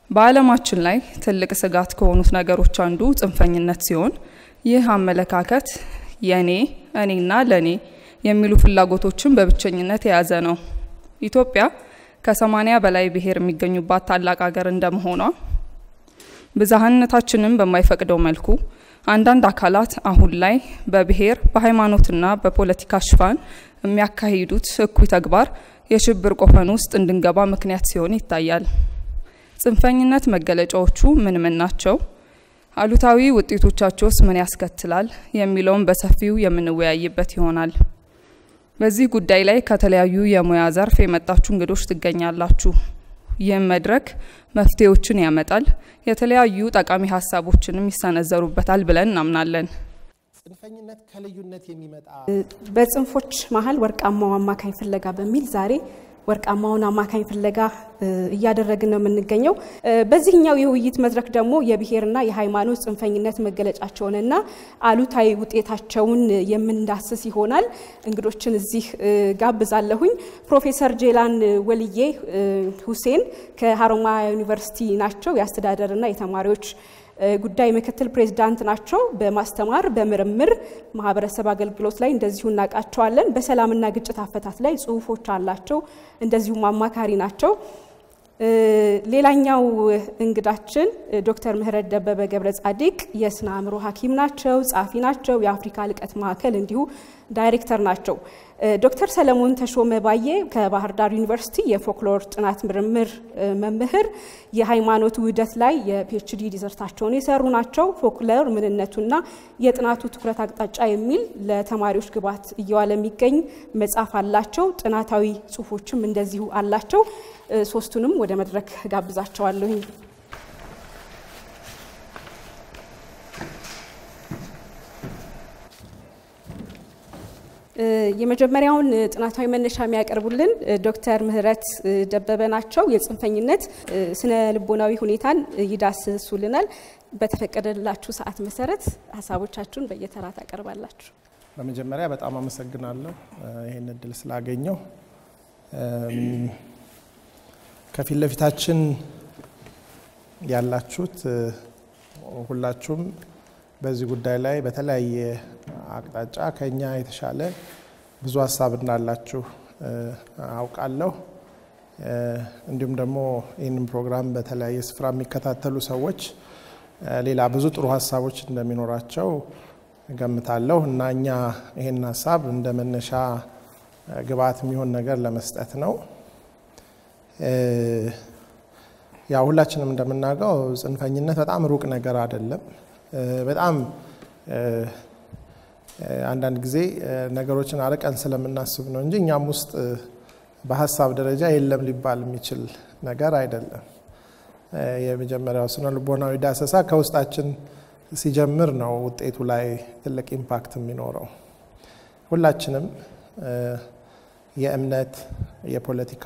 በዓለማችን ላይ ትልቅ ስጋት ከሆኑት ነገሮች አንዱ ጽንፈኝነት ሲሆን ይህ አመለካከት የኔ እኔና ለኔ የሚሉ ፍላጎቶችን በብቸኝነት የያዘ ነው። ኢትዮጵያ ከሰማኒያ በላይ ብሔር የሚገኙባት ታላቅ ሀገር እንደመሆኗ ብዝሃነታችንን በማይፈቅደው መልኩ አንዳንድ አካላት አሁን ላይ በብሔር በሃይማኖትና በፖለቲካ ሽፋን የሚያካሂዱት እኩይ ተግባር የሽብር ቆፈን ውስጥ እንድንገባ ምክንያት ሲሆን ይታያል። ጽንፈኝነት መገለጫዎቹ ምን ምን ናቸው? አሉታዊ ውጤቶቻቸውስ ምን ያስከትላል? የሚለውን በሰፊው የምንወያይበት ይሆናል። በዚህ ጉዳይ ላይ ከተለያዩ የሙያ ዘርፍ የመጣችሁ እንግዶች ትገኛላችሁ። ይህም መድረክ መፍትሄዎችን ያመጣል፣ የተለያዩ ጠቃሚ ሀሳቦችንም ይሰነዘሩበታል ብለን እናምናለን። ጽንፈኝነት ከልዩነት የሚመጣ በጽንፎች መሀል ወርቃማው አማካኝ ፍለጋ በሚል ዛሬ ወርቃማውን አማካኝ ፍለጋ እያደረግን ነው የምንገኘው። በዚህኛው የውይይት መድረክ ደግሞ የብሔርና የሃይማኖት ጽንፈኝነት መገለጫቸውንና አሉታዊ ውጤታቸውን የምንዳስስ ይሆናል። እንግዶችን እዚህ ጋብዛለሁኝ። ፕሮፌሰር ጄላን ወልዬ ሁሴን ከሀሮማያ ዩኒቨርሲቲ ናቸው። የአስተዳደርና የተማሪዎች ጉዳይ ምክትል ፕሬዝዳንት ናቸው። በማስተማር በምርምር ማህበረሰብ አገልግሎት ላይ እንደዚሁ እናውቃቸዋለን። በሰላምና ግጭት አፈታት ላይ ጽሁፎች አላቸው። እንደዚሁም አማካሪ ናቸው። ሌላኛው እንግዳችን ዶክተር ምህረት ደበበ ገብረ ጻዲቅ የስነ አእምሮ ሐኪም ናቸው፣ ጸሐፊ ናቸው። የአፍሪካ ልቀት ማዕከል እንዲሁ ዳይሬክተር ናቸው። ዶክተር ሰለሞን ተሾመ ባዬ ከባህር ዳር ዩኒቨርሲቲ የፎክሎር ጥናት ምርምር መምህር፣ የሃይማኖት ውህደት ላይ የፒኤችዲ ዲዘርታቸውን የሰሩ ናቸው። ፎክሎር ምንነቱና የጥናቱ ትኩረት አቅጣጫ የሚል ለተማሪዎች ግብዓት እየዋለ የሚገኝ መጽሐፍ አላቸው። ጥናታዊ ጽሁፎችም እንደዚሁ አላቸው። ሶስቱንም ወደ መድረክ ጋብዛቸዋለሁኝ። የመጀመሪያውን ጥናታዊ መነሻ የሚያቀርቡልን ዶክተር ምህረት ደበበ ናቸው። የጽንፈኝነት ስነ ልቦናዊ ሁኔታን ይዳስሱልናል። በተፈቀደላችሁ ሰዓት መሰረት ሀሳቦቻችሁን በየተራ ታቀርባላችሁ። በመጀመሪያ በጣም አመሰግናለሁ ይህን እድል ስላገኘው። ከፊት ለፊታችን ያላችሁት ሁላችሁም በዚህ ጉዳይ ላይ በተለያየ አቅጣጫ ከኛ የተሻለ ብዙ ሀሳብ እንዳላችሁ አውቃለሁ። እንዲሁም ደግሞ ይህንን ፕሮግራም በተለያየ ስፍራ የሚከታተሉ ሰዎች ሌላ ብዙ ጥሩ ሀሳቦች እንደሚኖራቸው እገምታለሁ እና እኛ ይህን ሀሳብ እንደ መነሻ ግብዓት የሚሆን ነገር ለመስጠት ነው። ያው ሁላችንም እንደምናውቀው ጽንፈኝነት በጣም ሩቅ ነገር አይደለም። በጣም አንዳንድ ጊዜ ነገሮችን አርቀን ስለምናስብ ነው እንጂ እኛም ውስጥ በሀሳብ ደረጃ የለም ሊባል የሚችል ነገር አይደለም። የመጀመሪያው ስነ ልቦናዊ ዳሰሳ ከውስጣችን ሲጀምር ነው ውጤቱ ላይ ትልቅ ኢምፓክት የሚኖረው። ሁላችንም የእምነት፣ የፖለቲካ፣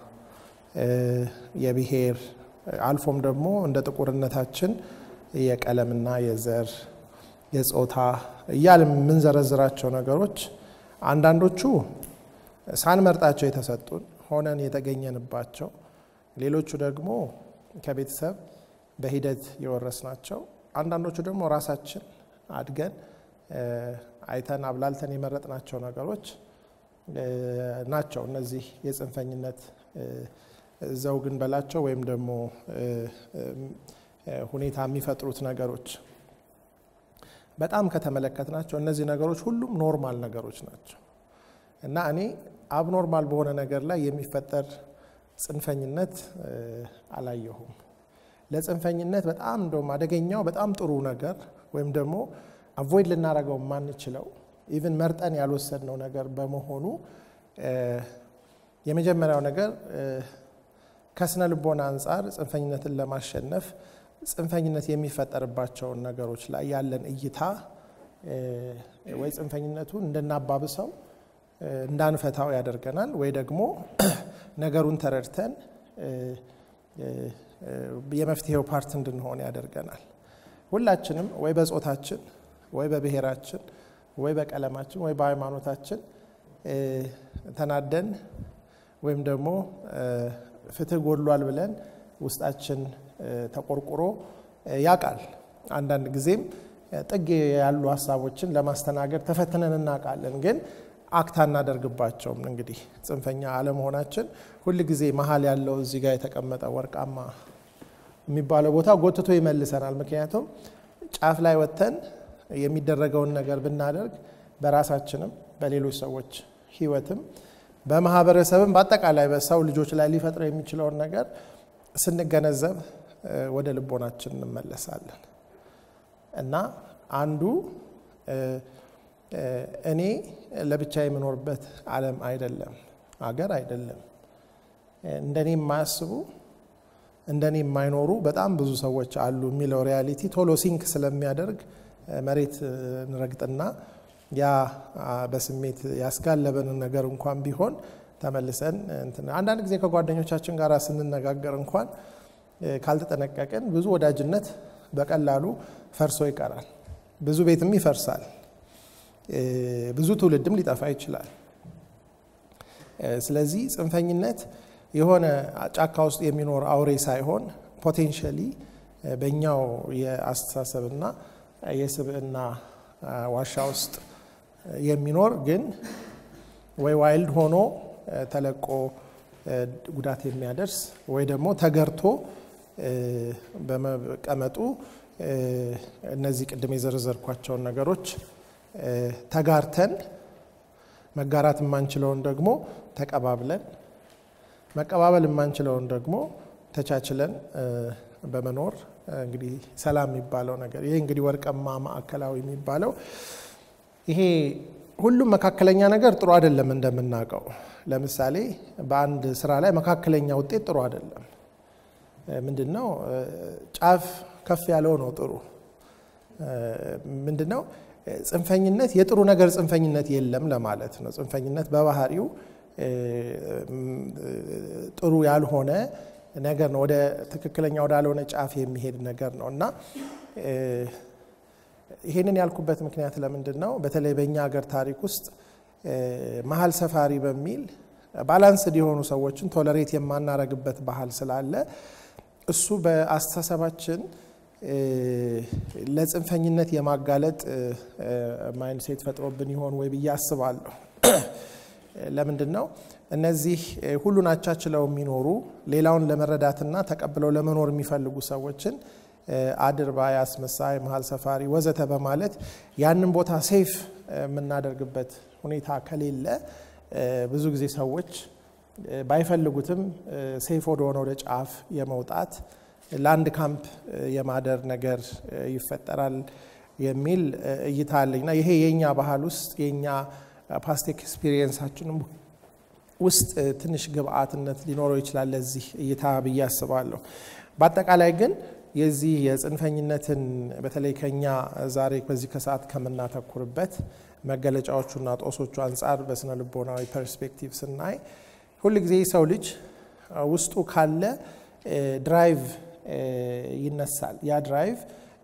የብሔር አልፎም ደግሞ እንደ ጥቁርነታችን የቀለምና የዘር የጾታ እያል የምንዘረዝራቸው ነገሮች አንዳንዶቹ ሳንመርጣቸው የተሰጡን ሆነን የተገኘንባቸው፣ ሌሎቹ ደግሞ ከቤተሰብ በሂደት የወረስናቸው፣ አንዳንዶቹ ደግሞ ራሳችን አድገን አይተን አብላልተን የመረጥናቸው ነገሮች ናቸው። እነዚህ የጽንፈኝነት ዘውግን በላቸው ወይም ደግሞ ሁኔታ የሚፈጥሩት ነገሮች በጣም ከተመለከትናቸው እነዚህ ነገሮች ሁሉም ኖርማል ነገሮች ናቸው እና እኔ አብኖርማል በሆነ ነገር ላይ የሚፈጠር ጽንፈኝነት አላየሁም። ለጽንፈኝነት በጣም እንደውም አደገኛው በጣም ጥሩ ነገር ወይም ደግሞ አቮይድ ልናደርገው የማንችለው ኢቭን መርጠን ያልወሰድነው ነገር በመሆኑ የመጀመሪያው ነገር ከስነ ልቦና አንጻር ጽንፈኝነትን ለማሸነፍ ጽንፈኝነት የሚፈጠርባቸውን ነገሮች ላይ ያለን እይታ ወይ ጽንፈኝነቱን እንድናባብሰው እንዳንፈታው ያደርገናል፣ ወይ ደግሞ ነገሩን ተረድተን የመፍትሄው ፓርት እንድንሆን ያደርገናል። ሁላችንም ወይ በጾታችን ወይ በብሔራችን ወይ በቀለማችን ወይ በሃይማኖታችን ተናደን ወይም ደግሞ ፍትህ ጎድሏል ብለን ውስጣችን ተቆርቁሮ ያውቃል። አንዳንድ ጊዜም ጥግ ያሉ ሀሳቦችን ለማስተናገድ ተፈትነን እናውቃለን ግን አክት አናደርግባቸውም። እንግዲህ ጽንፈኛ አለመሆናችን ሁል ጊዜ መሀል ያለው እዚህ ጋር የተቀመጠ ወርቃማ የሚባለው ቦታ ጎትቶ ይመልሰናል። ምክንያቱም ጫፍ ላይ ወጥተን የሚደረገውን ነገር ብናደርግ በራሳችንም በሌሎች ሰዎች ሕይወትም በማህበረሰብም በአጠቃላይ በሰው ልጆች ላይ ሊፈጥረው የሚችለውን ነገር ስንገነዘብ ወደ ልቦናችን እንመለሳለን እና አንዱ እኔ ለብቻ የምኖርበት ዓለም አይደለም፣ አገር አይደለም። እንደኔ የማያስቡ እንደኔ የማይኖሩ በጣም ብዙ ሰዎች አሉ የሚለው ሪያሊቲ ቶሎ ሲንክ ስለሚያደርግ መሬት እንረግጥና ያ በስሜት ያስጋለበንን ነገር እንኳን ቢሆን ተመልሰን አንዳንድ ጊዜ ከጓደኞቻችን ጋር ስንነጋገር እንኳን ካልተጠነቀቅን ብዙ ወዳጅነት በቀላሉ ፈርሶ ይቀራል። ብዙ ቤትም ይፈርሳል። ብዙ ትውልድም ሊጠፋ ይችላል። ስለዚህ ጽንፈኝነት የሆነ ጫካ ውስጥ የሚኖር አውሬ ሳይሆን ፖቴንሻሊ በእኛው የአስተሳሰብና የስብዕና ዋሻ ውስጥ የሚኖር ግን ወይ ዋይልድ ሆኖ ተለቆ ጉዳት የሚያደርስ ወይ ደግሞ ተገርቶ በመቀመጡ እነዚህ ቅድም የዘረዘርኳቸውን ነገሮች ተጋርተን መጋራት የማንችለውን ደግሞ ተቀባብለን መቀባበል የማንችለውን ደግሞ ተቻችለን በመኖር እንግዲህ ሰላም የሚባለው ነገር ይሄ እንግዲህ ወርቃማ ማዕከላዊ የሚባለው ይሄ ሁሉም መካከለኛ ነገር ጥሩ አይደለም። እንደምናውቀው ለምሳሌ በአንድ ስራ ላይ መካከለኛ ውጤት ጥሩ አይደለም። ምንድን ነው ጫፍ ከፍ ያለው ነው ጥሩ። ምንድን ነው ጽንፈኝነት የጥሩ ነገር ጽንፈኝነት የለም ለማለት ነው። ጽንፈኝነት በባህሪው ጥሩ ያልሆነ ነገር ነው። ወደ ትክክለኛ ወዳልሆነ ጫፍ የሚሄድ ነገር ነው እና ይሄንን ያልኩበት ምክንያት ለምንድን ነው? በተለይ በእኛ ሀገር ታሪክ ውስጥ መሀል ሰፋሪ በሚል ባላንስድ የሆኑ ሰዎችን ቶለሬት የማናረግበት ባህል ስላለ እሱ በአስተሳሰባችን ለጽንፈኝነት የማጋለጥ ማይንድሴት ፈጥሮብን ይሆን ወይ ብዬ አስባለሁ። ለምንድን ነው እነዚህ ሁሉን አቻችለው የሚኖሩ ሌላውን ለመረዳትና ተቀብለው ለመኖር የሚፈልጉ ሰዎችን አድርባይ፣ አስመሳይ፣ መሀል ሰፋሪ ወዘተ በማለት ያንን ቦታ ሴፍ የምናደርግበት ሁኔታ ከሌለ ብዙ ጊዜ ሰዎች ባይፈልጉትም ሴፍ ወደሆነ ወደ ጫፍ የመውጣት ለአንድ ካምፕ የማደር ነገር ይፈጠራል የሚል እይታ አለኝና ይሄ የእኛ ባህል ውስጥ የእኛ ፓስት ኤክስፒሪየንሳችንም ውስጥ ትንሽ ግብአትነት ሊኖረው ይችላል ለዚህ እይታ ብዬ አስባለሁ። በአጠቃላይ ግን የዚህ የጽንፈኝነትን በተለይ ከኛ ዛሬ በዚህ ከሰዓት ከምናተኩርበት መገለጫዎቹና ጦሶቹ አንጻር በስነ ልቦናዊ ፐርስፔክቲቭ ስናይ ሁልጊዜ ሰው ልጅ ውስጡ ካለ ድራይቭ ይነሳል። ያ ድራይቭ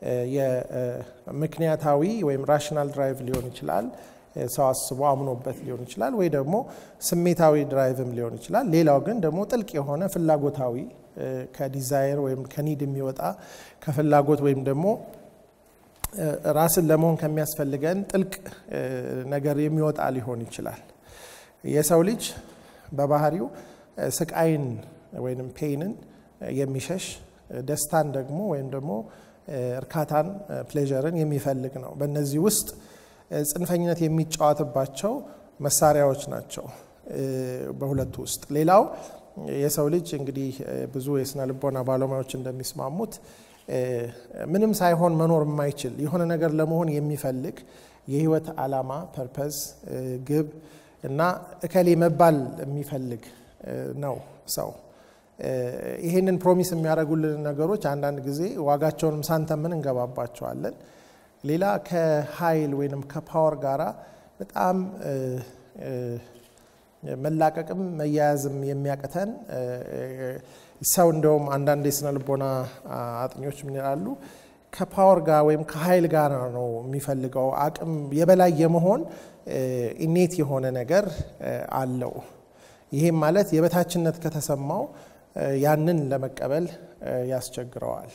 የምክንያታዊ ወይም ራሽናል ድራይቭ ሊሆን ይችላል። ሰው አስቦ አምኖበት ሊሆን ይችላል፣ ወይ ደግሞ ስሜታዊ ድራይቭም ሊሆን ይችላል። ሌላው ግን ደግሞ ጥልቅ የሆነ ፍላጎታዊ ከዲዛይር ወይም ከኒድ የሚወጣ ከፍላጎት ወይም ደግሞ ራስን ለመሆን ከሚያስፈልገን ጥልቅ ነገር የሚወጣ ሊሆን ይችላል። የሰው ልጅ በባህሪው ስቃይን ወይም ፔይንን የሚሸሽ ደስታን ደግሞ ወይም ደግሞ እርካታን ፕሌዠርን የሚፈልግ ነው። በእነዚህ ውስጥ ጽንፈኝነት የሚጫወትባቸው መሳሪያዎች ናቸው በሁለቱ ውስጥ። ሌላው የሰው ልጅ እንግዲህ ብዙ የስነ ልቦና ባለሙያዎች እንደሚስማሙት ምንም ሳይሆን መኖር የማይችል የሆነ ነገር ለመሆን የሚፈልግ የህይወት ዓላማ ፐርፐዝ፣ ግብ እና እከሌ መባል የሚፈልግ ነው ሰው። ይሄንን ፕሮሚስ የሚያደርጉልን ነገሮች አንዳንድ ጊዜ ዋጋቸውንም ሳንተምን እንገባባቸዋለን። ሌላ ከኃይል ወይም ከፓወር ጋራ በጣም መላቀቅም መያያዝም የሚያቅተን ሰው እንደውም አንዳንድ የስነ ልቦና አጥኞች ምን ይላሉ? ከፓወር ጋር ወይም ከኃይል ጋር ነው የሚፈልገው። አቅም የበላይ የመሆን ኢኔት የሆነ ነገር አለው። ይሄም ማለት የበታችነት ከተሰማው ያንን ለመቀበል ያስቸግረዋል።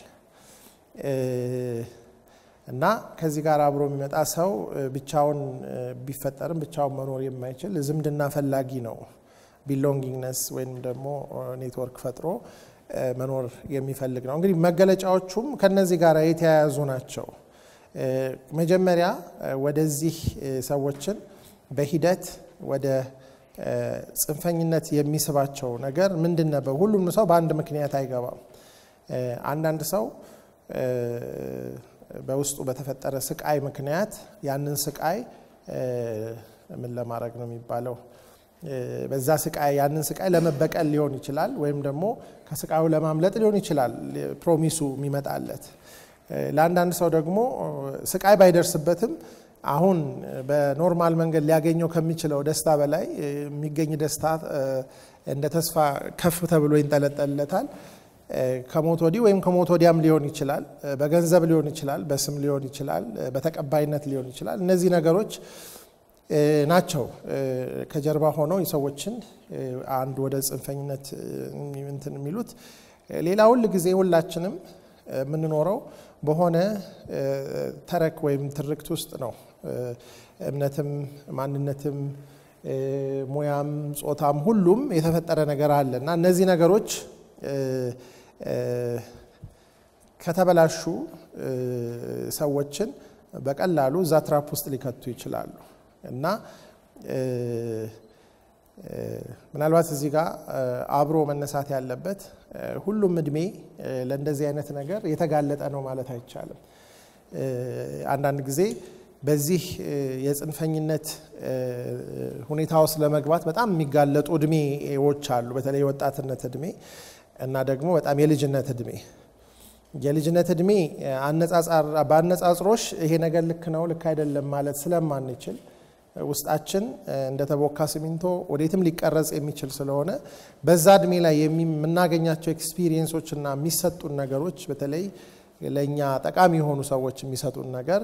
እና ከዚህ ጋር አብሮ የሚመጣ ሰው ብቻውን ቢፈጠርም ብቻውን መኖር የማይችል ዝምድና ፈላጊ ነው። ቢሎንጊንግነስ ወይም ደግሞ ኔትወርክ ፈጥሮ መኖር የሚፈልግ ነው። እንግዲህ መገለጫዎቹም ከነዚህ ጋር የተያያዙ ናቸው። መጀመሪያ ወደዚህ ሰዎችን በሂደት ወደ ጽንፈኝነት የሚስባቸው ነገር ምንድን ነበር? ሁሉም ሰው በአንድ ምክንያት አይገባም። አንዳንድ ሰው በውስጡ በተፈጠረ ስቃይ ምክንያት ያንን ስቃይ ምን ለማድረግ ነው የሚባለው? በዛ ስቃይ ያንን ስቃይ ለመበቀል ሊሆን ይችላል፣ ወይም ደግሞ ከስቃዩ ለማምለጥ ሊሆን ይችላል ፕሮሚሱ የሚመጣለት። ለአንዳንድ ሰው ደግሞ ስቃይ ባይደርስበትም አሁን በኖርማል መንገድ ሊያገኘው ከሚችለው ደስታ በላይ የሚገኝ ደስታ እንደ ተስፋ ከፍ ተብሎ ይንጠለጠልለታል። ከሞት ወዲህ ወይም ከሞት ወዲያም ሊሆን ይችላል። በገንዘብ ሊሆን ይችላል፣ በስም ሊሆን ይችላል፣ በተቀባይነት ሊሆን ይችላል። እነዚህ ነገሮች ናቸው ከጀርባ ሆነው የሰዎችን አንድ ወደ ጽንፈኝነት እንትን የሚሉት። ሌላ ሁል ጊዜ ሁላችንም የምንኖረው በሆነ ተረክ ወይም ትርክት ውስጥ ነው። እምነትም፣ ማንነትም፣ ሙያም፣ ጾታም ሁሉም የተፈጠረ ነገር አለ እና እነዚህ ነገሮች ከተበላሹ ሰዎችን በቀላሉ እዛ ትራፕ ውስጥ ሊከቱ ይችላሉ እና ምናልባት እዚህ ጋር አብሮ መነሳት ያለበት ሁሉም እድሜ ለእንደዚህ አይነት ነገር የተጋለጠ ነው ማለት አይቻልም። አንዳንድ ጊዜ በዚህ የጽንፈኝነት ሁኔታ ውስጥ ለመግባት በጣም የሚጋለጡ እድሜዎች አሉ። በተለይ የወጣትነት እድሜ እና ደግሞ በጣም የልጅነት እድሜ። የልጅነት እድሜ በአነጻጽሮች ይሄ ነገር ልክ ነው ልክ አይደለም ማለት ስለማንችል ውስጣችን እንደተቦካ ሲሚንቶ ወዴትም ሊቀረጽ የሚችል ስለሆነ በዛ እድሜ ላይ የምናገኛቸው ኤክስፒሪየንሶች እና የሚሰጡን ነገሮች በተለይ ለእኛ ጠቃሚ የሆኑ ሰዎች የሚሰጡን ነገር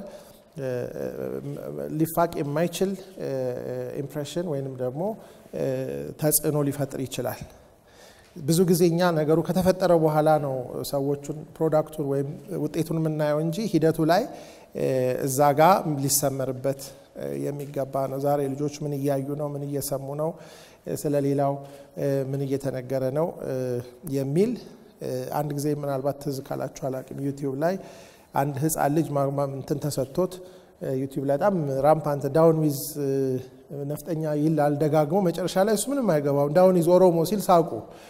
ሊፋቅ የማይችል ኢምፕሬሽን ወይንም ደግሞ ተጽዕኖ ሊፈጥር ይችላል። ብዙ ጊዜ እኛ ነገሩ ከተፈጠረ በኋላ ነው ሰዎቹን ፕሮዳክቱን ወይም ውጤቱን የምናየው እንጂ ሂደቱ ላይ እዛ ጋ ሊሰመርበት የሚገባ ነው። ዛሬ ልጆች ምን እያዩ ነው? ምን እየሰሙ ነው? ስለ ሌላው ምን እየተነገረ ነው? የሚል አንድ ጊዜ ምናልባት ትዝ ካላችሁ አላቅም ዩቲዩብ ላይ አንድ ህፃን ልጅ እንትን ተሰጥቶት ዩቲዩብ ላይ በጣም ራምፓንት ዳውን ዊዝ ነፍጠኛ ይላል ደጋግሞ፣ መጨረሻ ላይ እሱ ምንም አይገባውም ዳውን ዊዝ ኦሮሞ ሲል ሳቁ።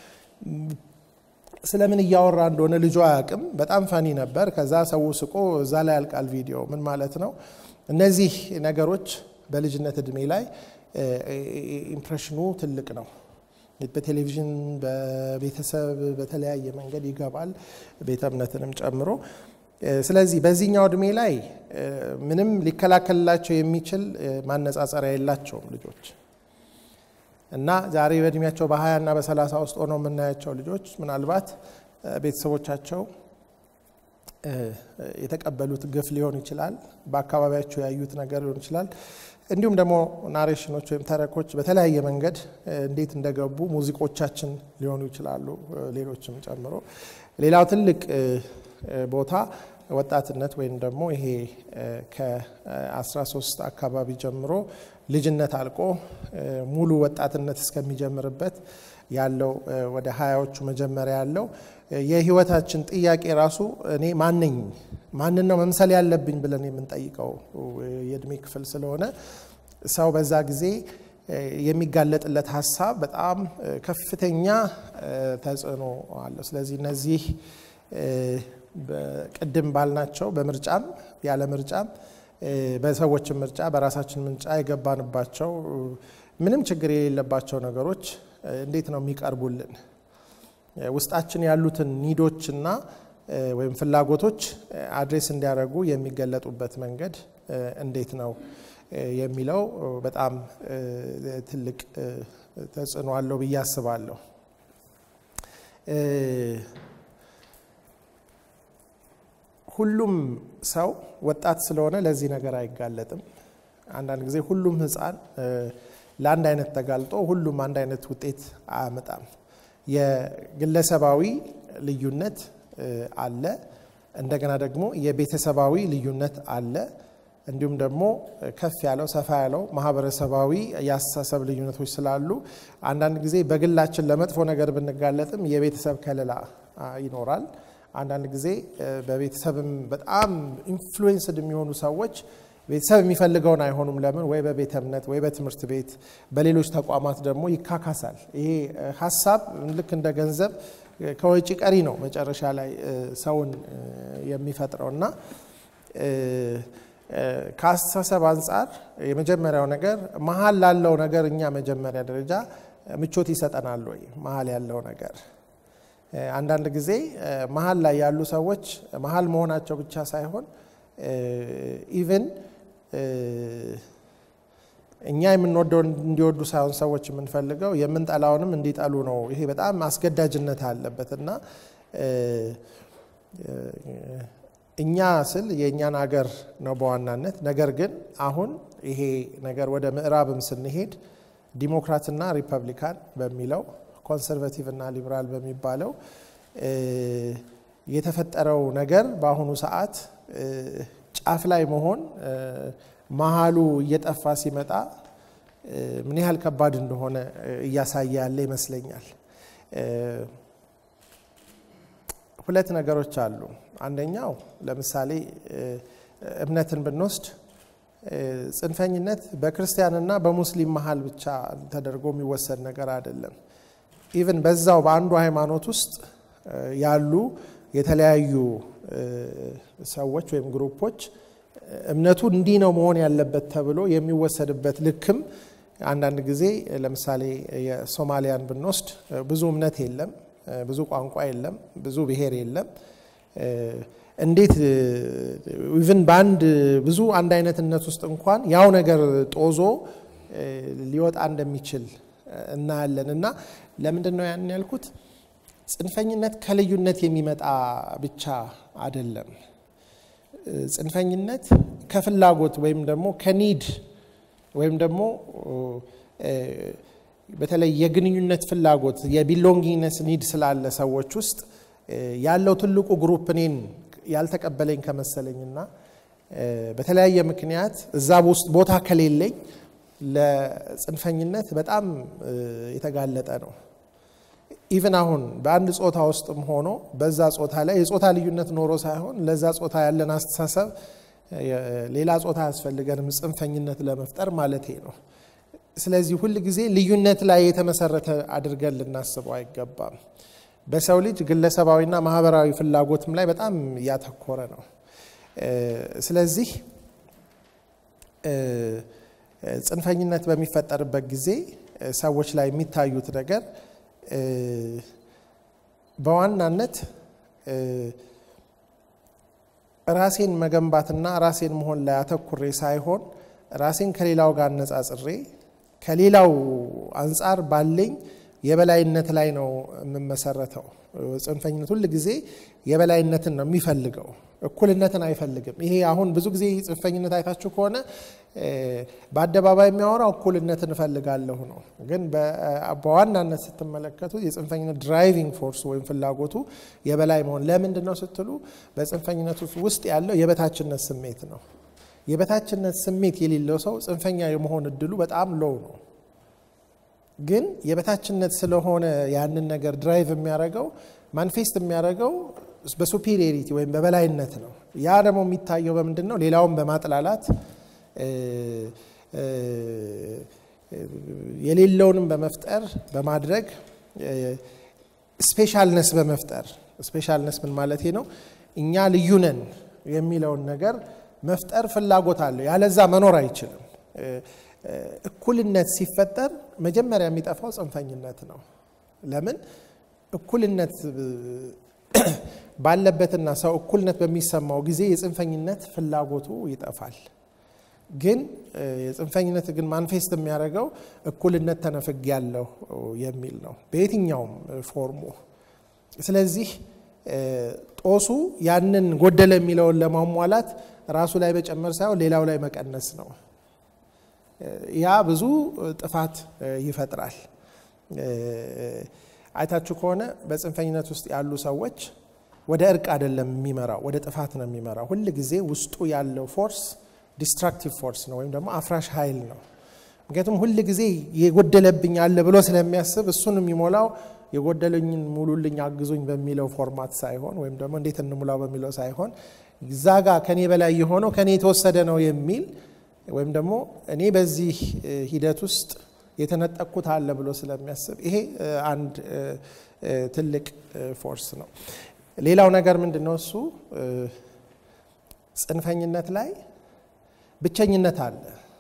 ስለምን እያወራ እንደሆነ ልጁ አያውቅም። በጣም ፈኒ ነበር። ከዛ ሰው ስቆ እዛ ላይ ያልቃል ቪዲዮ። ምን ማለት ነው? እነዚህ ነገሮች በልጅነት እድሜ ላይ ኢምፕሬሽኑ ትልቅ ነው። በቴሌቪዥን በቤተሰብ በተለያየ መንገድ ይገባል፣ ቤተ እምነትንም ጨምሮ። ስለዚህ በዚህኛው እድሜ ላይ ምንም ሊከላከልላቸው የሚችል ማነጻጸሪያ የላቸውም ልጆች እና ዛሬ በእድሜያቸው በሀያ እና በሰላሳ ውስጥ ሆነው የምናያቸው ልጆች ምናልባት ቤተሰቦቻቸው የተቀበሉት ግፍ ሊሆን ይችላል፣ በአካባቢያቸው ያዩት ነገር ሊሆን ይችላል። እንዲሁም ደግሞ ናሬሽኖች ወይም ተረኮች በተለያየ መንገድ እንዴት እንደገቡ ሙዚቆቻችን ሊሆኑ ይችላሉ፣ ሌሎችም ጨምሮ። ሌላው ትልቅ ቦታ ወጣትነት ወይም ደግሞ ይሄ ከ13 አካባቢ ጀምሮ ልጅነት አልቆ ሙሉ ወጣትነት እስከሚጀምርበት ያለው ወደ ሀያዎቹ መጀመሪያ ያለው የህይወታችን ጥያቄ ራሱ እኔ ማነኝ ማንን ነው መምሰል ያለብኝ ብለን የምንጠይቀው የእድሜ ክፍል ስለሆነ ሰው በዛ ጊዜ የሚጋለጥለት ሀሳብ በጣም ከፍተኛ ተጽዕኖ አለው። ስለዚህ እነዚህ ቅድም ባልናቸው በምርጫም ያለ ምርጫም በሰዎችን ምርጫ በራሳችን ምርጫ የገባንባቸው ምንም ችግር የሌለባቸው ነገሮች እንዴት ነው የሚቀርቡልን? ውስጣችን ያሉትን ኒዶችና ወይም ፍላጎቶች አድሬስ እንዲያደርጉ የሚገለጡበት መንገድ እንዴት ነው የሚለው በጣም ትልቅ ተጽዕኖ አለው ብዬ አስባለሁ። ሁሉም ሰው ወጣት ስለሆነ ለዚህ ነገር አይጋለጥም። አንዳንድ ጊዜ ሁሉም ሕፃን ለአንድ አይነት ተጋልጦ ሁሉም አንድ አይነት ውጤት አያመጣም። የግለሰባዊ ልዩነት አለ። እንደገና ደግሞ የቤተሰባዊ ልዩነት አለ። እንዲሁም ደግሞ ከፍ ያለው ሰፋ ያለው ማህበረሰባዊ የአስተሳሰብ ልዩነቶች ስላሉ አንዳንድ ጊዜ በግላችን ለመጥፎ ነገር ብንጋለጥም የቤተሰብ ከለላ ይኖራል። አንዳንድ ጊዜ በቤተሰብም በጣም ኢንፍሉዌንስድ የሚሆኑ ሰዎች ቤተሰብ የሚፈልገውን አይሆኑም። ለምን? ወይ በቤተ እምነት ወይ በትምህርት ቤት በሌሎች ተቋማት ደግሞ ይካካሳል። ይሄ ሀሳብ ልክ እንደ ገንዘብ ከወጪ ቀሪ ነው መጨረሻ ላይ ሰውን የሚፈጥረው እና ከአስተሳሰብ አንጻር የመጀመሪያው ነገር መሀል ላለው ነገር እኛ መጀመሪያ ደረጃ ምቾት ይሰጠናል ወይ? መሀል ያለው ነገር አንዳንድ ጊዜ መሀል ላይ ያሉ ሰዎች መሀል መሆናቸው ብቻ ሳይሆን ኢቭን እኛ የምንወደው እንዲወዱ ሳይሆን ሰዎች የምንፈልገው የምንጠላውንም እንዲጠሉ ነው። ይሄ በጣም አስገዳጅነት አለበት እና እኛ ስል የእኛን አገር ነው በዋናነት። ነገር ግን አሁን ይሄ ነገር ወደ ምዕራብም ስንሄድ ዲሞክራትና ሪፐብሊካን በሚለው ኮንሰርቬቲቭ እና ሊበራል በሚባለው የተፈጠረው ነገር በአሁኑ ሰዓት ጫፍ ላይ መሆን መሀሉ እየጠፋ ሲመጣ ምን ያህል ከባድ እንደሆነ እያሳየ ያለ ይመስለኛል። ሁለት ነገሮች አሉ። አንደኛው ለምሳሌ እምነትን ብንወስድ ጽንፈኝነት በክርስቲያንና በሙስሊም መሀል ብቻ ተደርጎ የሚወሰድ ነገር አይደለም። ኢቭን በዛው በአንዱ ሃይማኖት ውስጥ ያሉ የተለያዩ ሰዎች ወይም ግሩፖች እምነቱ እንዲህ ነው መሆን ያለበት ተብሎ የሚወሰድበት ልክም አንዳንድ ጊዜ ለምሳሌ የሶማሊያን ብንወስድ ብዙ እምነት የለም፣ ብዙ ቋንቋ የለም፣ ብዙ ብሔር የለም። እንዴት ኢቭን በአንድ ብዙ አንድ አይነትነት ውስጥ እንኳን ያው ነገር ጦዞ ሊወጣ እንደሚችል እናያለን። እና ለምንድን ነው ያን ያልኩት? ጽንፈኝነት ከልዩነት የሚመጣ ብቻ አይደለም። ጽንፈኝነት ከፍላጎት ወይም ደግሞ ከኒድ ወይም ደግሞ በተለይ የግንኙነት ፍላጎት የቢሎንጊነስ ኒድ ስላለ ሰዎች ውስጥ ያለው ትልቁ ግሩፕ እኔን ያልተቀበለኝ ከመሰለኝና በተለያየ ምክንያት እዛ ውስጥ ቦታ ከሌለኝ ለጽንፈኝነት በጣም የተጋለጠ ነው። ኢቭን አሁን በአንድ ጾታ ውስጥም ሆኖ በዛ ጾታ ላይ የጾታ ልዩነት ኖሮ ሳይሆን ለዛ ጾታ ያለን አስተሳሰብ ሌላ ጾታ አያስፈልገንም ጽንፈኝነት ለመፍጠር ማለቴ ነው። ስለዚህ ሁል ጊዜ ልዩነት ላይ የተመሰረተ አድርገን ልናስበው አይገባም። በሰው ልጅ ግለሰባዊና ማህበራዊ ፍላጎትም ላይ በጣም እያተኮረ ነው። ስለዚህ ጽንፈኝነት በሚፈጠርበት ጊዜ ሰዎች ላይ የሚታዩት ነገር በዋናነት ራሴን መገንባትና ራሴን መሆን ላይ አተኩሬ ሳይሆን ራሴን ከሌላው ጋር አነጻጽሬ ከሌላው አንጻር ባለኝ የበላይነት ላይ ነው የምመሰረተው። ጽንፈኝነት ሁል ጊዜ የበላይነትን ነው የሚፈልገው፣ እኩልነትን አይፈልግም። ይሄ አሁን ብዙ ጊዜ ጽንፈኝነት አይታችሁ ከሆነ በአደባባይ የሚያወራው እኩልነትን እፈልጋለሁ ነው። ግን በዋናነት ስትመለከቱ የጽንፈኝነት ድራይቪንግ ፎርስ ወይም ፍላጎቱ የበላይ መሆን ለምንድን ነው ስትሉ በጽንፈኝነት ውስጥ ያለው የበታችነት ስሜት ነው። የበታችነት ስሜት የሌለው ሰው ጽንፈኛ የመሆን እድሉ በጣም ሎው ነው። ግን የበታችነት ስለሆነ ያንን ነገር ድራይቭ የሚያደርገው ማኒፌስት የሚያደርገው በሱፔሪየሪቲ ወይም በበላይነት ነው። ያ ደግሞ የሚታየው በምንድን ነው? ሌላውን በማጥላላት የሌለውንም በመፍጠር በማድረግ ስፔሻልነስ በመፍጠር ስፔሻልነስ ምን ማለት ነው? እኛ ልዩ ነን የሚለውን ነገር መፍጠር ፍላጎት አለው። ያለዛ መኖር አይችልም። እኩልነት ሲፈጠር መጀመሪያ የሚጠፋው ጽንፈኝነት ነው። ለምን እኩልነት ባለበትና ሰው እኩልነት በሚሰማው ጊዜ የጽንፈኝነት ፍላጎቱ ይጠፋል። ግን የጽንፈኝነት ግን ማንፌስት የሚያደርገው እኩልነት ተነፍግ ያለው የሚል ነው በየትኛውም ፎርሙ። ስለዚህ ጦሱ ያንን ጎደለ የሚለውን ለማሟላት ራሱ ላይ መጨመር ሳይሆን ሌላው ላይ መቀነስ ነው። ያ ብዙ ጥፋት ይፈጥራል። አይታችሁ ከሆነ በጽንፈኝነት ውስጥ ያሉ ሰዎች ወደ እርቅ አይደለም የሚመራው፣ ወደ ጥፋት ነው የሚመራው። ሁል ጊዜ ውስጡ ያለው ፎርስ ዲስትራክቲቭ ፎርስ ነው ወይም ደግሞ አፍራሽ ኃይል ነው። ምክንያቱም ሁል ጊዜ የጎደለብኝ አለ ብሎ ስለሚያስብ እሱን የሚሞላው የጎደለኝን ሙሉልኝ፣ አግዙኝ በሚለው ፎርማት ሳይሆን ወይም ደግሞ እንዴት እንሙላው በሚለው ሳይሆን እዛ ጋ ከኔ በላይ የሆነው ከኔ የተወሰደ ነው የሚል ወይም ደግሞ እኔ በዚህ ሂደት ውስጥ የተነጠቅኩት አለ ብሎ ስለሚያስብ ይሄ አንድ ትልቅ ፎርስ ነው። ሌላው ነገር ምንድን ነው? እሱ ጽንፈኝነት ላይ ብቸኝነት አለ።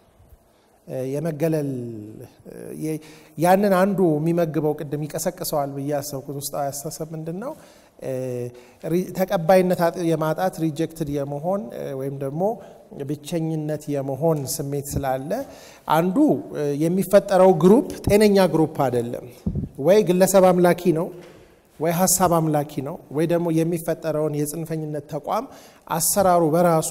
የመገለል ያንን አንዱ የሚመግበው ቅድም ይቀሰቅሰዋል ብዬ ያሰብኩት ውስጣዊ አስተሳሰብ ምንድን ነው? ተቀባይነት የማጣት ሪጀክትድ የመሆን ወይም ደግሞ ብቸኝነት የመሆን ስሜት ስላለ አንዱ የሚፈጠረው ግሩፕ ጤነኛ ግሩፕ አይደለም። ወይ ግለሰብ አምላኪ ነው፣ ወይ ሀሳብ አምላኪ ነው፣ ወይ ደግሞ የሚፈጠረውን የጽንፈኝነት ተቋም አሰራሩ በራሱ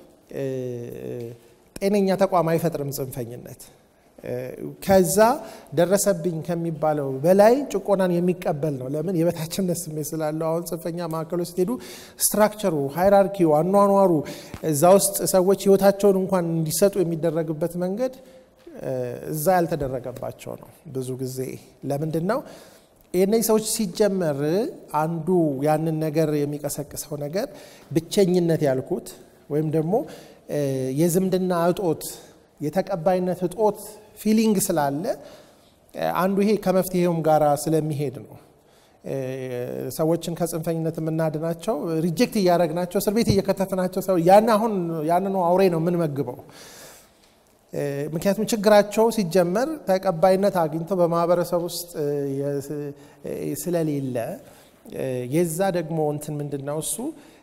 ጤነኛ ተቋም አይፈጥርም። ጽንፈኝነት ከዛ ደረሰብኝ ከሚባለው በላይ ጭቆናን የሚቀበል ነው። ለምን? የበታችነት ስሜት ስላለው። አሁን ጽንፈኛ ማዕከሎች ስትሄዱ ስትራክቸሩ፣ ሃይራርኪው፣ አኗኗሩ እዛ ውስጥ ሰዎች ህይወታቸውን እንኳን እንዲሰጡ የሚደረግበት መንገድ እዛ ያልተደረገባቸው ነው። ብዙ ጊዜ ለምንድን ነው የእነዚህ ሰዎች ሲጀመር አንዱ ያንን ነገር የሚቀሰቅሰው ነገር ብቸኝነት ያልኩት ወይም ደግሞ የዝምድና እጦት የተቀባይነት እጦት ፊሊንግ ስላለ አንዱ ይሄ ከመፍትሄውም ጋር ስለሚሄድ ነው። ሰዎችን ከጽንፈኝነት የምናድናቸው ሪጀክት እያደረግናቸው እስር ቤት እየከተፍናቸው ሰው ያን አሁን ያንኑ አውሬ ነው የምንመግበው። ምክንያቱም ችግራቸው ሲጀመር ተቀባይነት አግኝተው በማህበረሰብ ውስጥ ስለሌለ የዛ ደግሞ እንትን ምንድን ነው እሱ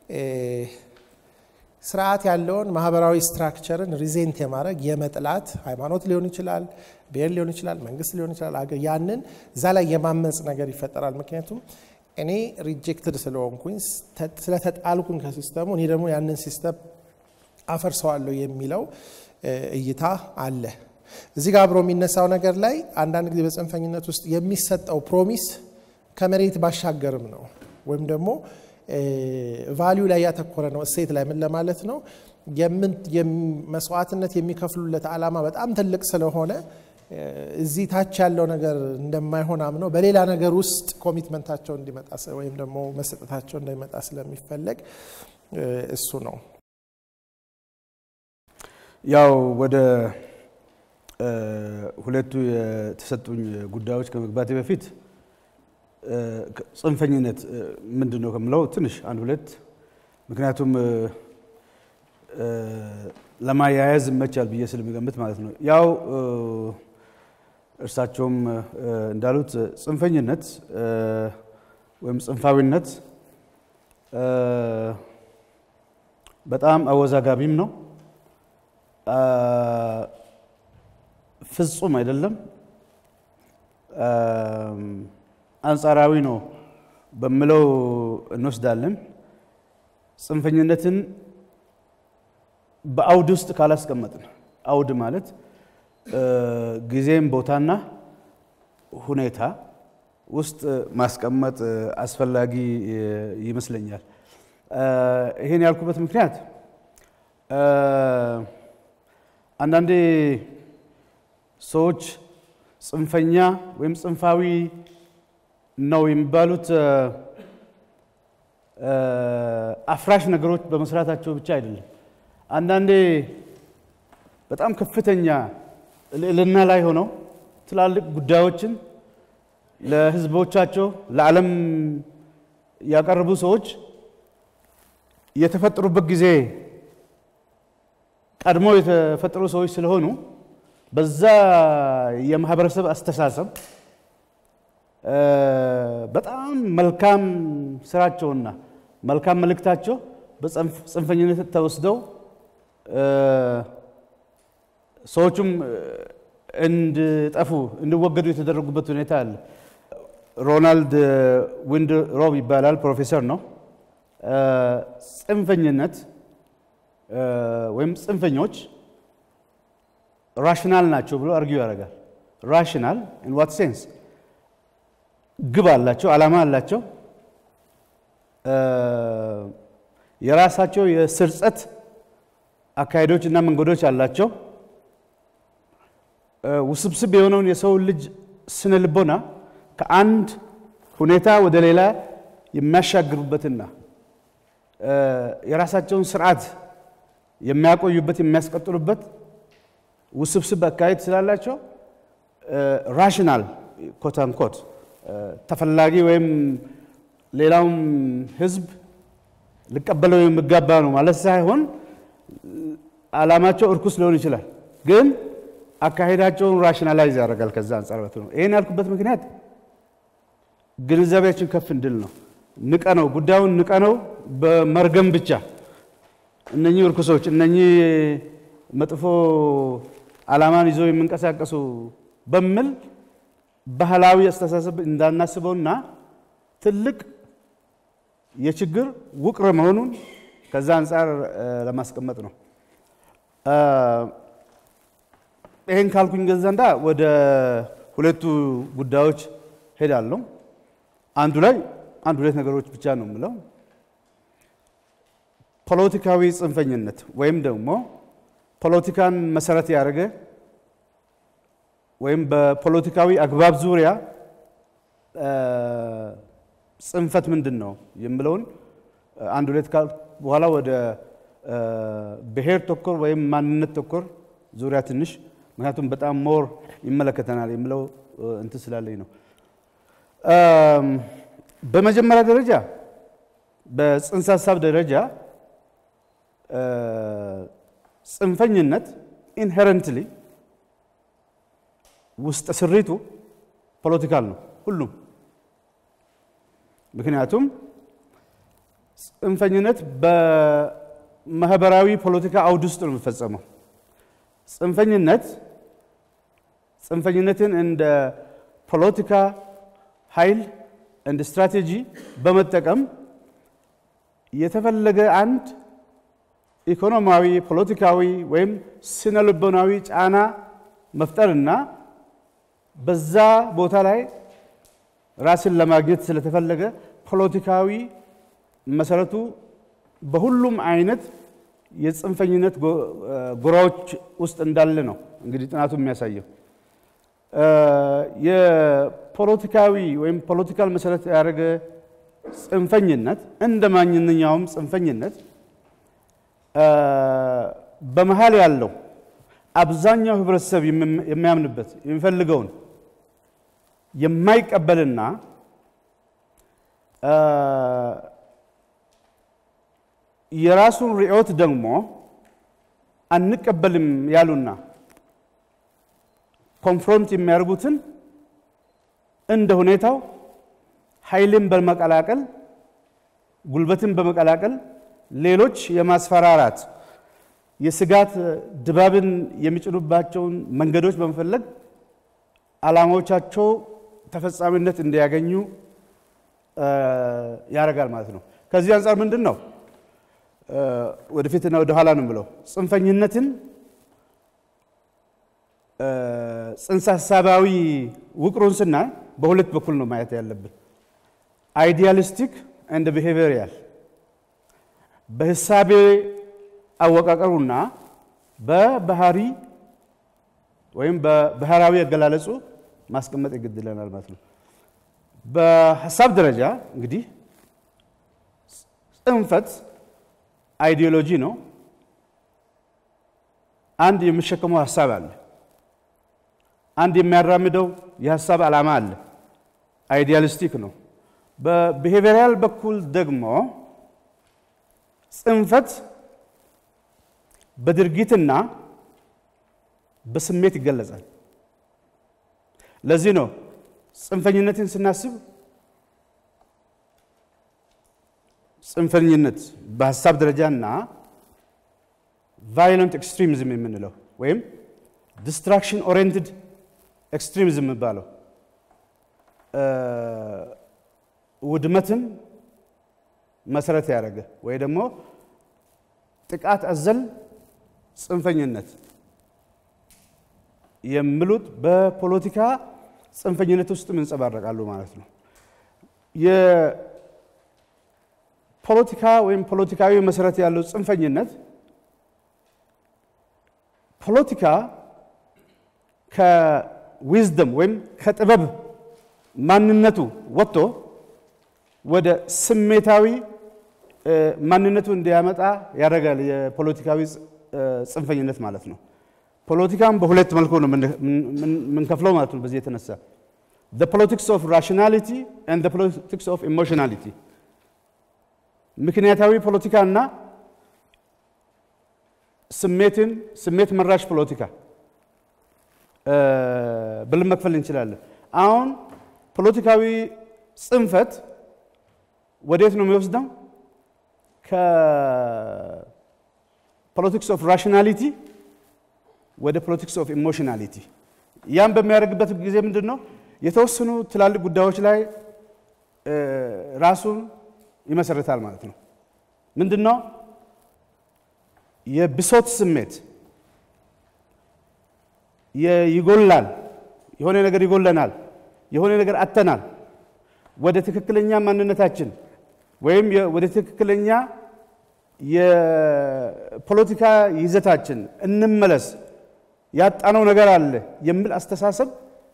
ስርዓት ያለውን ማህበራዊ ስትራክቸርን ሪዜንት የማድረግ የመጥላት ሃይማኖት ሊሆን ይችላል፣ ብሔር ሊሆን ይችላል፣ መንግስት ሊሆን ይችላል። ያንን እዛ ላይ የማመፅ ነገር ይፈጠራል። ምክንያቱም እኔ ሪጀክትድ ስለሆንኩኝ ስለተጣልኩኝ ከሲስተሙ እኔ ደግሞ ያንን ሲስተም አፈርሰዋለሁ የሚለው እይታ አለ። እዚህ ጋር አብሮ የሚነሳው ነገር ላይ አንዳንድ ጊዜ በጽንፈኝነት ውስጥ የሚሰጠው ፕሮሚስ ከመሬት ባሻገርም ነው ወይም ደግሞ ቫሊዩ ላይ ያተኮረ ነው። እሴት ላይ ምን ለማለት ነው? መስዋዕትነት የሚከፍሉለት ዓላማ በጣም ትልቅ ስለሆነ እዚህ ታች ያለው ነገር እንደማይሆን አምነው በሌላ ነገር ውስጥ ኮሚትመንታቸው እንዲመጣ ወይም ደግሞ መሰጠታቸው እንዳይመጣ ስለሚፈለግ እሱ ነው። ያው ወደ ሁለቱ የተሰጡኝ ጉዳዮች ከመግባቴ በፊት ጽንፈኝነት ምንድን ነው ከምለው ትንሽ አንድ ሁለት ምክንያቱም ለማያያዝ ይመቻል ብዬ ስለሚገምት ማለት ነው። ያው እርሳቸውም እንዳሉት ጽንፈኝነት ወይም ጽንፋዊነት በጣም አወዛጋቢም ነው፣ ፍጹም አይደለም፣ አንጻራዊ ነው በምለው እንወስዳለን። ጽንፈኝነትን በአውድ ውስጥ ካላስቀመጥን አውድ ማለት ጊዜም ቦታና ሁኔታ ውስጥ ማስቀመጥ አስፈላጊ ይመስለኛል። ይሄን ያልኩበት ምክንያት አንዳንዴ ሰዎች ጽንፈኛ ወይም ጽንፋዊ ነው የሚባሉት አፍራሽ ነገሮች በመስራታቸው ብቻ አይደለም። አንዳንዴ በጣም ከፍተኛ ልዕልና ላይ ሆነው ትላልቅ ጉዳዮችን ለሕዝቦቻቸው ለዓለም ያቀረቡ ሰዎች የተፈጠሩበት ጊዜ ቀድሞ የተፈጠሩ ሰዎች ስለሆኑ በዛ የማህበረሰብ አስተሳሰብ በጣም መልካም ስራቸውና መልካም መልእክታቸው በጽንፈኝነት ተወስደው ሰዎቹም እንዲጠፉ እንዲወገዱ የተደረጉበት ሁኔታ አለ። ሮናልድ ዊንድ ሮብ ይባላል፣ ፕሮፌሰር ነው። ጽንፈኝነት ወይም ጽንፈኞች ራሽናል ናቸው ብሎ አርጊው ያደርጋል። ራሽናል ኢን ዋት ሴንስ? ግብ አላቸው፣ ዓላማ አላቸው። የራሳቸው የስርጸት አካሄዶች እና መንገዶች አላቸው። ውስብስብ የሆነውን የሰው ልጅ ስነ ልቦና ከአንድ ሁኔታ ወደ ሌላ የሚያሻግሩበትና የራሳቸውን ስርዓት የሚያቆዩበት የሚያስቀጥሉበት ውስብስብ አካሄድ ስላላቸው ራሽናል ኮተንኮት ተፈላጊ ወይም ሌላውም ህዝብ ሊቀበለው የሚጋባ ነው ማለት ሳይሆን ዓላማቸው እርኩስ ሊሆን ይችላል፣ ግን አካሄዳቸውን ራሽናላይዝ ያደርጋል። ከዛ አንጻር ነው። ይህን ያልኩበት ምክንያት ግንዛቤያችን ከፍ እንድል ነው። ንቀ ነው ጉዳዩን ንቀ ነው በመርገም ብቻ እነኚህ እርኩሶች እነኚህ መጥፎ ዓላማን ይዘው የሚንቀሳቀሱ በሚል ባህላዊ አስተሳሰብ እንዳናስበውና ትልቅ የችግር ውቅር መሆኑን ከዛ አንጻር ለማስቀመጥ ነው። ይህን ካልኩኝ ገዛንዳ ወደ ሁለቱ ጉዳዮች ሄዳለሁ። አንዱ ላይ አንድ ሁለት ነገሮች ብቻ ነው የምለው። ፖለቲካዊ ጽንፈኝነት ወይም ደግሞ ፖለቲካን መሰረት ያደረገ ወይም በፖለቲካዊ አግባብ ዙሪያ ጽንፈት ምንድን ነው የምለውን አንድ ሁለት ካል በኋላ ወደ ብሔር ተኮር ወይም ማንነት ተኮር ዙሪያ ትንሽ ምክንያቱም በጣም ሞር ይመለከተናል የምለው እንትን ስላለኝ ነው። በመጀመሪያ ደረጃ በጽንሰ ሀሳብ ደረጃ ጽንፈኝነት ኢንሄረንትሊ ውስጥ ስሪቱ ፖለቲካል ነው ሁሉም። ምክንያቱም ጽንፈኝነት በማህበራዊ ፖለቲካ አውድ ውስጥ ነው የሚፈጸመው። ጽንፈኝነት ጽንፈኝነትን እንደ ፖለቲካ ኃይል እንደ ስትራቴጂ በመጠቀም የተፈለገ አንድ ኢኮኖሚያዊ፣ ፖለቲካዊ ወይም ስነ ልቦናዊ ጫና መፍጠርና በዛ ቦታ ላይ ራስን ለማግኘት ስለተፈለገ ፖለቲካዊ መሰረቱ በሁሉም አይነት የጽንፈኝነት ጎራዎች ውስጥ እንዳለ ነው እንግዲህ ጥናቱ የሚያሳየው። የፖለቲካዊ ወይም ፖለቲካል መሰረት ያደረገ ጽንፈኝነት እንደ ማንኛውም ጽንፈኝነት በመሀል ያለው አብዛኛው ህብረተሰብ የሚያምንበት የሚፈልገውን የማይቀበልና የራሱን ርዕዮት ደግሞ አንቀበልም ያሉና ኮንፍሮንት የሚያደርጉትን እንደ ሁኔታው ኃይልን በመቀላቀል ጉልበትን በመቀላቀል ሌሎች የማስፈራራት የስጋት ድባብን የሚጭኑባቸውን መንገዶች በመፈለግ ዓላማዎቻቸው ተፈጻሚነት እንዲያገኙ ያደርጋል ማለት ነው። ከዚህ አንጻር ምንድን ነው ወደፊትና ወደ ኋላ ነው ብለው ጽንፈኝነትን ጽንሰ ሀሳባዊ ውቅሩን ስናይ በሁለት በኩል ነው ማየት ያለብን። አይዲያሊስቲክ እንደ ቢሄቪየራል በህሳቤ አወቃቀሩና በባህሪ ወይም በባህራዊ አገላለጹ ማስቀመጥ ይገድለናል ማለት ነው። በሀሳብ ደረጃ እንግዲህ ጽንፈት አይዲዮሎጂ ነው። አንድ የሚሸከመው ሀሳብ አለ። አንድ የሚያራምደው የሀሳብ ዓላማ አለ። አይዲያሊስቲክ ነው። በቢሄቪየራል በኩል ደግሞ ጽንፈት በድርጊትና በስሜት ይገለጻል። ለዚህ ነው ጽንፈኝነትን ስናስብ ጽንፈኝነት በሀሳብ ደረጃና ቫዮለንት ኤክስትሪሚዝም የምንለው ወይም ዲስትራክሽን ኦሪየንትድ ኤክስትሪሚዝም የሚባለው ውድመትን መሰረት ያደረገ ወይ ደግሞ ጥቃት አዘል ጽንፈኝነት የሚሉት በፖለቲካ ጽንፈኝነት ውስጥ ይንጸባረቃሉ ማለት ነው። የፖለቲካ ወይም ፖለቲካዊ መሰረት ያለው ጽንፈኝነት ፖለቲካ ከዊዝደም ወይም ከጥበብ ማንነቱ ወጥቶ ወደ ስሜታዊ ማንነቱ እንዲያመጣ ያደርጋል። የፖለቲካዊ ጽንፈኝነት ማለት ነው። ፖለቲካም በሁለት መልኩ ነው የምንከፍለው ማለት ነው። በዚህ የተነሳ the politics of rationality and the politics of emotionality ምክንያታዊ ፖለቲካ እና ስሜትን ስሜት መራሽ ፖለቲካ ብለን መክፈል እንችላለን። አሁን ፖለቲካዊ ጽንፈት ወዴት ነው የሚወስደው? ከፖለቲክስ ኦፍ ራሽናሊቲ ወደ ፖለቲክስ ኦፍ ኢሞሽናሊቲ። ያም በሚያደርግበት ጊዜ ምንድን ነው የተወሰኑ ትላልቅ ጉዳዮች ላይ ራሱን ይመሰርታል ማለት ነው። ምንድን ነው የብሶት ስሜት ይጎላል፣ የሆነ ነገር ይጎለናል፣ የሆነ ነገር አተናል፣ ወደ ትክክለኛ ማንነታችን ወይም ወደ ትክክለኛ የፖለቲካ ይዘታችን እንመለስ፣ ያጣነው ነገር አለ የሚል አስተሳሰብ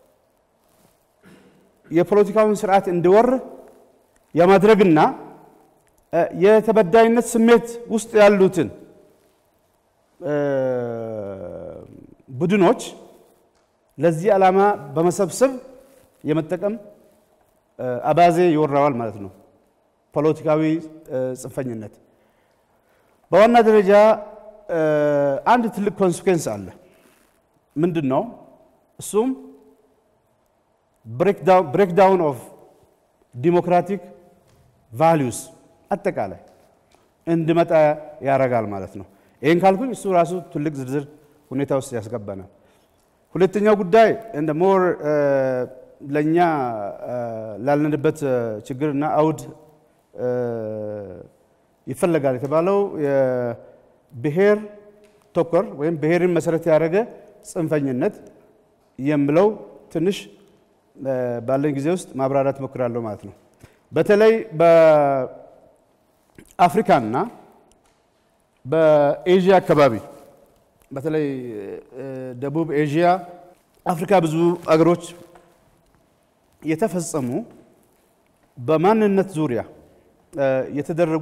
የፖለቲካውን ስርዓት እንዲወር የማድረግና የተበዳይነት ስሜት ውስጥ ያሉትን ቡድኖች ለዚህ ዓላማ በመሰብሰብ የመጠቀም አባዜ ይወራዋል ማለት ነው። ፖለቲካዊ ጽንፈኝነት በዋና ደረጃ አንድ ትልቅ ኮንስኩዌንስ አለ። ምንድን ነው እሱም? ብሬክዳውን ኦፍ ዲሞክራቲክ ቫሊዩስ አጠቃላይ እንዲመጣ ያደርጋል ማለት ነው። ይህን ካልኩኝ እሱ ራሱ ትልቅ ዝርዝር ሁኔታ ውስጥ ያስገባናል። ሁለተኛው ጉዳይ እንደ ሞር ለእኛ ላለንበት ችግርና አውድ ይፈለጋል የተባለው የብሔር ተኮር ወይም ብሔርን መሰረት ያደረገ ጽንፈኝነት የምለው ትንሽ ባለን ጊዜ ውስጥ ማብራራት ሞክራለሁ ማለት ነው። በተለይ በአፍሪካና በኤዥያ አካባቢ በተለይ ደቡብ ኤዥያ፣ አፍሪካ ብዙ አገሮች የተፈጸሙ በማንነት ዙሪያ የተደረጉ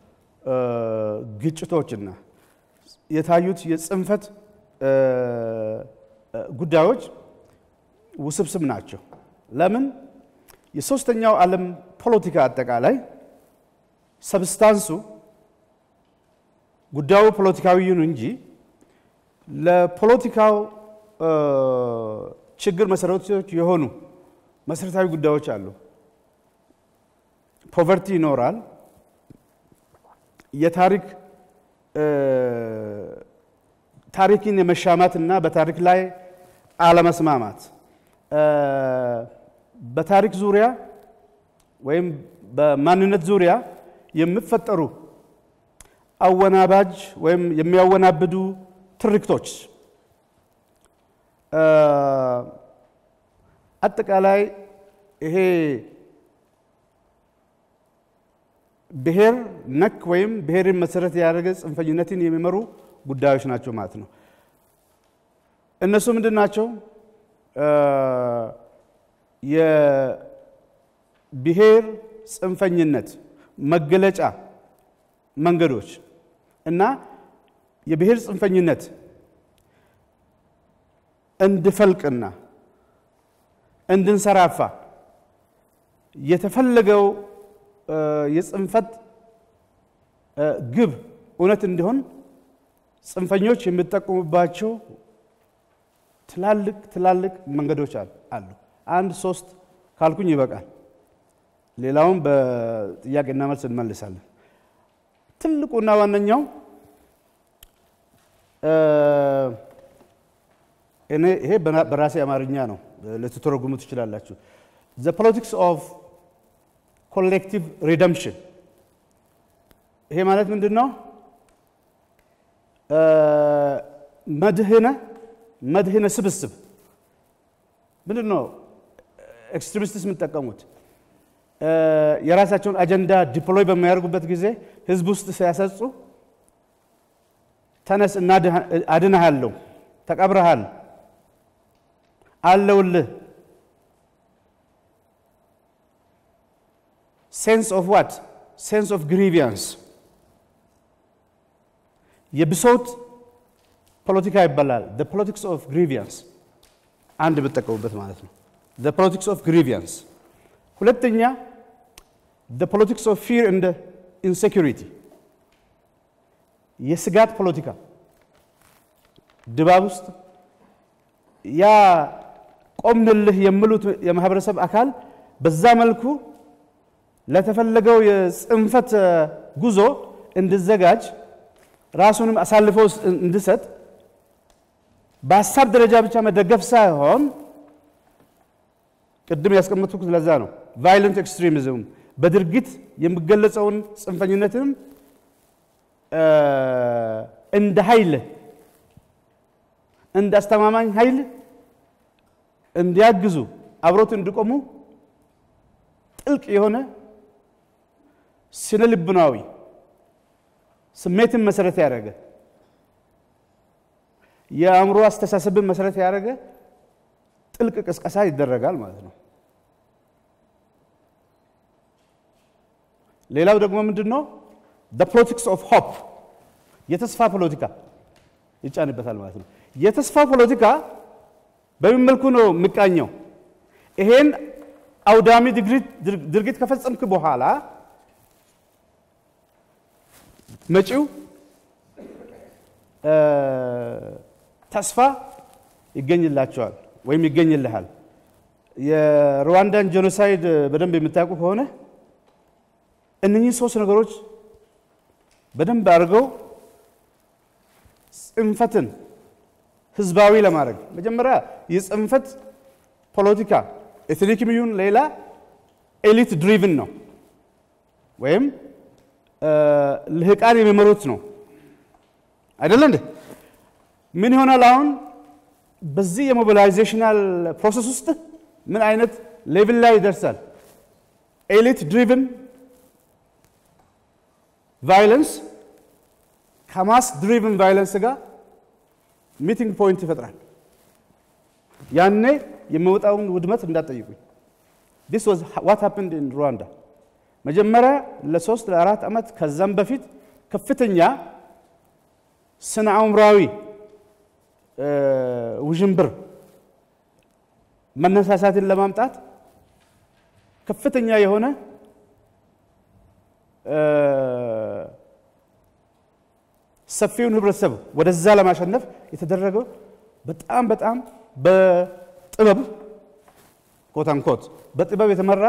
ግጭቶችና የታዩት የጽንፈት ጉዳዮች ውስብስብ ናቸው። ለምን? የሶስተኛው ዓለም ፖለቲካ አጠቃላይ ሰብስታንሱ ጉዳዩ ፖለቲካዊ ይሁን እንጂ ለፖለቲካው ችግር መሰረቶች የሆኑ መሰረታዊ ጉዳዮች አሉ። ፖቨርቲ ይኖራል። የታሪክ ታሪክን የመሻማት እና በታሪክ ላይ አለመስማማት በታሪክ ዙሪያ ወይም በማንነት ዙሪያ የሚፈጠሩ አወናባጅ ወይም የሚያወናብዱ ትርክቶች አጠቃላይ ይሄ ብሔር ነክ ወይም ብሔርን መሰረት ያደረገ ጽንፈኝነትን የሚመሩ ጉዳዮች ናቸው ማለት ነው። እነሱ ምንድን ናቸው? የብሔር ጽንፈኝነት መገለጫ መንገዶች እና የብሔር ጽንፈኝነት እንድፈልቅና እንድንሰራፋ የተፈለገው የጽንፈት ግብ እውነት እንዲሆን ጽንፈኞች የሚጠቀሙባቸው ትላልቅ ትላልቅ መንገዶች አሉ። አንድ ሶስት ካልኩኝ ይበቃል። ሌላውን በጥያቄና መልስ እንመልሳለን። ትልቁና ዋነኛው እኔ ይሄ በራሴ አማርኛ ነው፣ ልትተረጉሙ ትችላላችሁ። ዘ ፖለቲክስ ኦፍ ኮሌክቲቭ ሪደምፕሽን። ይሄ ማለት ምንድን ነው? መድህነ መድህነ ስብስብ ምንድን ነው? ኤክስትሪሚስትስ የምጠቀሙት የራሳቸውን አጀንዳ ዲፕሎይ በሚያደርጉበት ጊዜ ህዝብ ውስጥ ሲያሰጹ ተነስ እና አድንሃለሁ፣ ተቀብረሃል፣ አለውልህ ሴንስ ኦፍ ዋት ሴንስ ኦፍ ግሪቪያንስ የብሶት ፖለቲካ ይባላል። ፖለቲክስ ኦፍ ግሪቪያንስ አንድ የምጠቀሙበት ማለት ነው። ፖለቲክስ ኦፍ ግሪቪያንስ ሁለተኛ ፖለቲክስ ኦፍ ፊር እንደ ኢንሴኪሪቲ የስጋት ፖለቲካ ድባብ ውስጥ ያ ቆምንልህ የሚሉት የማህበረሰብ አካል በዛ መልኩ ለተፈለገው የጽንፈት ጉዞ እንዲዘጋጅ ራሱንም አሳልፎ እንዲሰጥ በሀሳብ ደረጃ ብቻ መደገፍ ሳይሆን ቅድም ያስቀመጥኩት ለዛ ነው። ቫይለንት ኤክስትሪሚዝም በድርጊት የሚገለጸውን ጽንፈኝነትንም እንደ ኃይል እንደ አስተማማኝ ኃይል እንዲያግዙ አብሮት እንዲቆሙ ጥልቅ የሆነ ስነ ልቡናዊ ስሜትን መሰረት ያደረገ የአእምሮ አስተሳሰብን መሰረት ያደረገ ጥልቅ ቅስቀሳ ይደረጋል ማለት ነው። ሌላው ደግሞ ምንድን ነው? ፖለቲክስ ኦፍ ሆፕ የተስፋ ፖለቲካ ይጫንበታል ማለት ነው። የተስፋ ፖለቲካ በምን መልኩ ነው የሚቃኘው? ይሄን አውዳሚ ድርጊት ከፈጸምክ በኋላ መጪው ተስፋ ይገኝላቸዋል ወይም ይገኝልሃል። የሩዋንዳን ጄኖሳይድ በደንብ የምታውቁ ከሆነ እነኚህ ሶስት ነገሮች በደንብ አድርገው ጽንፈትን ህዝባዊ ለማድረግ መጀመሪያ የጽንፈት ፖለቲካ ኤትኒክም ይሁን ሌላ ኤሊት ድሪቭን ነው ወይም ልህቃን የሚመሩት ነው አይደለ እንዴ? ምን ይሆናል አሁን በዚህ የሞቢላይዜሽናል ፕሮሰስ ውስጥ ምን አይነት ሌቭል ላይ ይደርሳል? ኤሊት ድሪቭን ቫይለንስ ከማስ ድሪቭን ቫይለንስ ጋር ሚቲንግ ፖይንት ይፈጥራል። ያኔ የሚወጣውን ውድመት እንዳትጠይቁኝ። ዲስ ዋዝ ዋት ሃፕንድ ኢን ሩዋንዳ። መጀመሪያ ለሶስት ለአራት ዓመት ከዛም በፊት ከፍተኛ ስነ አእምሯዊ ውዥንብር መነሳሳትን ለማምጣት ከፍተኛ የሆነ ሰፊውን ህብረተሰብ ወደዛ ለማሸነፍ የተደረገው በጣም በጣም በጥበብ ኮታንኮት በጥበብ የተመራ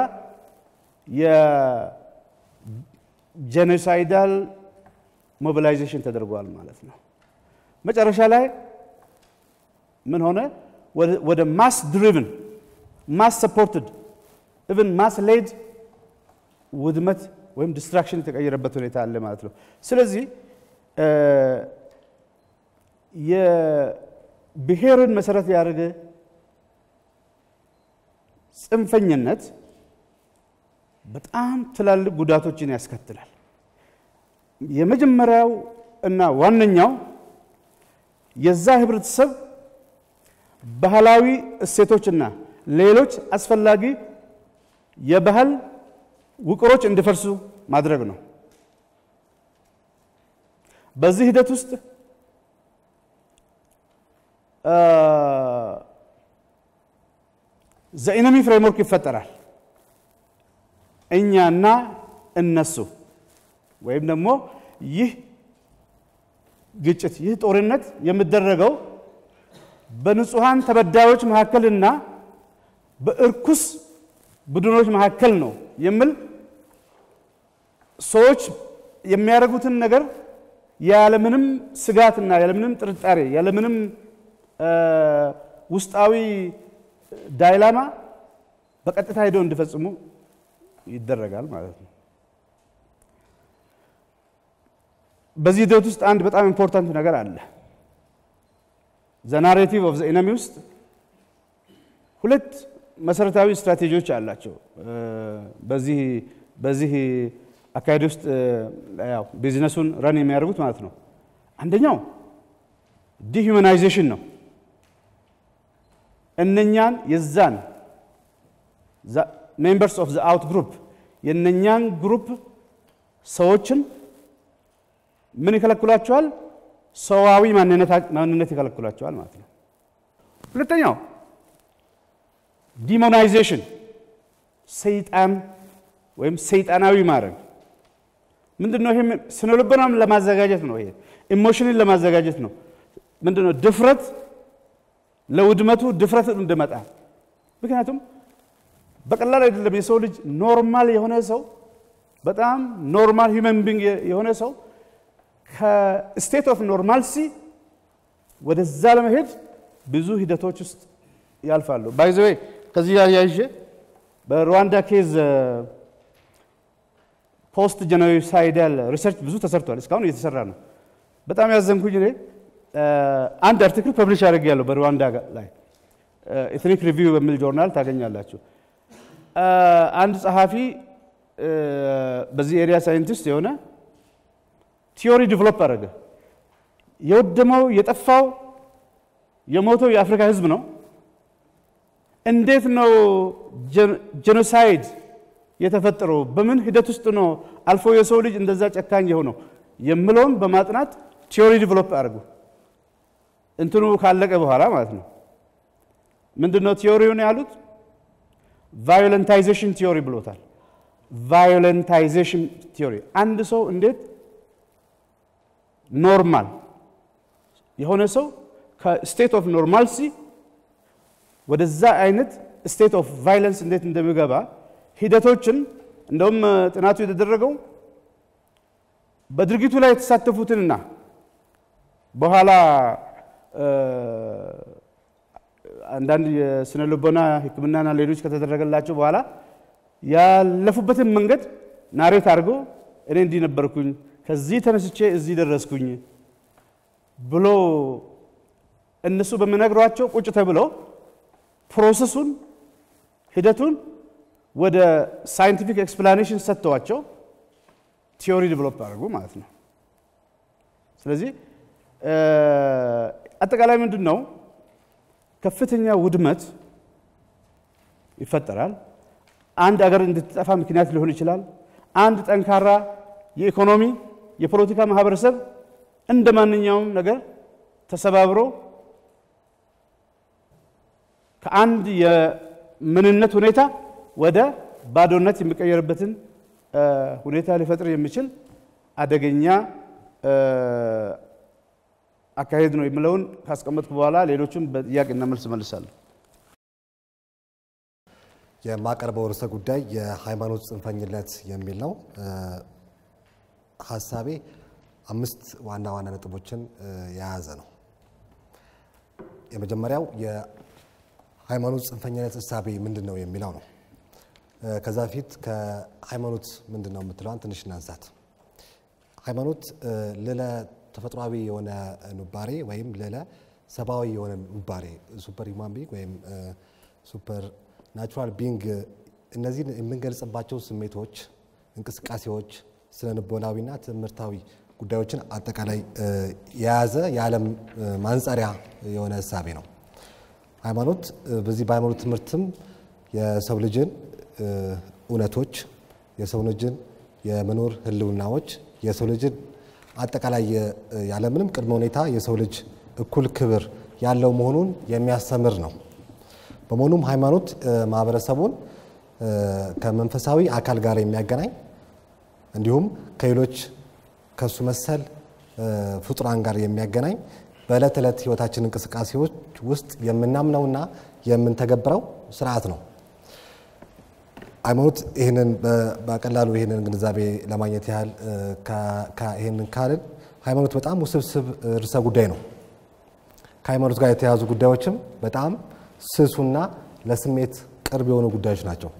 የጄኖሳይዳል ሞቢላይዜሽን ተደርጓል ማለት ነው። መጨረሻ ላይ ምን ሆነ? ወደ ማስ ድሪቭን ማስ ሰፖርትድ ኢቭን ማስ ሌድ ውድመት ወይም ዲስትራክሽን የተቀየረበት ሁኔታ አለ ማለት ነው። ስለዚህ የብሔርን መሰረት ያደረገ ጽንፈኝነት በጣም ትላልቅ ጉዳቶችን ያስከትላል። የመጀመሪያው እና ዋነኛው የዛ ህብረተሰብ ባህላዊ እሴቶችና ሌሎች አስፈላጊ የባህል ውቅሮች እንዲፈርሱ ማድረግ ነው። በዚህ ሂደት ውስጥ ዘኢነሚ ፍሬምወርክ ይፈጠራል። እኛና እነሱ ወይም ደግሞ ይህ ግጭት ይህ ጦርነት የሚደረገው በንጹሐን ተበዳዮች መካከልና በእርኩስ ቡድኖች መካከል ነው የሚል ሰዎች የሚያደርጉትን ነገር ያለምንም ስጋትና ያለምንም ጥርጣሬ ያለምንም ውስጣዊ ዳይላማ በቀጥታ ሄደው እንዲፈጽሙ ይደረጋል ማለት ነው። በዚህ ሂደት ውስጥ አንድ በጣም ኢምፖርታንት ነገር አለ። ዘ ናሬቲቭ ኦፍ ዘ ኢነሚ ውስጥ ሁለት መሰረታዊ ስትራቴጂዎች አላቸው። በዚህ በዚህ አካሄድ ውስጥ ያው ቢዝነሱን ረን የሚያደርጉት ማለት ነው። አንደኛው ዲሁማናይዜሽን ነው። እነኛን የዛን ሜምበርስ ኦፍ ዘ አውት ግሩፕ የእነኛን ግሩፕ ሰዎችን ምን ይከለክሏቸዋል? ሰዋዊ ማንነት ይከለክሏቸዋል ማለት ነው። ሁለተኛው ዲሞናይዜሽን ሰይጣን ወይም ሰይጣናዊ ማድረግ ምንድን ነው? ይሄ ስነ ልቦናም ለማዘጋጀት ነው። ይሄ ኢሞሽንን ለማዘጋጀት ነው። ምንድን ነው? ድፍረት ለውድመቱ ድፍረት እንድመጣ ምክንያቱም በቀላል አይደለም። የሰው ልጅ ኖርማል የሆነ ሰው በጣም ኖርማል ሂውመን ቢንግ የሆነ ሰው ከስቴት ኦፍ ኖርማልሲ ወደዛ ለመሄድ ብዙ ሂደቶች ውስጥ ያልፋሉ። ባይዘዌ ከዚህ ጋር ያይዤ በሩዋንዳ ኬዝ ፖስት ጀኖሳይዳል ሪሰርች ብዙ ተሰርቷል። እስካሁን እየተሰራ ነው። በጣም ያዘንኩኝ እኔ አንድ አርቲክል ፐብሊሽ አድርጌያለሁ በሩዋንዳ ላይ ኤትኒክ ሪቪው በሚል ጆርናል ታገኛላችሁ። አንድ ጸሐፊ በዚህ ኤሪያ ሳይንቲስት የሆነ ቲዮሪ ዲቨሎፕ አደረገ። የወደመው የጠፋው የሞተው የአፍሪካ ሕዝብ ነው። እንዴት ነው ጄኖሳይድ የተፈጠረው? በምን ሂደት ውስጥ ነው አልፎ የሰው ልጅ እንደዛ ጨካኝ የሆነው የምለውን በማጥናት ቲዮሪ ዲቨሎፕ አድርጉ። እንትኑ ካለቀ በኋላ ማለት ነው። ምንድን ነው ቲዮሪውን ያሉት? ቫዮለንታይዜሽን ቲዮሪ ብሎታል። ቫዮለንታይዜሽን ቲዮሪ አንድ ሰው እንዴት ኖርማል የሆነ ሰው ከስቴት ኦፍ ኖርማልሲ ወደዛ አይነት ስቴት ኦፍ ቫይለንስ እንዴት እንደሚገባ ሂደቶችን እንደውም ጥናቱ የተደረገው በድርጊቱ ላይ የተሳተፉትንና በኋላ አንዳንድ የስነ ልቦና ሕክምናና ሌሎች ከተደረገላቸው በኋላ ያለፉበትን መንገድ ናሬት አድርጎ እኔ እንዲህ ነበርኩኝ፣ ከዚህ ተነስቼ እዚህ ደረስኩኝ ብሎ እነሱ በሚነግሯቸው ቁጭ ተብሎ ፕሮሰሱን ሂደቱን ወደ ሳይንቲፊክ ኤክስፕላኔሽን ሰጥተዋቸው ቲዮሪ ዲቨሎፕ አድርጉ ማለት ነው። ስለዚህ አጠቃላይ ምንድን ነው ከፍተኛ ውድመት ይፈጠራል። አንድ አገር እንድትጠፋ ምክንያት ሊሆን ይችላል። አንድ ጠንካራ የኢኮኖሚ የፖለቲካ ማህበረሰብ እንደ ማንኛውም ነገር ተሰባብሮ ከአንድ የምንነት ሁኔታ ወደ ባዶነት የሚቀየርበትን ሁኔታ ሊፈጥር የሚችል አደገኛ አካሄድ ነው የሚለውን ካስቀመጥኩ በኋላ ሌሎቹም በጥያቄና መልስ መልሳለሁ። የማቀርበው ርዕሰ ጉዳይ የሃይማኖት ጽንፈኝነት የሚል ነው። ሀሳቤ አምስት ዋና ዋና ነጥቦችን የያዘ ነው። የመጀመሪያው የሃይማኖት ጽንፈኝነት እሳቤ ምንድን ነው የሚለው ነው። ከዛ በፊት ከሃይማኖት ምንድን ነው የምትለዋን ትንሽ እናንሳት። ሃይማኖት ልለ ተፈጥሯዊ የሆነ ኑባሬ ወይም ልለ ሰብአዊ የሆነ ኑባሬ ሱፐር ሂውማን ቢንግ ወይም ሱፐር ናቹራል ቢንግ እነዚህን የምንገልጽባቸው ስሜቶች፣ እንቅስቃሴዎች፣ ስነ ልቦናዊና ትምህርታዊ ጉዳዮችን አጠቃላይ የያዘ የዓለም ማንጸሪያ የሆነ እሳቤ ነው። ሃይማኖት በዚህ በሃይማኖት ትምህርትም የሰው ልጅን እውነቶች፣ የሰው ልጅን የመኖር ህልውናዎች፣ የሰው ልጅን አጠቃላይ ያለምንም ቅድመ ሁኔታ የሰው ልጅ እኩል ክብር ያለው መሆኑን የሚያስተምር ነው። በመሆኑም ሃይማኖት ማህበረሰቡን ከመንፈሳዊ አካል ጋር የሚያገናኝ እንዲሁም ከሌሎች ከሱ መሰል ፍጡራን ጋር የሚያገናኝ በዕለት ዕለት ህይወታችን እንቅስቃሴዎች ውስጥ የምናምነውና የምንተገብረው ስርዓት ነው። ሃይማኖት ይህንን በቀላሉ ይህንን ግንዛቤ ለማግኘት ያህል ይህንን ካልን ሃይማኖት በጣም ውስብስብ ርዕሰ ጉዳይ ነው። ከሃይማኖት ጋር የተያዙ ጉዳዮችም በጣም ስሱና ለስሜት ቅርብ የሆኑ ጉዳዮች ናቸው።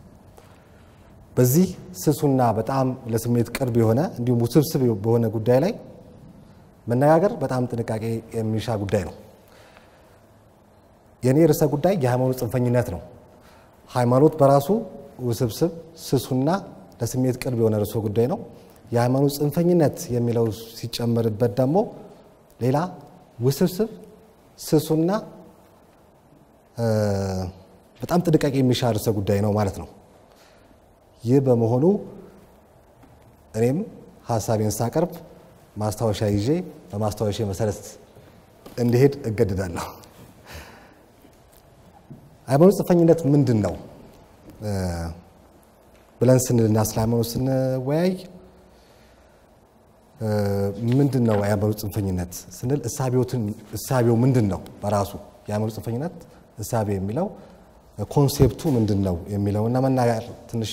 በዚህ ስሱና በጣም ለስሜት ቅርብ የሆነ እንዲሁም ውስብስብ በሆነ ጉዳይ ላይ መነጋገር በጣም ጥንቃቄ የሚሻ ጉዳይ ነው። የእኔ ርዕሰ ጉዳይ የሃይማኖት ጽንፈኝነት ነው። ሃይማኖት በራሱ ውስብስብ ስሱና ለስሜት ቅርብ የሆነ ርዕሰ ጉዳይ ነው። የሃይማኖት ጽንፈኝነት የሚለው ሲጨመርበት ደግሞ ሌላ ውስብስብ ስሱና በጣም ጥንቃቄ የሚሻ ርዕሰ ጉዳይ ነው ማለት ነው። ይህ በመሆኑ እኔም ሀሳቤን ሳቀርብ ማስታወሻ ይዤ በማስታወሻ መሰረት እንዲሄድ እገድዳለሁ። ሃይማኖት ጽንፈኝነት ምንድን ነው ብለን ስንልና ስለ ሃይማኖት ስንወያይ ምንድን ነው የሃይማኖት ጽንፈኝነት ስንል እሳቤው ምንድን ነው በራሱ የሃይማኖት ጽንፈኝነት እሳቤ የሚለው ኮንሴፕቱ ምንድን ነው የሚለውና መናገር ትንሽ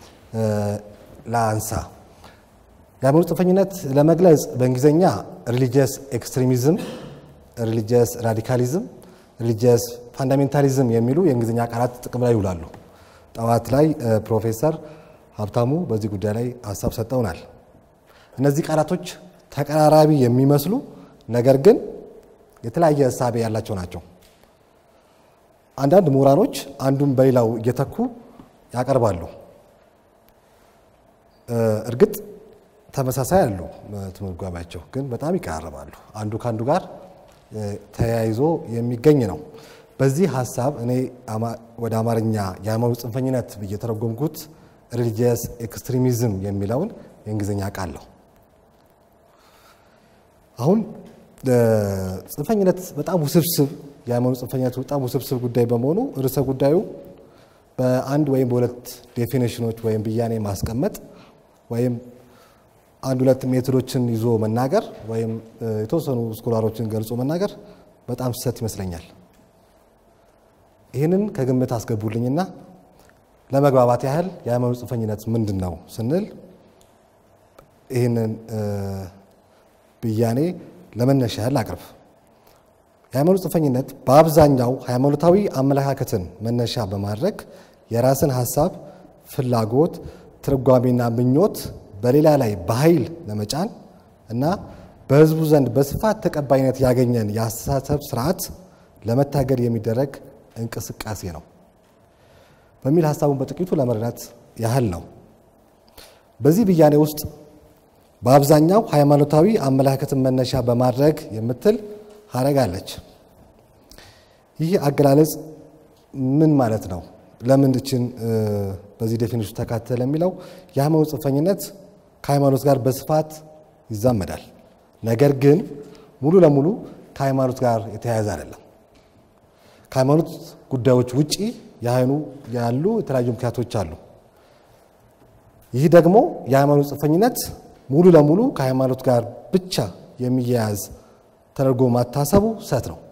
ላንሳ። የሃይማኖት ጽንፈኝነት ለመግለጽ በእንግሊዝኛ ሪሊጂየስ ኤክስትሪሚዝም፣ ሪሊጂየስ ራዲካሊዝም፣ ሪሊጂየስ ፋንዳሜንታሊዝም የሚሉ የእንግሊዝኛ ቃላት ጥቅም ላይ ይውላሉ። ጠዋት ላይ ፕሮፌሰር ሀብታሙ በዚህ ጉዳይ ላይ ሀሳብ ሰጠውናል። እነዚህ ቃላቶች ተቀራራቢ የሚመስሉ ነገር ግን የተለያየ እሳቤ ያላቸው ናቸው። አንዳንድ ምሁራኖች አንዱን በሌላው እየተኩ ያቀርባሉ። እርግጥ ተመሳሳይ አሉ ትርጓሜያቸው፣ ግን በጣም ይቀራረባሉ። አንዱ ከአንዱ ጋር ተያይዞ የሚገኝ ነው። በዚህ ሀሳብ እኔ ወደ አማርኛ የሃይማኖት ጽንፈኝነት ብዬ የተረጎምኩት ሪሊጂየስ ኤክስትሪሚዝም የሚለውን የእንግሊዝኛ ቃል ነው። አሁን ጽንፈኝነት በጣም ውስብስብ የሃይማኖት ጽንፈኝነት በጣም ውስብስብ ጉዳይ በመሆኑ ርዕሰ ጉዳዩ በአንድ ወይም በሁለት ዴፊኔሽኖች ወይም ብያኔ ማስቀመጥ ወይም አንድ ሁለት ሜቶዶችን ይዞ መናገር ወይም የተወሰኑ ስኮላሮችን ገልጾ መናገር በጣም ስህተት ይመስለኛል። ይህንን ከግምት አስገቡልኝና ለመግባባት ያህል የሃይማኖት ጽንፈኝነት ምንድን ነው ስንል ይህንን ብያኔ ለመነሻ ያህል አቅርብ። የሃይማኖት ጽንፈኝነት በአብዛኛው ሃይማኖታዊ አመለካከትን መነሻ በማድረግ የራስን ሀሳብ፣ ፍላጎት፣ ትርጓሜና ምኞት በሌላ ላይ በኃይል ለመጫን እና በሕዝቡ ዘንድ በስፋት ተቀባይነት ያገኘን የአስተሳሰብ ስርዓት ለመታገድ የሚደረግ እንቅስቃሴ ነው በሚል ሀሳቡን በጥቂቱ ለመረዳት ያህል ነው። በዚህ ብያኔ ውስጥ በአብዛኛው ሃይማኖታዊ አመለካከትን መነሻ በማድረግ የምትል ሀረግ አለች። ይህ አገላለጽ ምን ማለት ነው? ለምን እችን በዚህ ዴፊኒሽን ተካተለ የሚለው የሃይማኖት ጽንፈኝነት ከሃይማኖት ጋር በስፋት ይዛመዳል። ነገር ግን ሙሉ ለሙሉ ከሃይማኖት ጋር የተያያዘ አይደለም። ከሃይማኖት ጉዳዮች ውጪ የአይኑ ያሉ የተለያዩ ምክንያቶች አሉ። ይህ ደግሞ የሃይማኖት ጽንፈኝነት ሙሉ ለሙሉ ከሃይማኖት ጋር ብቻ የሚያያዝ ተደርጎ ማታሰቡ ስህተት ነው።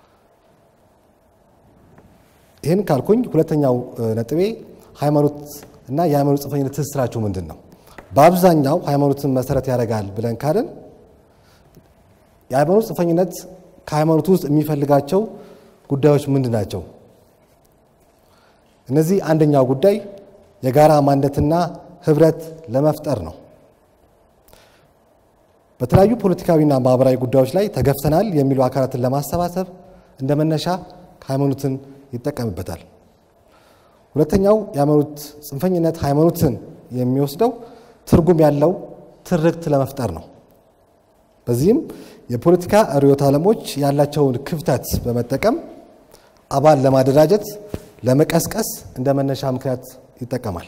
ይህን ካልኩኝ ሁለተኛው ነጥቤ ሃይማኖት እና የሃይማኖት ጽንፈኝነት ትስስራቸው ምንድን ነው? በአብዛኛው ሃይማኖትን መሰረት ያደርጋል ብለን ካልን የሃይማኖት ጽንፈኝነት ከሃይማኖት ውስጥ የሚፈልጋቸው ጉዳዮች ምንድን ናቸው? እነዚህ አንደኛው ጉዳይ የጋራ ማንነትና ህብረት ለመፍጠር ነው። በተለያዩ ፖለቲካዊና ማህበራዊ ጉዳዮች ላይ ተገፍተናል የሚሉ አካላትን ለማሰባሰብ እንደ መነሻ ሃይማኖትን ይጠቀምበታል። ሁለተኛው የሃይማኖት ጽንፈኝነት ሃይማኖትን የሚወስደው ትርጉም ያለው ትርክት ለመፍጠር ነው። በዚህም የፖለቲካ ርዕዮተ ዓለሞች ያላቸውን ክፍተት በመጠቀም አባል ለማደራጀት ለመቀስቀስ እንደ መነሻ ምክንያት ይጠቀማል።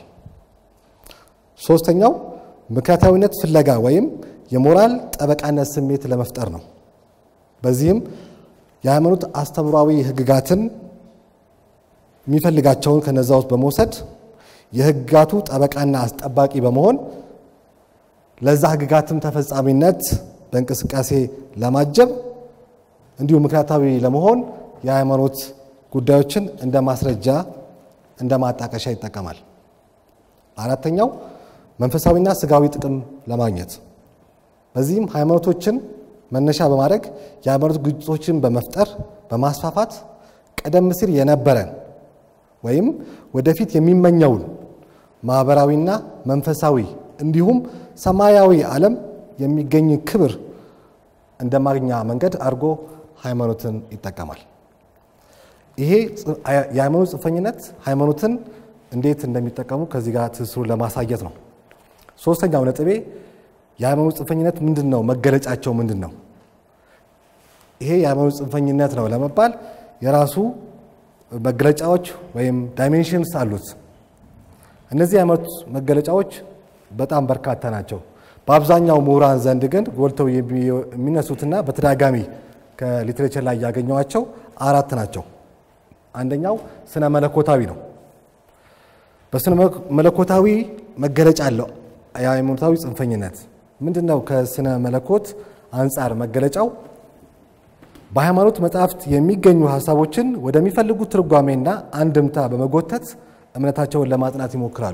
ሶስተኛው ምክንያታዊነት ፍለጋ ወይም የሞራል ጠበቃነት ስሜት ለመፍጠር ነው። በዚህም የሃይማኖት አስተምሯዊ ህግጋትን የሚፈልጋቸውን ከነዛ ውስጥ በመውሰድ የህግጋቱ ጠበቃና አስጠባቂ በመሆን ለዛ ህግጋትም ተፈጻሚነት በእንቅስቃሴ ለማጀብ እንዲሁም ምክንያታዊ ለመሆን የሃይማኖት ጉዳዮችን እንደ ማስረጃ እንደ ማጣቀሻ ይጠቀማል። አራተኛው መንፈሳዊና ስጋዊ ጥቅም ለማግኘት በዚህም ሃይማኖቶችን መነሻ በማድረግ የሃይማኖት ግጭቶችን በመፍጠር በማስፋፋት ቀደም ሲል የነበረን ወይም ወደፊት የሚመኘውን ማህበራዊና መንፈሳዊ እንዲሁም ሰማያዊ ዓለም የሚገኝ ክብር እንደ ማግኛ መንገድ አድርጎ ሃይማኖትን ይጠቀማል። ይሄ የሃይማኖት ጽንፈኝነት ሃይማኖትን እንዴት እንደሚጠቀሙ ከዚህ ጋር ትስስሩን ለማሳየት ነው። ሶስተኛው ነጥቤ የሃይማኖት ጽንፈኝነት ምንድን ነው? መገለጫቸው ምንድን ነው? ይሄ የሃይማኖት ጽንፈኝነት ነው ለመባል የራሱ መገለጫዎች ወይም ዳይሜንሽንስ አሉት። እነዚህ የሃይማኖት መገለጫዎች በጣም በርካታ ናቸው። በአብዛኛው ምሁራን ዘንድ ግን ጎልተው የሚነሱትና በተደጋጋሚ ከሊትሬቸር ላይ ያገኘዋቸው አራት ናቸው። አንደኛው ስነ መለኮታዊ ነው። በስነ መለኮታዊ መገለጫ አለው የሃይማኖታዊ ጽንፈኝነት ምንድን ነው? ከስነ መለኮት አንጻር መገለጫው በሃይማኖት መጽሐፍት የሚገኙ ሀሳቦችን ወደሚፈልጉት ትርጓሜና አንድምታ በመጎተት እምነታቸውን ለማጽናት ይሞክራሉ።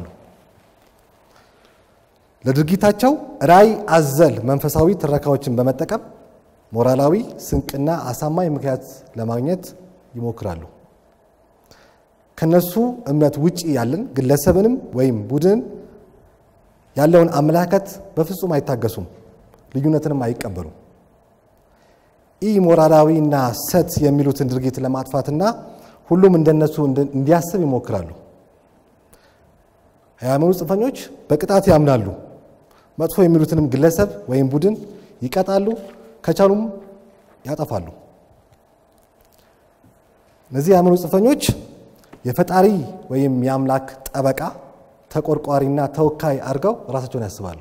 ለድርጊታቸው ራዕይ አዘል መንፈሳዊ ትረካዎችን በመጠቀም ሞራላዊ ስንቅና አሳማኝ ምክንያት ለማግኘት ይሞክራሉ። ከነሱ እምነት ውጪ ያለን ግለሰብንም ወይም ቡድንን ያለውን አመለካከት በፍጹም አይታገሱም፣ ልዩነትንም አይቀበሉም። ኢ ሞራላዊና ሰት የሚሉትን ድርጊት ለማጥፋትና ሁሉም እንደነሱ እንዲያስብ ይሞክራሉ። የሃይማኖት ጽንፈኞች በቅጣት ያምናሉ። መጥፎ የሚሉትንም ግለሰብ ወይም ቡድን ይቀጣሉ፣ ከቻሉም ያጠፋሉ። እነዚህ የሃይማኖት ጽንፈኞች የፈጣሪ ወይም የአምላክ ጠበቃ ተቆርቋሪና ተወካይ አድርገው ራሳቸውን ያስባሉ።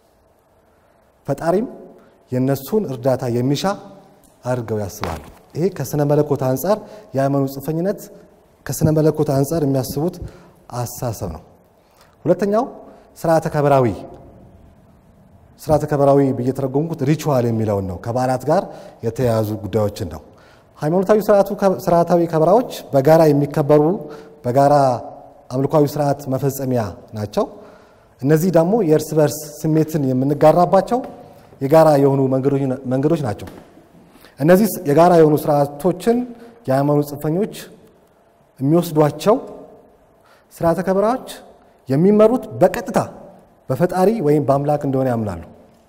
ፈጣሪም የእነሱን እርዳታ የሚሻ አድርገው ያስባሉ። ይሄ ከስነ መለኮት አንጻር የሃይማኖት ጽንፈኝነት ከስነ መለኮት አንጻር የሚያስቡት አስተሳሰብ ነው። ሁለተኛው ስርዓተ ከበራዊ ስርዓተ ከበራዊ ብዬ ተረጎምኩት ሪቹዋል የሚለውን ነው። ከበዓላት ጋር የተያያዙ ጉዳዮችን ነው። ሃይማኖታዊ ስርዓታዊ ከበራዎች በጋራ የሚከበሩ በጋራ አምልኳዊ ስርዓት መፈጸሚያ ናቸው። እነዚህ ደግሞ የእርስ በርስ ስሜትን የምንጋራባቸው የጋራ የሆኑ መንገዶች ናቸው። እነዚህ የጋራ የሆኑ ስርዓቶችን የሃይማኖት ጽንፈኞች የሚወስዷቸው ስርዓተ ከበራዎች የሚመሩት በቀጥታ በፈጣሪ ወይም በአምላክ እንደሆነ ያምናሉ።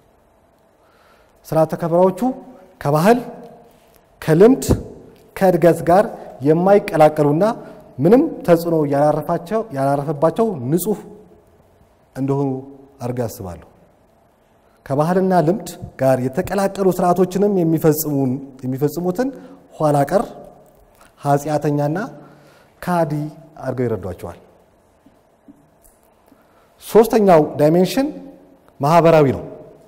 ስርዓተ ከበራዎቹ ከባህል፣ ከልምድ፣ ከእድገት ጋር የማይቀላቀሉና ምንም ተጽዕኖ ያላረፈባቸው ንጹህ እንደሆኑ አድርገው ያስባሉ። ከባህልና ልምድ ጋር የተቀላቀሉ ስርዓቶችንም የሚፈጽሙትን ኋላ ቀር ኃጢአተኛና ካዲ አድርገው ይረዷቸዋል። ሶስተኛው ዳይሜንሽን ማህበራዊ ነው።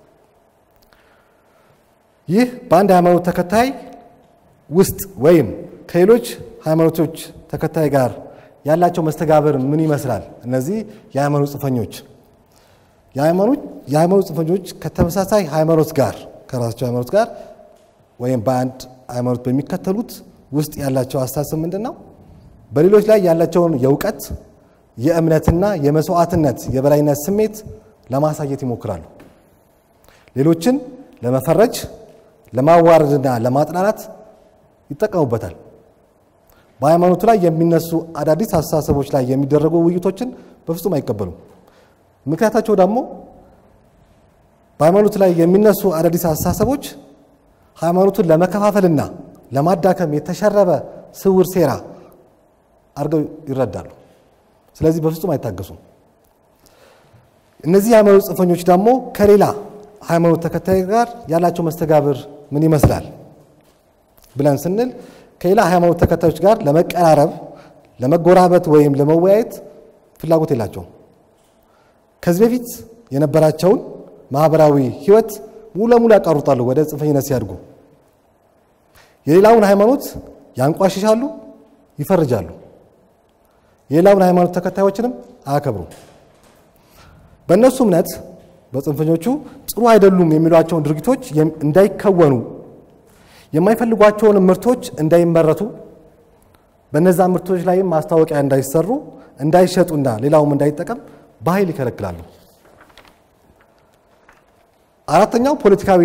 ይህ በአንድ ሃይማኖት ተከታይ ውስጥ ወይም ከሌሎች ሃይማኖቶች ተከታይ ጋር ያላቸው መስተጋብር ምን ይመስላል? እነዚህ የሃይማኖት ጽንፈኞች የሃይማኖት ጽንፈኞች ከተመሳሳይ ሃይማኖት ጋር ከራሳቸው ሃይማኖት ጋር ወይም በአንድ ሃይማኖት በሚከተሉት ውስጥ ያላቸው አስተሳሰብ ምንድን ነው? በሌሎች ላይ ያላቸውን የእውቀት የእምነትና የመስዋዕትነት የበላይነት ስሜት ለማሳየት ይሞክራሉ። ሌሎችን ለመፈረጅ ለማዋረድና ለማጥላላት ይጠቀሙበታል። በሃይማኖቱ ላይ የሚነሱ አዳዲስ አስተሳሰቦች ላይ የሚደረጉ ውይይቶችን በፍጹም አይቀበሉም። ምክንያታቸው ደግሞ በሃይማኖቱ ላይ የሚነሱ አዳዲስ አስተሳሰቦች ሃይማኖቱን ለመከፋፈልና ለማዳከም የተሸረበ ስውር ሴራ አድርገው ይረዳሉ። ስለዚህ በፍጹም አይታገሱም። እነዚህ የሃይማኖት ጽንፈኞች ደግሞ ከሌላ ሃይማኖት ተከታይ ጋር ያላቸው መስተጋብር ምን ይመስላል ብለን ስንል ከሌላ ሃይማኖት ተከታዮች ጋር ለመቀራረብ፣ ለመጎራበት ወይም ለመወያየት ፍላጎት የላቸውም። ከዚህ በፊት የነበራቸውን ማህበራዊ ህይወት ሙሉ ለሙሉ ያቃሩጣሉ ወደ ጽንፈኝነት ሲያድጉ። የሌላውን ሃይማኖት ያንቋሽሻሉ፣ ይፈርጃሉ። የሌላውን ሃይማኖት ተከታዮችንም አያከብሩም። በእነሱ እምነት በጽንፈኞቹ ጥሩ አይደሉም የሚሏቸውን ድርጊቶች እንዳይከወኑ የማይፈልጓቸውን ምርቶች እንዳይመረቱ በነዛ ምርቶች ላይም ማስታወቂያ እንዳይሰሩ እንዳይሸጡና ሌላውም እንዳይጠቀም በኃይል ይከለክላሉ። አራተኛው ፖለቲካዊ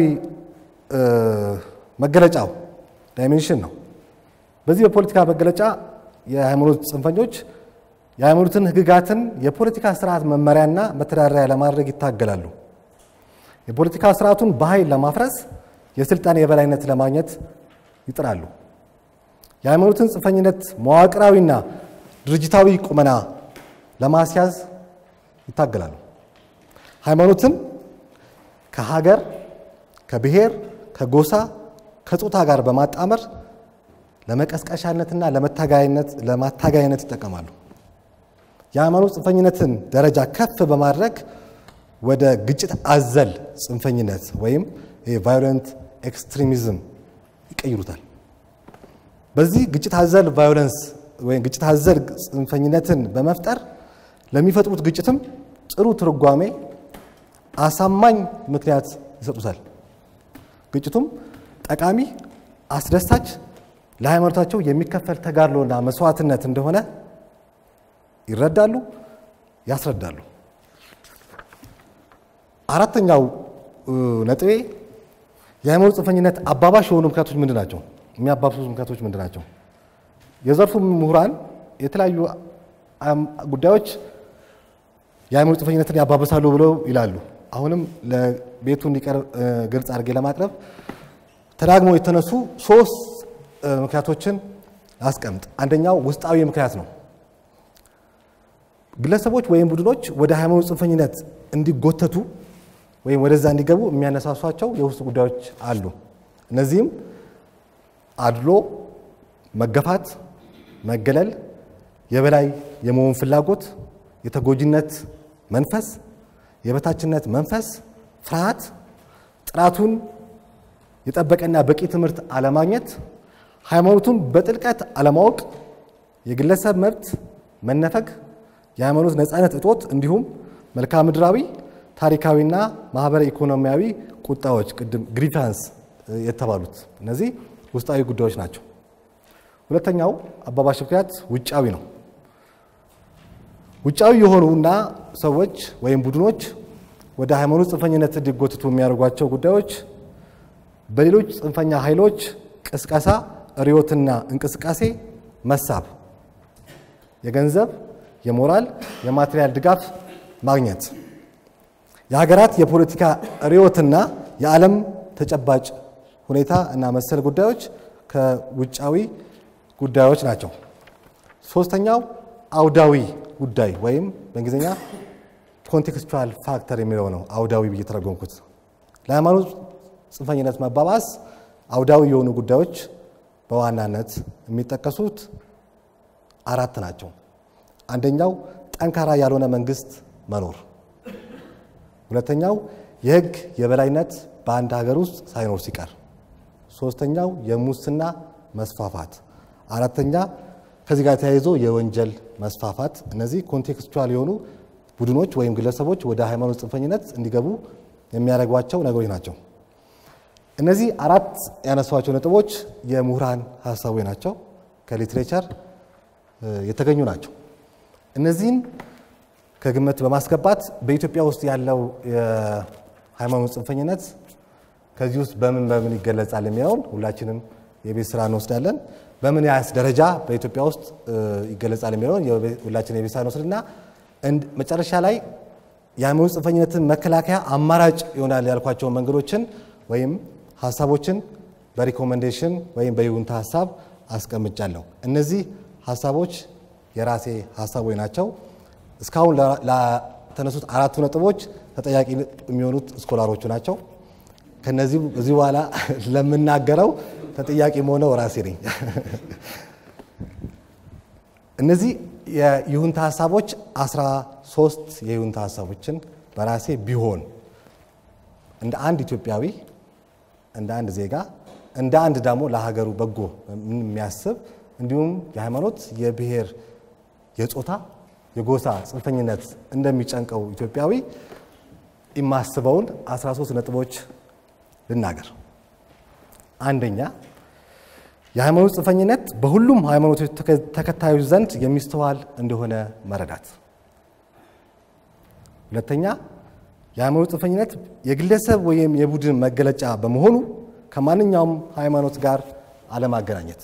መገለጫው ዳይሜንሽን ነው። በዚህ በፖለቲካ መገለጫ የሃይማኖት ጽንፈኞች የሃይማኖትን ህግጋትን የፖለቲካ ስርዓት መመሪያና መተዳደሪያ ለማድረግ ይታገላሉ። የፖለቲካ ስርዓቱን በኃይል ለማፍረስ የስልጣን የበላይነት ለማግኘት ይጥራሉ። የሃይማኖትን ጽንፈኝነት መዋቅራዊና ድርጅታዊ ቁመና ለማስያዝ ይታገላሉ። ሃይማኖትን ከሀገር፣ ከብሔር፣ ከጎሳ፣ ከጾታ ጋር በማጣመር ለመቀስቀሻነትና ለማታጋይነት ይጠቀማሉ። የሃይማኖት ጽንፈኝነትን ደረጃ ከፍ በማድረግ ወደ ግጭት አዘል ጽንፈኝነት ወይም ቫዮለንት ኤክስትሪሚዝም ይቀይሩታል። በዚህ ግጭት አዘል ቫዮለንስ ወይም ግጭት አዘል ጽንፈኝነትን በመፍጠር ለሚፈጥሩት ግጭትም ጥሩ ትርጓሜ፣ አሳማኝ ምክንያት ይሰጡታል። ግጭቱም ጠቃሚ፣ አስደሳች፣ ለሃይማኖታቸው የሚከፈል ተጋድሎና መስዋዕትነት እንደሆነ ይረዳሉ፣ ያስረዳሉ። አራተኛው ነጥቤ የሃይማኖት ጽንፈኝነት አባባሽ የሆኑ ምክንያቶች ምንድን ናቸው? የሚያባብሱ ምክንያቶች ምንድን ናቸው? የዘርፉ ምሁራን የተለያዩ ጉዳዮች የሃይማኖት ጽንፈኝነትን ያባብሳሉ ብለው ይላሉ። አሁንም ለቤቱ እንዲቀርብ ግልጽ አድርጌ ለማቅረብ ተዳግሞ የተነሱ ሶስት ምክንያቶችን አስቀምጥ። አንደኛው ውስጣዊ ምክንያት ነው። ግለሰቦች ወይም ቡድኖች ወደ ሃይማኖት ጽንፈኝነት እንዲጎተቱ ወይም ወደዛ እንዲገቡ የሚያነሳሷቸው የውስጥ ጉዳዮች አሉ። እነዚህም አድሎ፣ መገፋት፣ መገለል፣ የበላይ የመሆን ፍላጎት፣ የተጎጂነት መንፈስ፣ የበታችነት መንፈስ፣ ፍርሃት፣ ጥራቱን የጠበቀና በቂ ትምህርት አለማግኘት፣ ሃይማኖቱን በጥልቀት አለማወቅ፣ የግለሰብ መብት መነፈግ፣ የሃይማኖት ነፃነት እጦት እንዲሁም መልክዓ ምድራዊ ታሪካዊና ማህበረ ኢኮኖሚያዊ ቁጣዎች ቅድም ግሪቫንስ የተባሉት እነዚህ ውስጣዊ ጉዳዮች ናቸው። ሁለተኛው አባባሽ ምክንያት ውጫዊ ነው። ውጫዊ የሆኑና ሰዎች ወይም ቡድኖች ወደ ሃይማኖት ጽንፈኝነት እንዲጎትቱ የሚያደርጓቸው ጉዳዮች በሌሎች ጽንፈኛ ኃይሎች ቅስቀሳ፣ ርዮትና እንቅስቃሴ መሳብ፣ የገንዘብ፣ የሞራል፣ የማቴሪያል ድጋፍ ማግኘት፣ የሀገራት የፖለቲካ ርዮትና የዓለም ተጨባጭ ሁኔታ እና መሰል ጉዳዮች ከውጫዊ ጉዳዮች ናቸው። ሶስተኛው አውዳዊ ጉዳይ ወይም በእንግሊዝኛ ኮንቴክስቹዋል ፋክተር የሚለው ነው። አውዳዊ ብዬ ተረጎምኩት። ለሃይማኖት ጽንፈኝነት መባባስ አውዳዊ የሆኑ ጉዳዮች በዋናነት የሚጠቀሱት አራት ናቸው። አንደኛው ጠንካራ ያልሆነ መንግስት መኖር፣ ሁለተኛው የህግ የበላይነት በአንድ ሀገር ውስጥ ሳይኖር ሲቀር፣ ሶስተኛው የሙስና መስፋፋት፣ አራተኛ ከዚህ ጋር ተያይዞ የወንጀል መስፋፋት። እነዚህ ኮንቴክስቹዋል የሆኑ ቡድኖች ወይም ግለሰቦች ወደ ሃይማኖት ጽንፈኝነት እንዲገቡ የሚያደርጓቸው ነገሮች ናቸው። እነዚህ አራት ያነሷቸው ነጥቦች የምሁራን ሀሳቦች ናቸው፣ ከሊትሬቸር የተገኙ ናቸው። እነዚህን ከግምት በማስገባት በኢትዮጵያ ውስጥ ያለው የሃይማኖት ጽንፈኝነት ከዚህ ውስጥ በምን በምን ይገለጻል የሚለውን ሁላችንም የቤት ስራ እንወስዳለን። በምን ያህል ደረጃ በኢትዮጵያ ውስጥ ይገለጻል የሚለውን ሁላችን የቤት ስራ እንወስድና መጨረሻ ላይ የሃይማኖት ጽንፈኝነትን መከላከያ አማራጭ ይሆናል ያልኳቸውን መንገዶችን ወይም ሀሳቦችን በሪኮሜንዴሽን ወይም በይሁንታ ሀሳብ አስቀምጫለሁ። እነዚህ ሀሳቦች የራሴ ሀሳቦች ናቸው። እስካሁን ለተነሱት አራቱ ነጥቦች ተጠያቂ የሚሆኑት ስኮላሮቹ ናቸው። ከነዚህ እዚህ በኋላ ለምናገረው ተጠያቂ መሆነው ራሴ ነኝ። እነዚህ የይሁንታ ሀሳቦች አስራ ሶስት የይሁንታ ሀሳቦችን በራሴ ቢሆን እንደ አንድ ኢትዮጵያዊ እንደ አንድ ዜጋ እንደ አንድ ደግሞ ለሀገሩ በጎ የሚያስብ እንዲሁም የሃይማኖት፣ የብሔር፣ የጾታ፣ የጎሳ ጽንፈኝነት እንደሚጨንቀው ኢትዮጵያዊ የማስበውን 13 ነጥቦች ልናገር። አንደኛ የሃይማኖት ጽንፈኝነት በሁሉም ሃይማኖቶች ተከታዮች ዘንድ የሚስተዋል እንደሆነ መረዳት። ሁለተኛ የሃይማኖት ጽንፈኝነት የግለሰብ ወይም የቡድን መገለጫ በመሆኑ ከማንኛውም ሃይማኖት ጋር አለማገናኘት።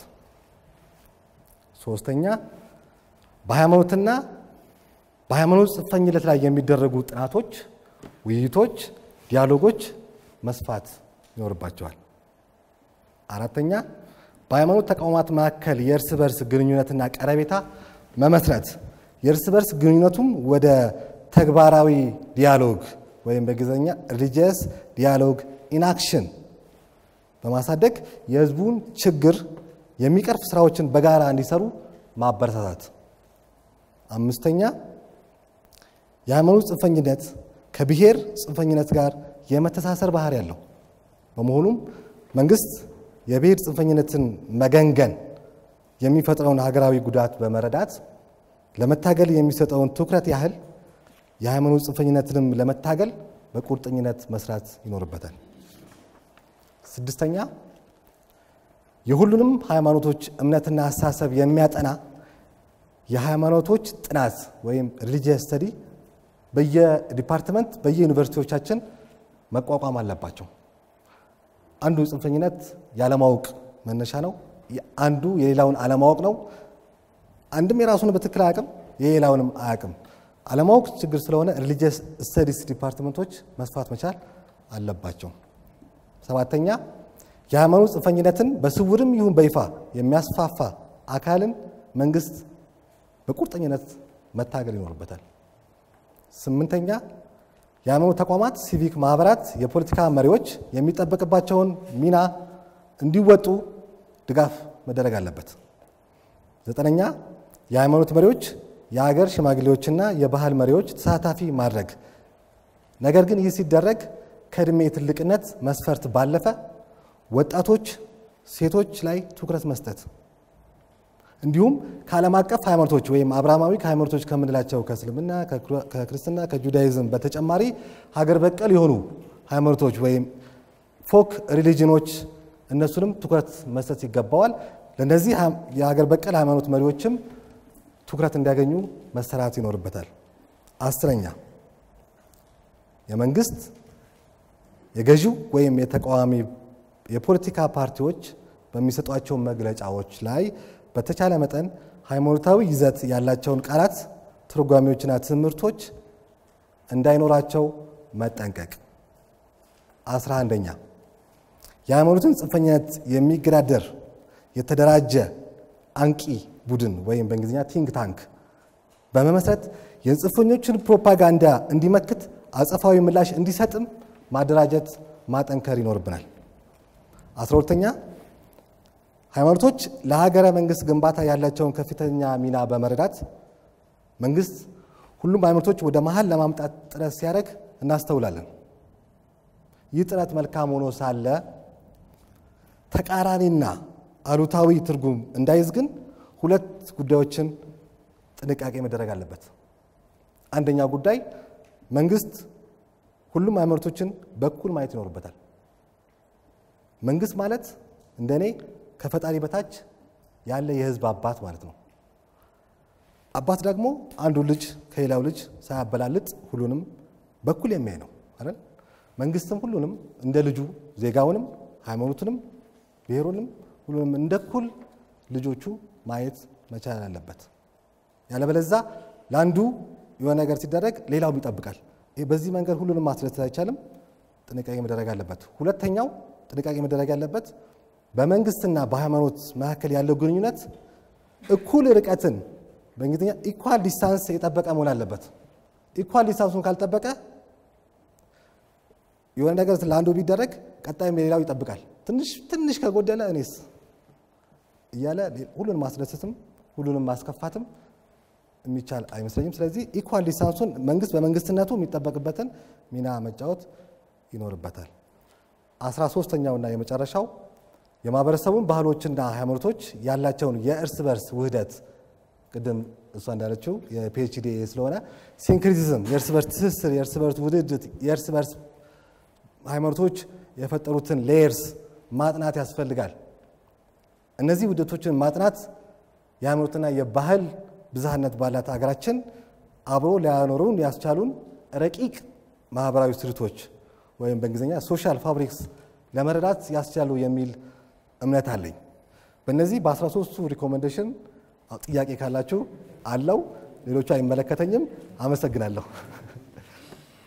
ሶስተኛ በሃይማኖትና በሃይማኖት ጽንፈኝነት ላይ የሚደረጉ ጥናቶች፣ ውይይቶች፣ ዲያሎጎች መስፋት ይኖርባቸዋል። አራተኛ በሃይማኖት ተቋማት መካከል የእርስ በርስ ግንኙነትና ቀረቤታ መመስረት የእርስ በርስ ግንኙነቱም ወደ ተግባራዊ ዲያሎግ ወይም በእንግሊዝኛ ሪሊጂየስ ዲያሎግ ኢንአክሽን በማሳደግ የህዝቡን ችግር የሚቀርፍ ስራዎችን በጋራ እንዲሰሩ ማበረታታት። አምስተኛ የሃይማኖት ጽንፈኝነት ከብሔር ጽንፈኝነት ጋር የመተሳሰር ባህሪ ያለው በመሆኑም መንግስት የብሔር ጽንፈኝነትን መገንገን የሚፈጥረውን ሀገራዊ ጉዳት በመረዳት ለመታገል የሚሰጠውን ትኩረት ያህል የሃይማኖት ጽንፈኝነትንም ለመታገል በቁርጠኝነት መስራት ይኖርበታል። ስድስተኛ የሁሉንም ሃይማኖቶች እምነትና አስተሳሰብ የሚያጠና የሃይማኖቶች ጥናት ወይም ሪሊጂየስ ስተዲ በየዲፓርትመንት በየዩኒቨርሲቲዎቻችን መቋቋም አለባቸው። አንዱ ጽንፈኝነት ያለማወቅ መነሻ ነው። አንዱ የሌላውን አለማወቅ ነው። አንድም የራሱን በትክክል አያውቅም፣ የሌላውንም አያውቅም። አለማወቅ ችግር ስለሆነ ሪሊጂየስ ስተዲስ ዲፓርትመንቶች መስፋት መቻል አለባቸው። ሰባተኛ የሃይማኖት ጽንፈኝነትን በስውርም ይሁን በይፋ የሚያስፋፋ አካልን መንግስት በቁርጠኝነት መታገል ይኖርበታል። ስምንተኛ የሃይማኖት ተቋማት፣ ሲቪክ ማህበራት፣ የፖለቲካ መሪዎች የሚጠበቅባቸውን ሚና እንዲወጡ ድጋፍ መደረግ አለበት። ዘጠነኛ የሃይማኖት መሪዎች፣ የሀገር ሽማግሌዎችና የባህል መሪዎች ተሳታፊ ማድረግ። ነገር ግን ይህ ሲደረግ ከእድሜ ትልቅነት መስፈርት ባለፈ ወጣቶች፣ ሴቶች ላይ ትኩረት መስጠት እንዲሁም ከዓለም አቀፍ ሃይማኖቶች ወይም አብርሃማዊ ሃይማኖቶች ከምንላቸው ከእስልምና፣ ከክርስትና፣ ከጁዳይዝም በተጨማሪ ሀገር በቀል የሆኑ ሃይማኖቶች ወይም ፎክ ሪሊጅኖች እነሱንም ትኩረት መስጠት ይገባዋል። ለእነዚህ የሀገር በቀል ሃይማኖት መሪዎችም ትኩረት እንዲያገኙ መሰራት ይኖርበታል። አስረኛ የመንግስት የገዢው ወይም የተቃዋሚ የፖለቲካ ፓርቲዎች በሚሰጧቸው መግለጫዎች ላይ በተቻለ መጠን ሃይማኖታዊ ይዘት ያላቸውን ቃላት፣ ትርጓሜዎችና ትምህርቶች እንዳይኖራቸው መጠንቀቅ። አስራ አንደኛ የሃይማኖትን ጽንፈኝነት የሚገዳደር የተደራጀ አንቂ ቡድን ወይም በእንግሊዝኛ ቲንክ ታንክ በመመስረት የጽንፈኞችን ፕሮፓጋንዳ እንዲመክት አጸፋዊ ምላሽ እንዲሰጥም ማደራጀት ማጠንከር ይኖርብናል። አስራ ሁለተኛ ሃይማኖቶች ለሀገረ መንግስት ግንባታ ያላቸውን ከፍተኛ ሚና በመረዳት መንግስት ሁሉም ሃይማኖቶች ወደ መሀል ለማምጣት ጥረት ሲያደርግ እናስተውላለን። ይህ ጥረት መልካም ሆኖ ሳለ ተቃራኒና አሉታዊ ትርጉም እንዳይዝ ግን ሁለት ጉዳዮችን ጥንቃቄ መደረግ አለበት። አንደኛው ጉዳይ መንግስት ሁሉም ሃይማኖቶችን በኩል ማየት ይኖርበታል። መንግስት ማለት እንደኔ ከፈጣሪ በታች ያለ የህዝብ አባት ማለት ነው። አባት ደግሞ አንዱ ልጅ ከሌላው ልጅ ሳያበላልጥ ሁሉንም በኩል የሚያይ ነው አይደል? መንግስትም ሁሉንም እንደ ልጁ ዜጋውንም፣ ሃይማኖቱንም፣ ብሔሩንም ሁሉንም እንደ እኩል ልጆቹ ማየት መቻል አለበት። ያለበለዛ ለአንዱ የሆነ ነገር ሲደረግ ሌላውም ይጠብቃል። ይህ በዚህ መንገድ ሁሉንም ማስደሰት አይቻልም። ጥንቃቄ መደረግ አለበት። ሁለተኛው ጥንቃቄ መደረግ ያለበት በመንግስትና በሃይማኖት መካከል ያለው ግንኙነት እኩል ርቀትን በእንግሊዝኛ ኢኳል ዲስታንስ የጠበቀ መሆን አለበት። ኢኳል ዲስታንሱን ካልጠበቀ የሆነ ነገር ለአንዱ ቢደረግ ቀጣይም ሌላው ይጠብቃል። ትንሽ ትንሽ ከጎደለ እኔስ እያለ ሁሉንም ማስደሰትም ሁሉንም ማስከፋትም የሚቻል አይመስለኝም። ስለዚህ ኢኳል ዲስታንሱን መንግስት በመንግስትነቱ የሚጠበቅበትን ሚና መጫወት ይኖርበታል። አስራ ሶስተኛውና የመጨረሻው የማህበረሰቡን ባህሎችና ሃይማኖቶች ያላቸውን የእርስ በርስ ውህደት ቅድም እሷ እንዳለችው የፒኤችዲ ስለሆነ ሲንክሪቲዝም የእርስ በርስ ትስስር፣ የእርስ በርስ ውድድት፣ የእርስ በርስ ሃይማኖቶች የፈጠሩትን ሌየርስ ማጥናት ያስፈልጋል። እነዚህ ውህደቶችን ማጥናት የሃይማኖትና የባህል ብዝሃነት ባላት ሀገራችን አብሮ ሊያኖሩን ያስቻሉን ረቂቅ ማህበራዊ ስሪቶች ወይም በእንግሊዝኛ ሶሻል ፋብሪክስ ለመረዳት ያስቻሉ የሚል እምነት አለኝ። በእነዚህ በ13ቱ ሪኮሜንዴሽን ጥያቄ ካላችሁ አለው። ሌሎቹ አይመለከተኝም። አመሰግናለሁ።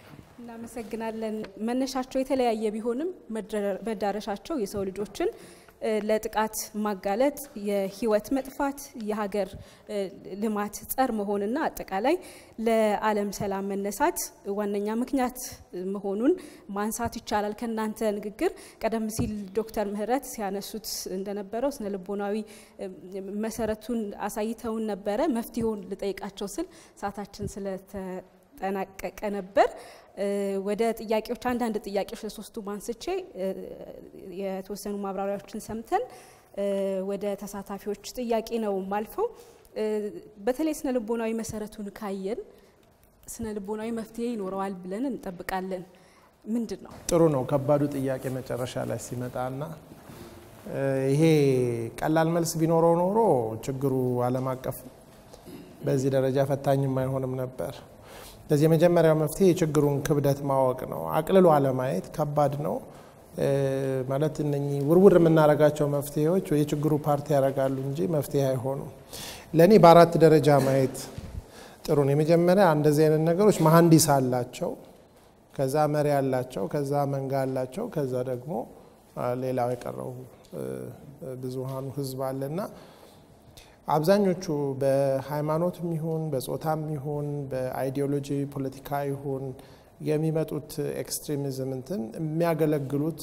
እናመሰግናለን። መነሻቸው የተለያየ ቢሆንም መዳረሻቸው የሰው ልጆችን ለጥቃት ማጋለጥ፣ የህይወት መጥፋት፣ የሀገር ልማት ጸር መሆንና አጠቃላይ ለዓለም ሰላም መነሳት ዋነኛ ምክንያት መሆኑን ማንሳት ይቻላል። ከእናንተ ንግግር ቀደም ሲል ዶክተር ምህረት ሲያነሱት እንደነበረው ስነ ልቦናዊ መሰረቱን አሳይተውን ነበረ። መፍትሄውን ልጠይቃቸው ስል ሰዓታችን ስለተጠናቀቀ ነበር። ወደ ጥያቄዎች አንዳንድ ጥያቄዎች ለሶስቱ ማንስቼ የተወሰኑ ማብራሪያዎችን ሰምተን ወደ ተሳታፊዎች ጥያቄ ነው ማልፈው። በተለይ ስነ ልቦናዊ መሰረቱን ካየን ስነ ልቦናዊ መፍትሄ ይኖረዋል ብለን እንጠብቃለን። ምንድን ነው? ጥሩ ነው። ከባዱ ጥያቄ መጨረሻ ላይ ሲመጣና ይሄ ቀላል መልስ ቢኖረው ኖሮ ችግሩ ዓለም አቀፍ በዚህ ደረጃ ፈታኝም አይሆንም ነበር። ለዚህ የመጀመሪያው መፍትሄ የችግሩን ክብደት ማወቅ ነው። አቅልሎ አለማየት ከባድ ነው። ማለት እነኚህ ውርውር የምናደርጋቸው መፍትሄዎች የችግሩ ፓርቲ ያደርጋሉ እንጂ መፍትሄ አይሆኑም። ለእኔ በአራት ደረጃ ማየት ጥሩ ነው። የመጀመሪያ እንደዚህ አይነት ነገሮች መሀንዲስ አላቸው፣ ከዛ መሪ አላቸው፣ ከዛ መንጋ አላቸው፣ ከዛ ደግሞ ሌላው የቀረው ብዙሃኑ ህዝብ አለና አብዛኞቹ በሃይማኖትም ይሁን በጾታም ይሁን በአይዲዮሎጂ ፖለቲካ ይሁን የሚመጡት ኤክስትሪሚዝም እንትን የሚያገለግሉት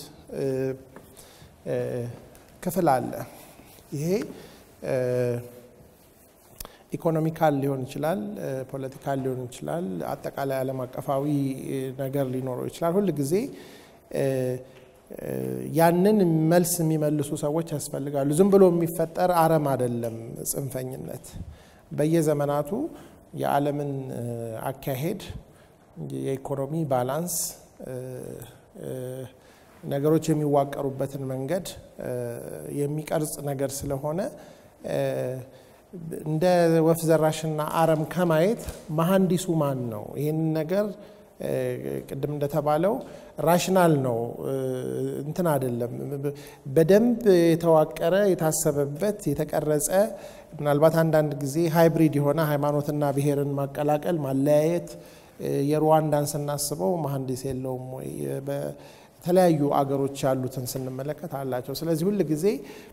ክፍል አለ። ይሄ ኢኮኖሚካል ሊሆን ይችላል፣ ፖለቲካል ሊሆን ይችላል፣ አጠቃላይ ዓለም አቀፋዊ ነገር ሊኖረው ይችላል። ሁል ጊዜ ያንን መልስ የሚመልሱ ሰዎች ያስፈልጋሉ። ዝም ብሎ የሚፈጠር አረም አይደለም። ጽንፈኝነት በየዘመናቱ የዓለምን አካሄድ፣ የኢኮኖሚ ባላንስ፣ ነገሮች የሚዋቀሩበትን መንገድ የሚቀርጽ ነገር ስለሆነ እንደ ወፍ ዘራሽና አረም ከማየት መሀንዲሱ ማን ነው? ይህንን ነገር ቅድም እንደተባለው ራሽናል ነው እንትን አይደለም። በደንብ የተዋቀረ የታሰበበት የተቀረጸ ምናልባት አንዳንድ ጊዜ ሃይብሪድ የሆነ ሃይማኖትና ብሔርን ማቀላቀል ማለያየት የሩዋንዳን ስናስበው መሀንዲስ የለውም ወይ? በተለያዩ አገሮች ያሉትን ስንመለከት አላቸው። ስለዚህ ሁል ጊዜ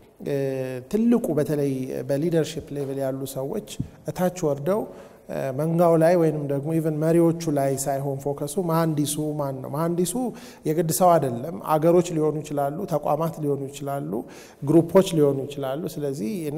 ትልቁ በተለይ በሊደርሽፕ ሌቭል ያሉ ሰዎች እታች ወርደው መንጋው ላይ ወይንም ደግሞ ኢቨን መሪዎቹ ላይ ሳይሆን ፎከሱ መሀንዲሱ ማን ነው? መሀንዲሱ የግድ ሰው አይደለም። አገሮች ሊሆኑ ይችላሉ፣ ተቋማት ሊሆኑ ይችላሉ፣ ግሩፖች ሊሆኑ ይችላሉ። ስለዚህ እኔ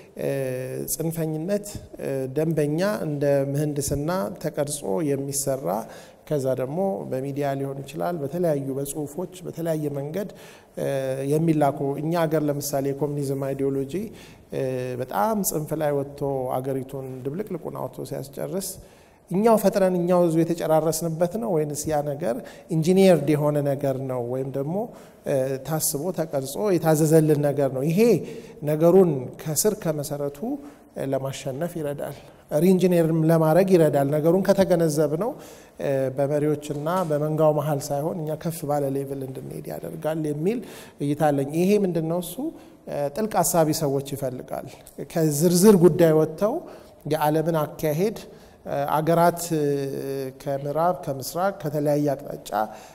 ጽንፈኝነት ደንበኛ እንደ ምህንድስና ተቀርጾ የሚሰራ ከዛ ደግሞ በሚዲያ ሊሆን ይችላል፣ በተለያዩ በጽሁፎች በተለያየ መንገድ የሚላኩ እኛ ሀገር ለምሳሌ የኮሚኒዝም አይዲዮሎጂ በጣም ጽንፍ ላይ ወጥቶ አገሪቱን ድብልቅልቁን አውጥቶ ሲያስጨርስ እኛው ፈጥረን እኛው ህዝቡ የተጨራረስንበት ነው ወይንስ ያ ነገር ኢንጂኒየርድ የሆነ ነገር ነው ወይም ደግሞ ታስቦ ተቀርጾ የታዘዘልን ነገር ነው? ይሄ ነገሩን ከስር ከመሰረቱ ለማሸነፍ ይረዳል። ሪኢንጂነርም ለማድረግ ይረዳል። ነገሩን ከተገነዘብ ነው በመሪዎችና በመንጋው መሀል ሳይሆን እኛ ከፍ ባለ ሌቭል እንድንሄድ ያደርጋል የሚል እይታ አለኝ። ይሄ ምንድን ነው እሱ ጥልቅ አሳቢ ሰዎች ይፈልጋል። ከዝርዝር ጉዳይ ወጥተው የዓለምን አካሄድ አገራት ከምዕራብ ከምስራቅ ከተለያየ አቅጣጫ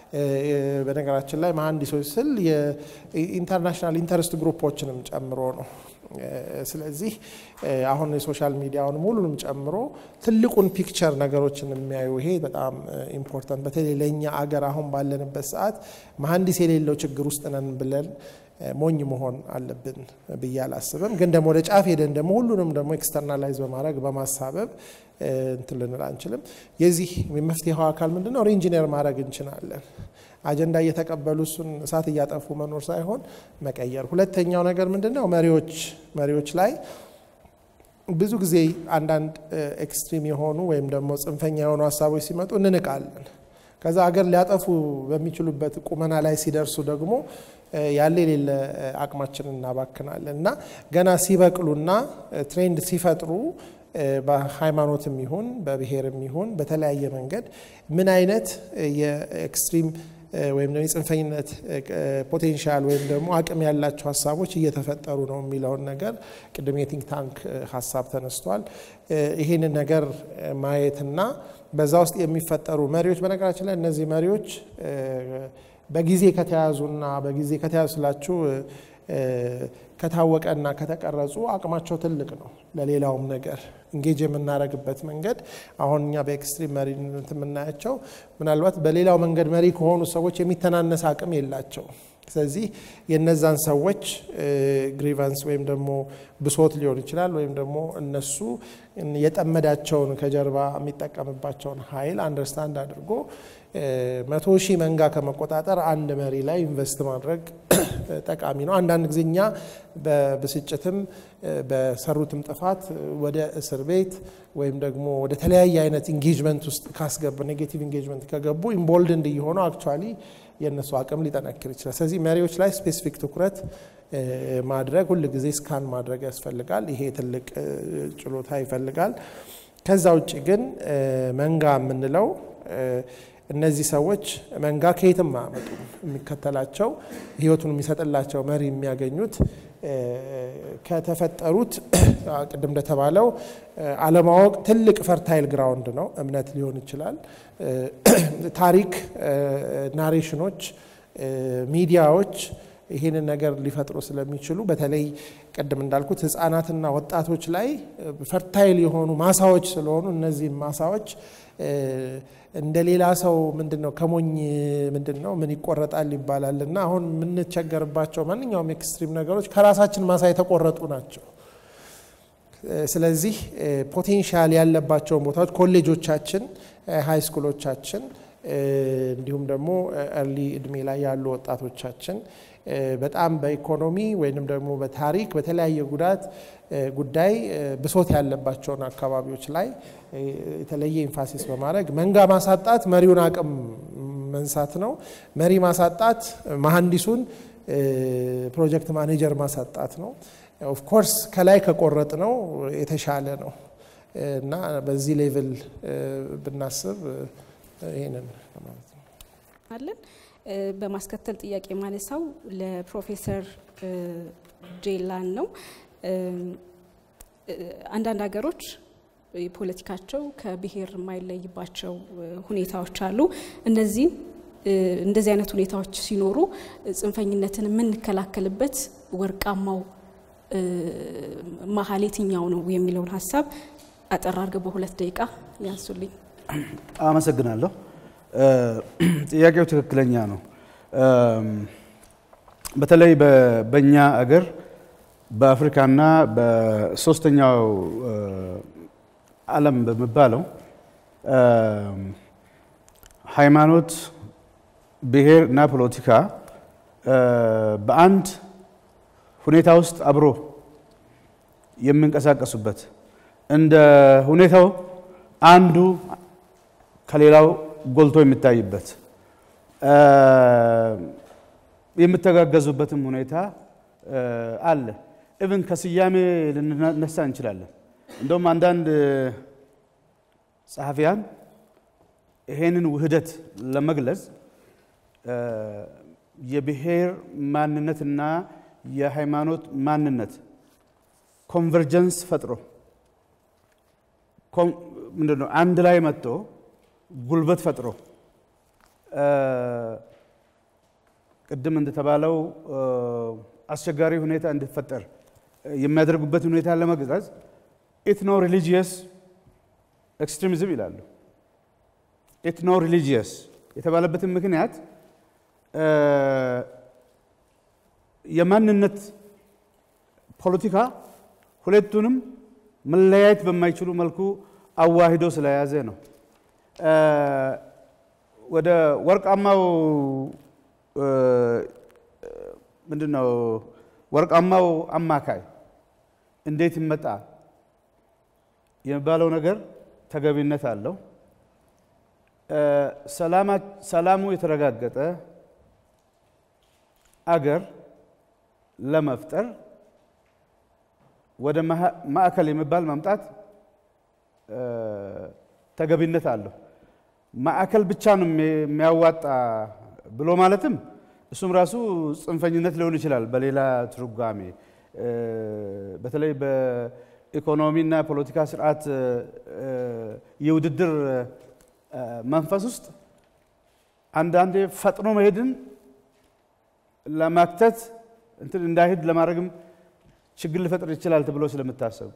በነገራችን ላይ መሀንዲሶች ስል የኢንተርናሽናል ኢንተረስት ግሩፖችንም ጨምሮ ነው። ስለዚህ አሁን የሶሻል ሚዲያውን ሙሉንም ጨምሮ ትልቁን ፒክቸር ነገሮችን የሚያዩ ይሄ በጣም ኢምፖርታንት፣ በተለይ ለእኛ አገር አሁን ባለንበት ሰዓት መሀንዲስ የሌለው ችግር ውስጥ ነን ብለን ሞኝ መሆን አለብን ብዬ አላስብም። ግን ደግሞ ወደ ጫፍ ሄደን ደግሞ ሁሉንም ደግሞ ኤክስተርናላይዝ በማድረግ በማሳበብ እንትን ልንል አንችልም። የዚህ የመፍትሄው አካል ምንድን ነው? ሪኢንጂነር ማድረግ እንችላለን። አጀንዳ እየተቀበሉ እሱን እሳት እያጠፉ መኖር ሳይሆን መቀየር። ሁለተኛው ነገር ምንድን ነው? መሪዎች መሪዎች ላይ ብዙ ጊዜ አንዳንድ ኤክስትሪም የሆኑ ወይም ደግሞ ጽንፈኛ የሆኑ ሀሳቦች ሲመጡ እንንቃለን። ከዛ ሀገር ሊያጠፉ በሚችሉበት ቁመና ላይ ሲደርሱ ደግሞ ያለ የሌለ አቅማችንን እናባክናለን እና ገና ሲበቅሉና ትሬንድ ሲፈጥሩ በሃይማኖትም ይሁን በብሔርም ይሁን በተለያየ መንገድ ምን አይነት የኤክስትሪም ወይም ደግሞ የጽንፈኝነት ፖቴንሻል ወይም ደግሞ አቅም ያላቸው ሀሳቦች እየተፈጠሩ ነው የሚለውን ነገር ቅድም የቲንክ ታንክ ሀሳብ ተነስቷል። ይህንን ነገር ማየትና በዛ ውስጥ የሚፈጠሩ መሪዎች በነገራችን ላይ እነዚህ መሪዎች በጊዜ ከተያዙና በጊዜ ከተያዙ ስላችሁ ከታወቀና ከተቀረጹ አቅማቸው ትልቅ ነው። ለሌላውም ነገር እንጌጅ የምናደርግበት መንገድ አሁን እኛ በኤክስትሪም መሪነት የምናያቸው ምናልባት በሌላው መንገድ መሪ ከሆኑ ሰዎች የሚተናነስ አቅም የላቸው። ስለዚህ የነዛን ሰዎች ግሪቫንስ ወይም ደግሞ ብሶት ሊሆን ይችላል ወይም ደግሞ እነሱ የጠመዳቸውን ከጀርባ የሚጠቀምባቸውን ኃይል አንደርስታንድ አድርጎ መቶ ሺህ መንጋ ከመቆጣጠር አንድ መሪ ላይ ኢንቨስት ማድረግ ጠቃሚ ነው። አንዳንድ ጊዜ እኛ በብስጭትም በሰሩትም ጥፋት ወደ እስር ቤት ወይም ደግሞ ወደ ተለያየ አይነት ኢንጌጅመንት ውስጥ ካስገቡ ኔጌቲቭ ኢንጌጅመንት ከገቡ ኢምቦልድ እንዲሆነው አክቹዋሊ የእነሱ አቅም ሊጠነክር ይችላል። ስለዚህ መሪዎች ላይ ስፔሲፊክ ትኩረት ማድረግ ሁል ጊዜ ስካን ማድረግ ያስፈልጋል። ይሄ ትልቅ ችሎታ ይፈልጋል። ከዛ ውጭ ግን መንጋ የምንለው እነዚህ ሰዎች መንጋ ከየትም አያመጡም። የሚከተላቸው ህይወቱን የሚሰጥላቸው መሪ የሚያገኙት ከተፈጠሩት ቅድም እንደተባለው አለማወቅ ትልቅ ፈርታይል ግራውንድ ነው። እምነት ሊሆን ይችላል፣ ታሪክ፣ ናሬሽኖች፣ ሚዲያዎች ይህንን ነገር ሊፈጥሩ ስለሚችሉ በተለይ ቅድም እንዳልኩት ህጻናትና ወጣቶች ላይ ፈርታይል የሆኑ ማሳዎች ስለሆኑ እነዚህም ማሳዎች እንደ ሌላ ሰው ምንድን ነው ከሞኝ ምንድን ነው ምን ይቆረጣል ይባላል እና አሁን የምንቸገርባቸው ማንኛውም ኤክስትሪም ነገሮች ከራሳችን ማሳ የተቆረጡ ናቸው። ስለዚህ ፖቴንሻል ያለባቸውን ቦታዎች ኮሌጆቻችን፣ ሃይ ስኩሎቻችን እንዲሁም ደግሞ እርሊ እድሜ ላይ ያሉ ወጣቶቻችን በጣም በኢኮኖሚ ወይንም ደግሞ በታሪክ በተለያየ ጉዳት ጉዳይ ብሶት ያለባቸውን አካባቢዎች ላይ የተለየ ኢንፋሲስ በማድረግ መንጋ ማሳጣት መሪውን አቅም መንሳት ነው። መሪ ማሳጣት መሐንዲሱን ፕሮጀክት ማኔጀር ማሳጣት ነው። ኦፍኮርስ ከላይ ከቆረጥ ነው የተሻለ ነው እና በዚህ ሌቭል ብናስብ ይህንን ማለት ነው አለን። በማስከተል ጥያቄ ማነሳው ለፕሮፌሰር ጄላን ነው። አንዳንድ ሀገሮች ፖለቲካቸው ከብሔር የማይለይባቸው ሁኔታዎች አሉ። እነዚህ እንደዚህ አይነት ሁኔታዎች ሲኖሩ ጽንፈኝነትን የምንከላከልበት ወርቃማው መሀል የትኛው ነው የሚለውን ሀሳብ አጠር አድርገው በሁለት ደቂቃ ያንሱልኝ። አመሰግናለሁ። ጥያቄው ትክክለኛ ነው። በተለይ በእኛ አገር በአፍሪካና በሶስተኛው ዓለም በሚባለው ሃይማኖት፣ ብሔር እና ፖለቲካ በአንድ ሁኔታ ውስጥ አብሮ የሚንቀሳቀሱበት እንደ ሁኔታው አንዱ ከሌላው ጎልቶ የሚታይበት የምተጋገዙበትም ሁኔታ አለ። ኢቭን ከስያሜ ልንነሳ እንችላለን። እንደውም አንዳንድ ጸሐፊያን ይሄንን ውህደት ለመግለጽ የብሔር ማንነትና የሃይማኖት ማንነት ኮንቨርጀንስ ፈጥሮ ምንድን ነው አንድ ላይ መጥቶ ጉልበት ፈጥሮ ቅድም እንደተባለው አስቸጋሪ ሁኔታ እንዲፈጠር የሚያደርጉበት ሁኔታ ለመግለጽ ኢትኖ ሪሊጂየስ ኤክስትሪሚዝም ይላሉ። ኢትኖ ሪሊጂየስ የተባለበትን ምክንያት የማንነት ፖለቲካ ሁለቱንም መለያየት በማይችሉ መልኩ አዋሂዶ ስለያዘ ነው። ወደ ወርቃማው ምንድን ነው ወርቃማው አማካይ እንዴት ይመጣ የሚባለው ነገር ተገቢነት አለው። ሰላሙ የተረጋገጠ አገር ለመፍጠር ወደ ማዕከል የሚባል ማምጣት ተገቢነት አለው። ማዕከል ብቻ ነው የሚያዋጣ ብሎ ማለትም እሱም ራሱ ጽንፈኝነት ሊሆን ይችላል። በሌላ ትርጓሜ በተለይ በኢኮኖሚና ፖለቲካ ስርዓት የውድድር መንፈስ ውስጥ አንዳንዴ ፈጥኖ መሄድን ለማክተት እንትን እንዳይሄድ ለማድረግም ችግር ሊፈጥር ይችላል ተብሎ ስለምታሰብ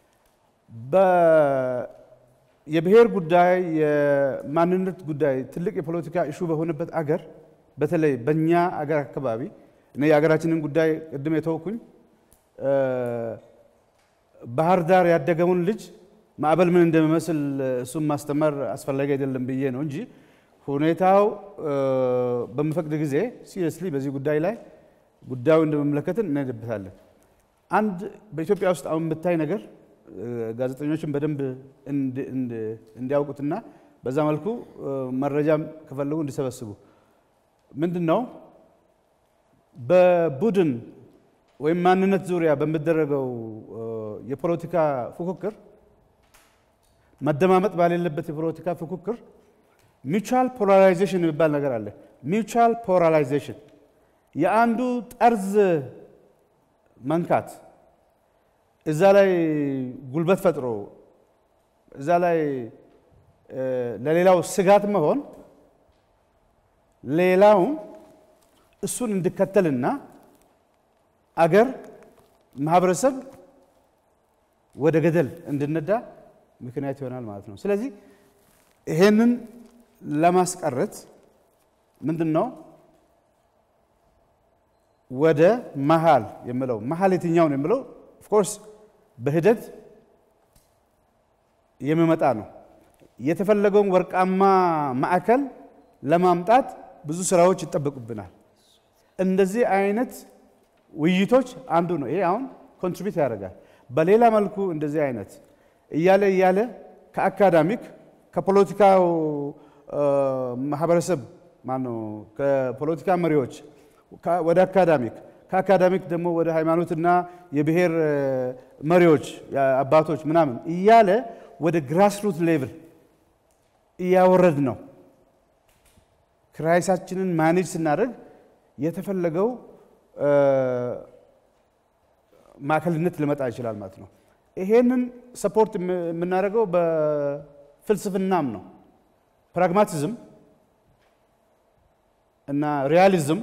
የብሔር ጉዳይ የማንነት ጉዳይ ትልቅ የፖለቲካ ኢሹ በሆነበት አገር በተለይ በእኛ አገር አካባቢ እኔ የሀገራችንን ጉዳይ ቅድም የተወኩኝ ባህር ዳር ያደገውን ልጅ ማዕበል ምን እንደሚመስል እሱም ማስተማር አስፈላጊ አይደለም ብዬ ነው እንጂ ሁኔታው በሚፈቅድ ጊዜ ሲሪየስሊ በዚህ ጉዳይ ላይ ጉዳዩ እንደመመለከትን እንሄድበታለን። አንድ በኢትዮጵያ ውስጥ አሁን የምታይ ነገር ጋዜጠኞችን በደንብ እንዲያውቁትና በዛ መልኩ መረጃም ከፈለጉ እንዲሰበስቡ ምንድን ነው በቡድን ወይም ማንነት ዙሪያ በሚደረገው የፖለቲካ ፉክክር መደማመጥ ባሌለበት የፖለቲካ ፉክክር ሚውቹዋል ፖላራይዜሽን የሚባል ነገር አለ። ሚውቹዋል ፖላራይዜሽን የአንዱ ጠርዝ መንካት እዛ ላይ ጉልበት ፈጥሮ እዛ ላይ ለሌላው ስጋት መሆን ሌላውን እሱን እንዲከተልና አገር ማህበረሰብ ወደ ገደል እንድነዳ ምክንያት ይሆናል ማለት ነው። ስለዚህ ይሄንን ለማስቀረት ምንድን ነው ወደ መሀል የምለው መሀል የትኛውን የምለው ኦፍኮርስ በሂደት የሚመጣ ነው። የተፈለገውን ወርቃማ ማዕከል ለማምጣት ብዙ ስራዎች ይጠበቁብናል። እንደዚህ አይነት ውይይቶች አንዱ ነው። ይሄ አሁን ኮንትሪቢዩት ያደርጋል። በሌላ መልኩ እንደዚህ አይነት እያለ እያለ ከአካዳሚክ ከፖለቲካው ማህበረሰብ ማነው ከፖለቲካ መሪዎች ወደ አካዳሚክ ከአካዳሚክ ደግሞ ወደ ሃይማኖትና የብሔር መሪዎች አባቶች ምናምን እያለ ወደ ግራስሩት ሌቭል እያወረድ ነው። ክራይሳችንን ማኔጅ ስናደርግ የተፈለገው ማዕከልነት ሊመጣ ይችላል ማለት ነው። ይሄንን ሰፖርት የምናደርገው በፍልስፍናም ነው። ፕራግማቲዝም እና ሪያሊዝም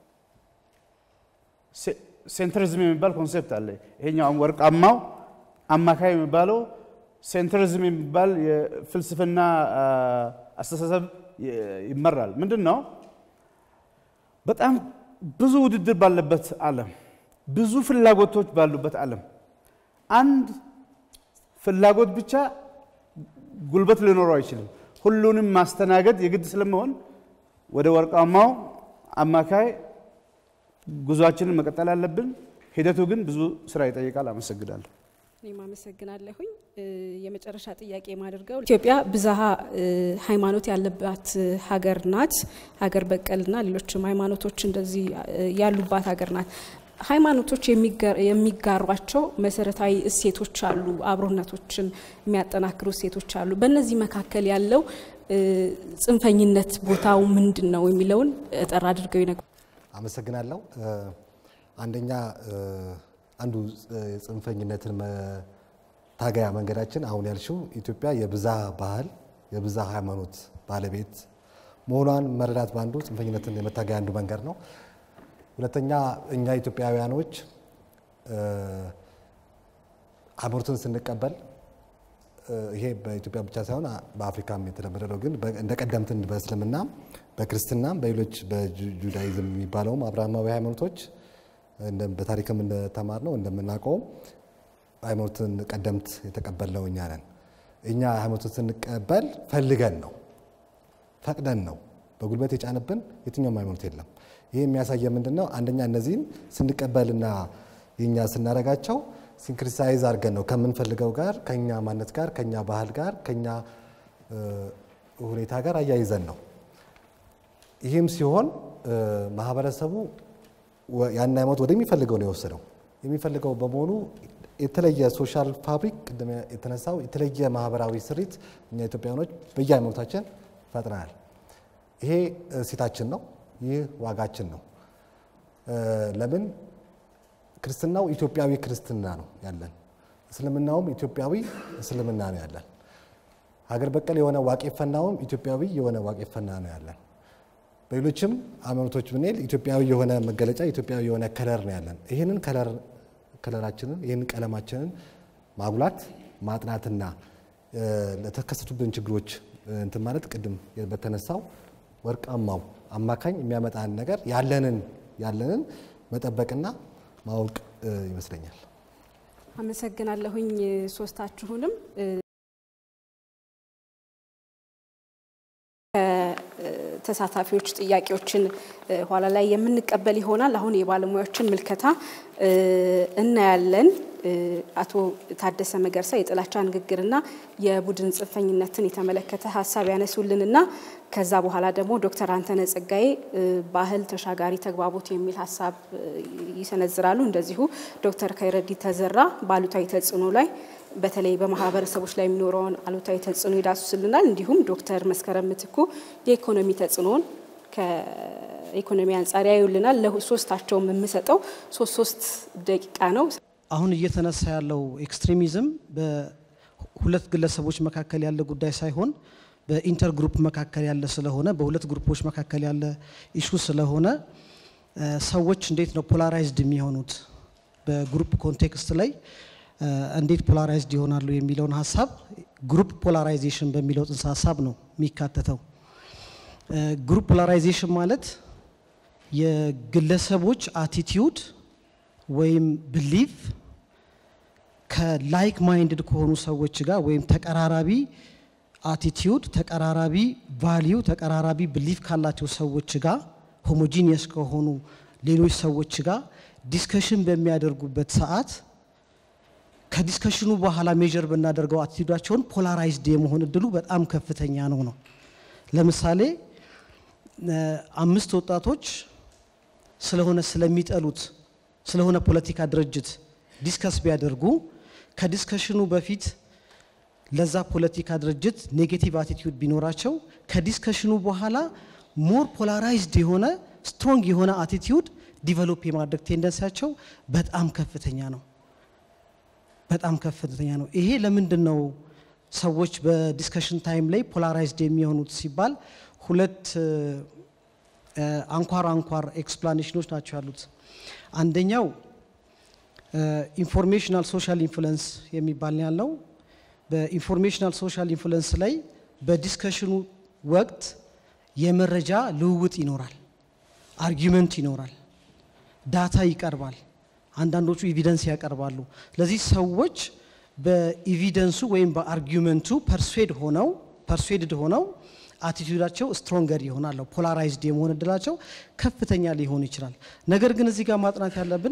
ሴንትሪዝም የሚባል ኮንሴፕት አለ። ይሄኛው ወርቃማው አማካይ የሚባለው ሴንትሪዝም የሚባል የፍልስፍና አስተሳሰብ ይመራል። ምንድን ነው? በጣም ብዙ ውድድር ባለበት ዓለም፣ ብዙ ፍላጎቶች ባሉበት ዓለም አንድ ፍላጎት ብቻ ጉልበት ሊኖረው አይችልም። ሁሉንም ማስተናገድ የግድ ስለመሆን ወደ ወርቃማው አማካይ ጉዟችንን መቀጠል አለብን። ሂደቱ ግን ብዙ ስራ ይጠይቃል። አመሰግናለሁ። እኔም አመሰግናለሁኝ። የመጨረሻ ጥያቄ የማደርገው ኢትዮጵያ ብዝሃ ሃይማኖት ያለባት ሀገር ናት። ሀገር በቀልና ሌሎችም ሃይማኖቶች እንደዚህ ያሉባት ሀገር ናት። ሃይማኖቶች የሚጋሯቸው መሰረታዊ እሴቶች አሉ፣ አብሮነቶችን የሚያጠናክሩ እሴቶች አሉ። በእነዚህ መካከል ያለው ጽንፈኝነት ቦታው ምንድን ነው የሚለውን ጠር አድርገው ይነግሩ። አመሰግናለሁ። አንደኛ አንዱ የጽንፈኝነትን መታገያ መንገዳችን አሁን ያልሽው ኢትዮጵያ የብዝሃ ባህል የብዝሃ ሃይማኖት ባለቤት መሆኗን መረዳት በአንዱ ጽንፈኝነትን የመታገያ አንዱ መንገድ ነው። ሁለተኛ እኛ ኢትዮጵያውያኖች ሃይማኖትን ስንቀበል ይሄ በኢትዮጵያ ብቻ ሳይሆን በአፍሪካም የተለመደ ነው። ግን እንደ ቀደምት በእስልምና በክርስትናም በሌሎች በጁዳይዝም የሚባለውም አብርሃማዊ ሃይማኖቶች በታሪክም እንደተማር ነው እንደምናውቀውም ሃይማኖትን ቀደምት የተቀበልነው እኛ ነን። እኛ ሃይማኖትን ስንቀበል ፈልገን ነው ፈቅደን ነው። በጉልበት የጫንብን የትኛውም ሃይማኖት የለም። ይህ የሚያሳየ ምንድን ነው? አንደኛ እነዚህን ስንቀበልና የኛ ስናደርጋቸው ሲንክሪሳይዝ አድርገን ነው ከምንፈልገው ጋር ከኛ ማንነት ጋር ከኛ ባህል ጋር ከኛ ሁኔታ ጋር አያይዘን ነው። ይህም ሲሆን ማህበረሰቡ ያን ሃይማኖት ወደሚፈልገው ነው የወሰደው። የሚፈልገው በመሆኑ የተለየ ሶሻል ፋብሪክ ቅድም የተነሳው የተለየ ማህበራዊ ስሪት እኛ ኢትዮጵያውያኖች በየሃይማኖታችን ፈጥረናል። ይሄ እሴታችን ነው። ይህ ዋጋችን ነው። ለምን ክርስትናው ኢትዮጵያዊ ክርስትና ነው ያለን፣ እስልምናውም ኢትዮጵያዊ እስልምና ነው ያለን። ሀገር በቀል የሆነ ዋቄ ፈናውም ኢትዮጵያዊ የሆነ ዋቄ ፈና ነው ያለን። በሌሎችም ሃይማኖቶች ብንሄድ ኢትዮጵያዊ የሆነ መገለጫ ኢትዮጵያዊ የሆነ ከለር ነው ያለን። ይህንን ከለር ከለራችንን ይህንን ቀለማችንን ማጉላት ማጥናትና ለተከሰቱብን ችግሮች እንትን ማለት ቅድም በተነሳው ወርቃማው አማካኝ የሚያመጣን ነገር ያለንን ያለንን መጠበቅና ማወቅ ይመስለኛል። አመሰግናለሁኝ ሶስታችሁንም። ተሳታፊዎች ጥያቄዎችን ኋላ ላይ የምንቀበል ይሆናል። አሁን የባለሙያዎችን ምልከታ እናያለን። አቶ ታደሰ መገርሳ የጥላቻ ንግግርና የቡድን ጽንፈኝነትን የተመለከተ ሀሳብ ያነሱልንና ከዛ በኋላ ደግሞ ዶክተር አንተነ ጸጋዬ ባህል ተሻጋሪ ተግባቦት የሚል ሀሳብ ይሰነዝራሉ። እንደዚሁ ዶክተር ከይረዲ ተዘራ በአሉታዊ ተጽዕኖ ላይ በተለይ በማህበረሰቦች ላይ የሚኖረውን አሉታዊ ተጽዕኖ ይዳስሱልናል። እንዲሁም ዶክተር መስከረም ምትኩ የኢኮኖሚ ተጽዕኖውን ከኢኮኖሚ አንጻር ያዩልናል። ለሶስታቸውም የምሰጠው ሶስት ሶስት ደቂቃ ነው። አሁን እየተነሳ ያለው ኤክስትሪሚዝም በሁለት ግለሰቦች መካከል ያለ ጉዳይ ሳይሆን በኢንተር ግሩፕ መካከል ያለ ስለሆነ በሁለት ግሩፖች መካከል ያለ ኢሹ ስለሆነ ሰዎች እንዴት ነው ፖላራይዝድ የሚሆኑት በግሩፕ ኮንቴክስት ላይ እንዴት ፖላራይዝድ ይሆናሉ የሚለውን ሀሳብ ግሩፕ ፖላራይዜሽን በሚለው ጽንሰ ሀሳብ ነው የሚካተተው። ግሩፕ ፖላራይዜሽን ማለት የግለሰቦች አቲቲዩድ ወይም ብሊፍ ከላይክ ማይንድድ ከሆኑ ሰዎች ጋር ወይም ተቀራራቢ አቲቲዩድ፣ ተቀራራቢ ቫሊዩ፣ ተቀራራቢ ብሊፍ ካላቸው ሰዎች ጋር ሆሞጂኒየስ ከሆኑ ሌሎች ሰዎች ጋር ዲስከሽን በሚያደርጉበት ሰዓት ከዲስከሽኑ በኋላ ሜጀር ብናደርገው አቲቲዩዳቸውን ፖላራይዝድ የመሆን እድሉ በጣም ከፍተኛ ነው ነው። ለምሳሌ አምስት ወጣቶች ስለሆነ ስለሚጠሉት ስለሆነ ፖለቲካ ድርጅት ዲስከስ ቢያደርጉ ከዲስከሽኑ በፊት ለዛ ፖለቲካ ድርጅት ኔጌቲቭ አቲቲዩድ ቢኖራቸው ከዲስከሽኑ በኋላ ሞር ፖላራይዝድ የሆነ ስትሮንግ የሆነ አቲቲዩድ ዲቨሎፕ የማድረግ ቴንደንሲያቸው በጣም ከፍተኛ ነው። በጣም ከፍተኛ ነው። ይሄ ለምንድን ነው ሰዎች በዲስከሽን ታይም ላይ ፖላራይዝድ የሚሆኑት ሲባል ሁለት አንኳር አንኳር ኤክስፕላኔሽኖች ናቸው ያሉት። አንደኛው ኢንፎርሜሽናል ሶሻል ኢንፍሉንስ የሚባል ነው ያለው። በኢንፎርሜሽናል ሶሻል ኢንፍሉንስ ላይ በዲስከሽኑ ወቅት የመረጃ ልውውጥ ይኖራል፣ አርጊመንት ይኖራል፣ ዳታ ይቀርባል፣ አንዳንዶቹ ኤቪደንስ ያቀርባሉ። ለዚህ ሰዎች በኤቪደንሱ ወይም በአርጊመንቱ ፐርስዌድ ሆነው ፐርስዌድድ ሆነው አቲቲዩዳቸው ስትሮንገር ይሆናል። ፖላራይዝድ የመሆን እድላቸው ከፍተኛ ሊሆን ይችላል። ነገር ግን እዚህ ጋር ማጥናት ያለብን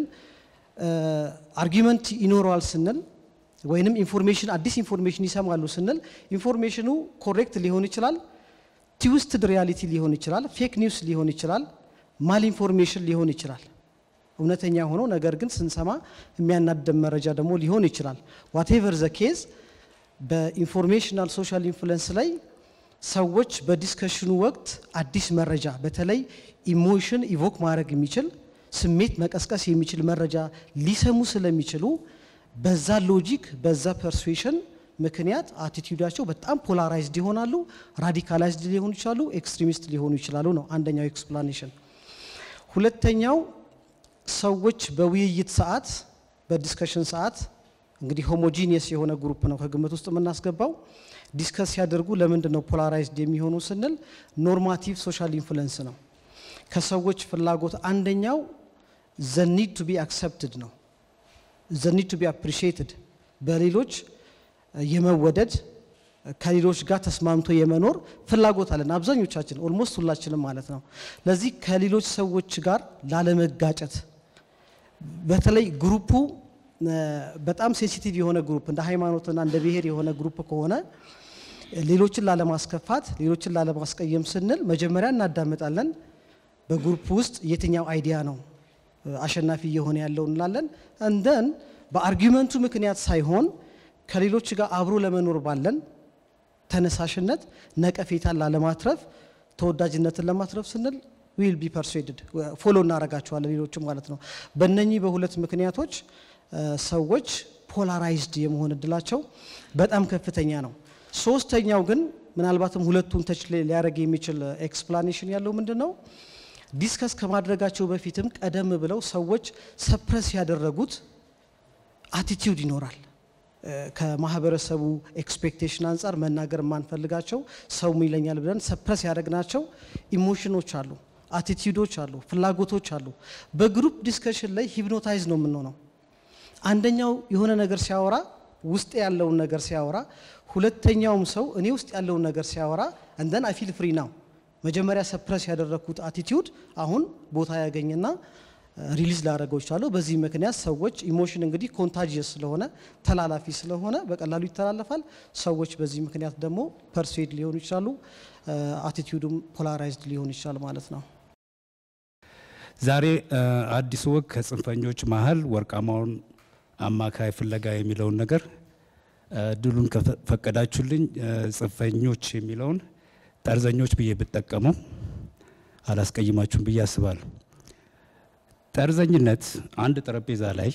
አርጊመንት ይኖረዋል ስንል ወይንም ኢንፎርሜሽን አዲስ ኢንፎርሜሽን ይሰማሉ ስንል ኢንፎርሜሽኑ ኮሬክት ሊሆን ይችላል፣ ትዊስትድ ሪያሊቲ ሊሆን ይችላል፣ ፌክ ኒውስ ሊሆን ይችላል፣ ማል ኢንፎርሜሽን ሊሆን ይችላል። እውነተኛ ሆኖ ነገር ግን ስንሰማ የሚያናደም መረጃ ደግሞ ሊሆን ይችላል። ዋቴቨር ዘ ኬዝ በኢንፎርሜሽናል ሶሻል ኢንፍሉንስ ላይ ሰዎች በዲስከሽኑ ወቅት አዲስ መረጃ በተለይ ኢሞሽን ኢቮክ ማድረግ የሚችል ስሜት መቀስቀስ የሚችል መረጃ ሊሰሙ ስለሚችሉ በዛ ሎጂክ በዛ ፐርሱዌሽን ምክንያት አቲቲዩዳቸው በጣም ፖላራይዝድ ይሆናሉ፣ ራዲካላይዝድ ሊሆኑ ይችላሉ፣ ኤክስትሪሚስት ሊሆኑ ይችላሉ ነው አንደኛው ኤክስፕላኔሽን። ሁለተኛው ሰዎች በውይይት ሰዓት በዲስከሽን ሰዓት እንግዲህ ሆሞጂኒየስ የሆነ ግሩፕ ነው ከግምት ውስጥ የምናስገባው ዲስከስ ሲያደርጉ ለምንድን ነው ፖላራይዝድ የሚሆኑ ስንል ኖርማቲቭ ሶሻል ኢንፍሉንስ ነው። ከሰዎች ፍላጎት አንደኛው ዘ ኒድ ቱ ቢ አክሰፕትድ ነው። ዘ ኒድ ቱ ቢ አፕሪሺየትድ በሌሎች የመወደድ ከሌሎች ጋር ተስማምቶ የመኖር ፍላጎት አለን አብዛኞቻችን፣ ኦልሞስት ሁላችንም ማለት ነው። ለዚህ ከሌሎች ሰዎች ጋር ላለመጋጨት በተለይ ግሩፑ በጣም ሴንሲቲቭ የሆነ ግሩፕ እንደ ሃይማኖትና እንደ ብሔር የሆነ ግሩፕ ከሆነ ሌሎችን ላለማስከፋት፣ ሌሎችን ላለማስቀየም ስንል መጀመሪያ እናዳምጣለን። በግሩፕ ውስጥ የትኛው አይዲያ ነው አሸናፊ እየሆነ ያለው እንላለን። እንደን በአርጊመንቱ ምክንያት ሳይሆን ከሌሎች ጋር አብሮ ለመኖር ባለን ተነሳሽነት ነቀፌታን ላለማትረፍ ተወዳጅነትን ለማትረፍ ስንል ዊል ቢ ፐርሱዌድድ ፎሎ እናደርጋቸዋለን ሌሎችም ማለት ነው። በእነኚህ በሁለት ምክንያቶች ሰዎች ፖላራይዝድ የመሆን እድላቸው በጣም ከፍተኛ ነው። ሶስተኛው ግን ምናልባትም ሁለቱን ተች ሊያደርግ የሚችል ኤክስፕላኔሽን ያለው ምንድን ነው? ዲስከስ ከማድረጋቸው በፊትም ቀደም ብለው ሰዎች ሰፕረስ ያደረጉት አቲቲዩድ ይኖራል። ከማህበረሰቡ ኤክስፔክቴሽን አንጻር መናገር የማንፈልጋቸው ሰው ይለኛል ብለን ሰፕረስ ያደረግናቸው ኢሞሽኖች አሉ፣ አቲቲዩዶች አሉ፣ ፍላጎቶች አሉ። በግሩፕ ዲስከሽን ላይ ሂፕኖታይዝ ነው የምንሆነው። አንደኛው የሆነ ነገር ሲያወራ ውስጥ ያለውን ነገር ሲያወራ፣ ሁለተኛውም ሰው እኔ ውስጥ ያለውን ነገር ሲያወራ እንደን አይ ፊል ፍሪ ናው መጀመሪያ ሰፕረስ ያደረግኩት አቲቲዩድ አሁን ቦታ ያገኝና ሪሊዝ ላደረገው ይችላለሁ። በዚህ ምክንያት ሰዎች ኢሞሽን እንግዲህ ኮንታጂየስ ስለሆነ ተላላፊ ስለሆነ በቀላሉ ይተላለፋል። ሰዎች በዚህ ምክንያት ደግሞ ፐርሱዌድ ሊሆኑ ይችላሉ። አቲቲዩዱም ፖላራይዝድ ሊሆን ይችላል ማለት ነው። ዛሬ አዲሱ ወግ ከጽንፈኞች መሀል ወርቃማውን አማካይ ፍለጋ የሚለውን ነገር ድሉን ከፈቀዳችሁልኝ ጽንፈኞች የሚለውን ጠርዘኞች ብዬ ብጠቀመው አላስቀይማችሁም ብዬ አስባለሁ። ጠርዘኝነት አንድ ጠረጴዛ ላይ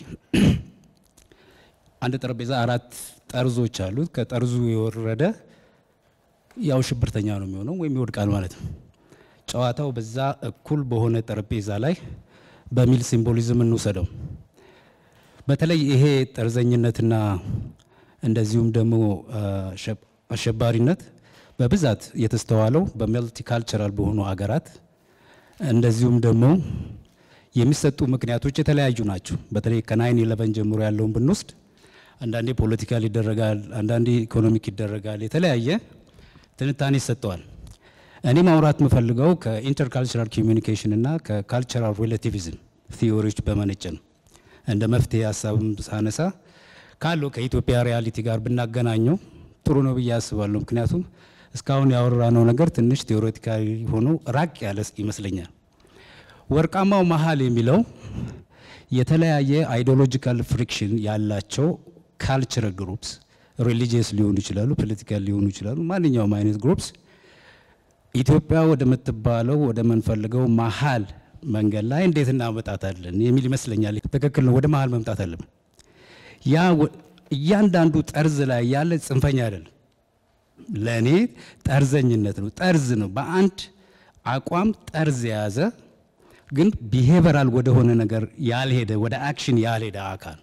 አንድ ጠረጴዛ አራት ጠርዞች አሉት። ከጠርዙ የወረደ ያው ሽብርተኛ ነው የሚሆነው ወይም ይወድቃል ማለት ነው። ጨዋታው በዛ እኩል በሆነ ጠረጴዛ ላይ በሚል ሲምቦሊዝም እንውሰደው። በተለይ ይሄ ጠርዘኝነትና እንደዚሁም ደግሞ አሸባሪነት በብዛት የተስተዋለው በመልቲካልቸራል በሆኑ ሀገራት እንደዚሁም ደግሞ የሚሰጡ ምክንያቶች የተለያዩ ናቸው። በተለይ ከናይን ኢለቨን ጀምሮ ያለውን ብንወስድ አንዳንዴ ፖለቲካል ይደረጋል፣ አንዳንዴ ኢኮኖሚክ ይደረጋል፣ የተለያየ ትንታኔ ይሰጠዋል። እኔ ማውራት የምፈልገው ከኢንተርካልቸራል ኮሚኒኬሽን እና ከካልቸራል ሪሌቲቪዝም ቲዎሪዎች በመነጨ ነው። እንደ መፍትሄ ሀሳብም ሳነሳ ካለው ከኢትዮጵያ ሪያሊቲ ጋር ብናገናኘው ጥሩ ነው ብዬ አስባለሁ። ምክንያቱም እስካሁን ያወራነው ነገር ትንሽ ቴዎሬቲካዊ ሆኖ ራቅ ያለ ይመስለኛል። ወርቃማው መሀል የሚለው የተለያየ አይዲዮሎጂካል ፍሪክሽን ያላቸው ካልቸራል ግሩፕስ ሪሊጂየስ ሊሆኑ ይችላሉ፣ ፖለቲካል ሊሆኑ ይችላሉ። ማንኛውም አይነት ግሩፕስ ኢትዮጵያ ወደምትባለው ወደምንፈልገው መሀል መንገድ ላይ እንዴት እናመጣታለን የሚል ይመስለኛል። ትክክል ነው። ወደ መሀል መምጣት አለብን። ያ እያንዳንዱ ጠርዝ ላይ ያለ ጽንፈኛ አይደለም። ለእኔ ጠርዘኝነት ነው፣ ጠርዝ ነው። በአንድ አቋም ጠርዝ የያዘ ግን ቢሄቨራል ወደሆነ ነገር ያልሄደ ወደ አክሽን ያልሄደ አካል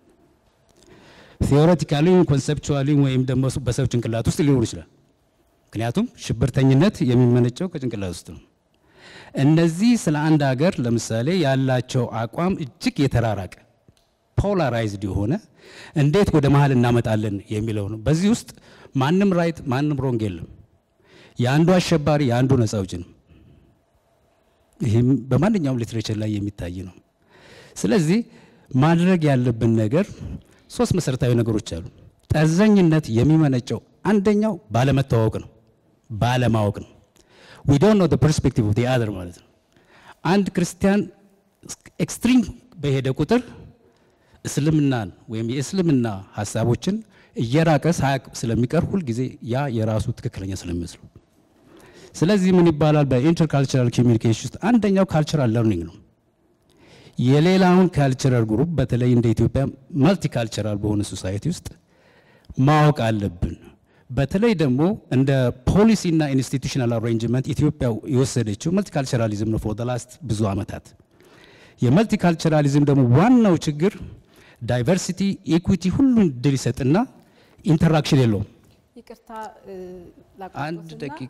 ቴዎሬቲካሊ ኮንሰፕቹዋሊ ወይም ደግሞ በሰው ጭንቅላት ውስጥ ሊኖር ይችላል። ምክንያቱም ሽብርተኝነት የሚመነጨው ከጭንቅላት ውስጥ ነው። እነዚህ ስለ አንድ ሀገር ለምሳሌ ያላቸው አቋም እጅግ የተራራቀ ፖላራይዝድ የሆነ እንዴት ወደ መሀል እናመጣለን የሚለው ነው። በዚህ ውስጥ ማንም ራይት ማንም ሮንግ የለም። የአንዱ አሸባሪ የአንዱ ነጻ አውጪ ነው። ይህም በማንኛውም ሊትሬቸር ላይ የሚታይ ነው። ስለዚህ ማድረግ ያለብን ነገር ሶስት መሰረታዊ ነገሮች አሉ። ጠርዘኝነት የሚመነጨው አንደኛው ባለመተዋወቅ ነው፣ ባለማወቅ ነው። ዊ ዶንት ኖ ዘ ፐርስፔክቲቭ ኦፍ ዘ አዘር ማለት ነው። አንድ ክርስቲያን ኤክስትሪም በሄደ ቁጥር እስልምናን ወይም የእስልምና ሀሳቦችን እየራቀ ሳያቅ ስለሚቀር ሁልጊዜ ያ የራሱ ትክክለኛ ስለሚመስሉ ስለዚህ ምን ይባላል በኢንተርካልቸራል ኮሚኒኬሽን ውስጥ አንደኛው ካልቸራል ለርኒንግ ነው። የሌላውን ካልቸራል ግሩፕ በተለይ እንደ ኢትዮጵያ መልቲካልቸራል በሆነ ሶሳይቲ ውስጥ ማወቅ አለብን። በተለይ ደግሞ እንደ ፖሊሲና ኢንስቲቱሽናል አሬንጅመንት ኢትዮጵያ የወሰደችው መልቲካልቸራሊዝም ነው ፎር ዘ ላስት ብዙ ዓመታት። የመልቲካልቸራሊዝም ደግሞ ዋናው ችግር ዳይቨርሲቲ፣ ኢኩዊቲ ሁሉን ድል ይሰጥና ኢንተራክሽን የለውም። ይቅርታ አንድ ደቂቃ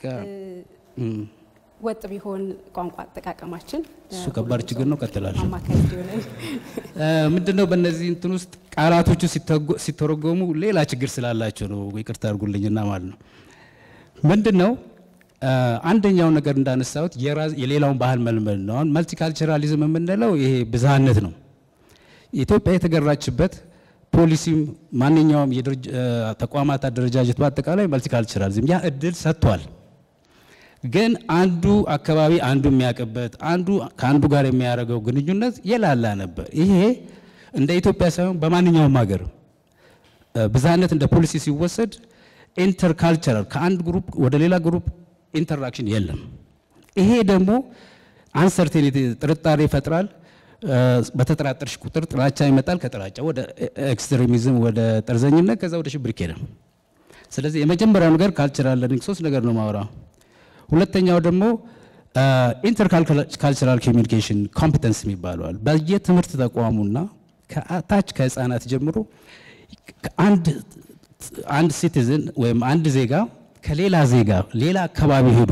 ወጥ ቢሆን ቋንቋ አጠቃቀማችን እሱ ከባድ ችግር ነው። ቀጥላለሁ። አማካይ እንዲሆነን ምንድነው በእነዚህ እንትን ውስጥ ቃላቶቹ ሲተረጎሙ ሌላ ችግር ስላላቸው ነው። ይቅርታ አድርጉልኝና ማለት ነው። ምንድነው አንደኛው ነገር እንዳነሳሁት የሌላውን ባህል መልመድ ነው። አሁን መልቲካልቸራሊዝም የምንለው ይሄ ብዝሃነት ነው። ኢትዮጵያ የተገራችበት ፖሊሲም ማንኛውም ተቋማት አደረጃጀት በአጠቃላይ መልቲካልቸራሊዝም ያ እድል ሰጥቷል። ግን አንዱ አካባቢ አንዱ የሚያውቅበት አንዱ ከአንዱ ጋር የሚያደርገው ግንኙነት የላላ ነበር። ይሄ እንደ ኢትዮጵያ ሳይሆን በማንኛውም ሀገር ብዝሃነት እንደ ፖሊሲ ሲወሰድ ኢንተርካልቸራል ከአንድ ግሩፕ ወደ ሌላ ግሩፕ ኢንተራክሽን የለም። ይሄ ደግሞ አንሰርቴኒቲ ጥርጣሬ ይፈጥራል። በተጠራጠርሽ ቁጥር ጥላቻ ይመጣል። ከጥላቻ ወደ ኤክስትሪሚዝም፣ ወደ ጠርዘኝነት፣ ከዛ ወደ ሽብር ይኬዳል። ስለዚህ የመጀመሪያው ነገር ካልቸራል ለርኒንግ ሶስት ነገር ነው ማውራው። ሁለተኛው ደግሞ ኢንተርካልቸራል ኮሚኒኬሽን ኮምፒተንስ የሚባለዋል በየትምህርት ተቋሙና ከታች ከህፃናት ጀምሮ አንድ አንድ ሲቲዝን ወይም አንድ ዜጋ ከሌላ ዜጋ ሌላ አካባቢ ሄዶ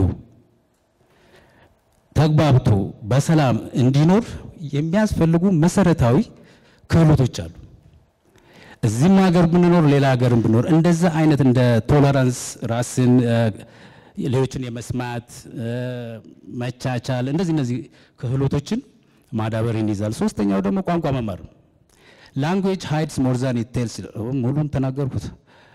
ተግባብቶ በሰላም እንዲኖር የሚያስፈልጉ መሰረታዊ ክህሎቶች አሉ። እዚህም ሀገር ብንኖር ሌላ ሀገርም ብንኖር እንደዛ አይነት እንደ ቶለራንስ፣ ራስን ሌሎችን የመስማት መቻቻል፣ እንደዚህ እነዚህ ክህሎቶችን ማዳበርን ይዛል። ሶስተኛው ደግሞ ቋንቋ መማር ነው። ላንጉዌጅ ሃይድስ ሞር ዛን ኢት ቴልስ። ሙሉን ተናገርኩት።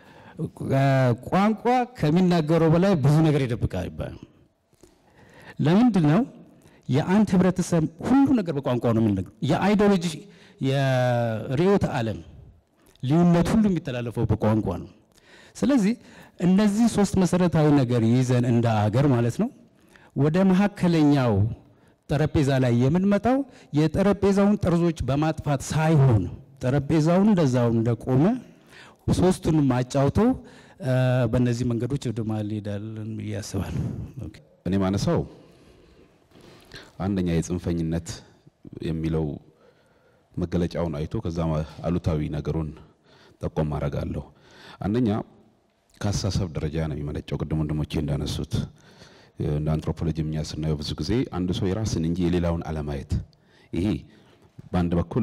ቋንቋ ከሚናገረው በላይ ብዙ ነገር ይደብቃል ይባላል። ለምንድን ነው የአንድ ህብረተሰብ ሁሉ ነገር በቋንቋ ነው የምንነግረው? የአይዲዮሎጂ የርዕዮተ ዓለም ልዩነት ሁሉ የሚተላለፈው በቋንቋ ነው። ስለዚህ እነዚህ ሶስት መሰረታዊ ነገር ይዘን እንደ አገር ማለት ነው ወደ መካከለኛው ጠረጴዛ ላይ የምንመጣው የጠረጴዛውን ጠርዞች በማጥፋት ሳይሆን ጠረጴዛውን እንደዛው እንደቆመ ሶስቱንም አጫውቶ በእነዚህ መንገዶች ወደ መሀል እንሄዳለን ብዬ አስባለሁ። እኔ ማነሳው አንደኛ የጽንፈኝነት የሚለው መገለጫውን አይቶ ከዛ አሉታዊ ነገሩን ጠቆም አረጋለሁ። አንደኛ ከአስተሳሰብ ደረጃ ነው የሚመነጨው። ቅድም ወንድሞቼ እንዳነሱት እንደ አንትሮፖሎጂ እኛ ስናየው ብዙ ጊዜ አንድ ሰው የራስን እንጂ የሌላውን አለማየት፣ ይሄ በአንድ በኩል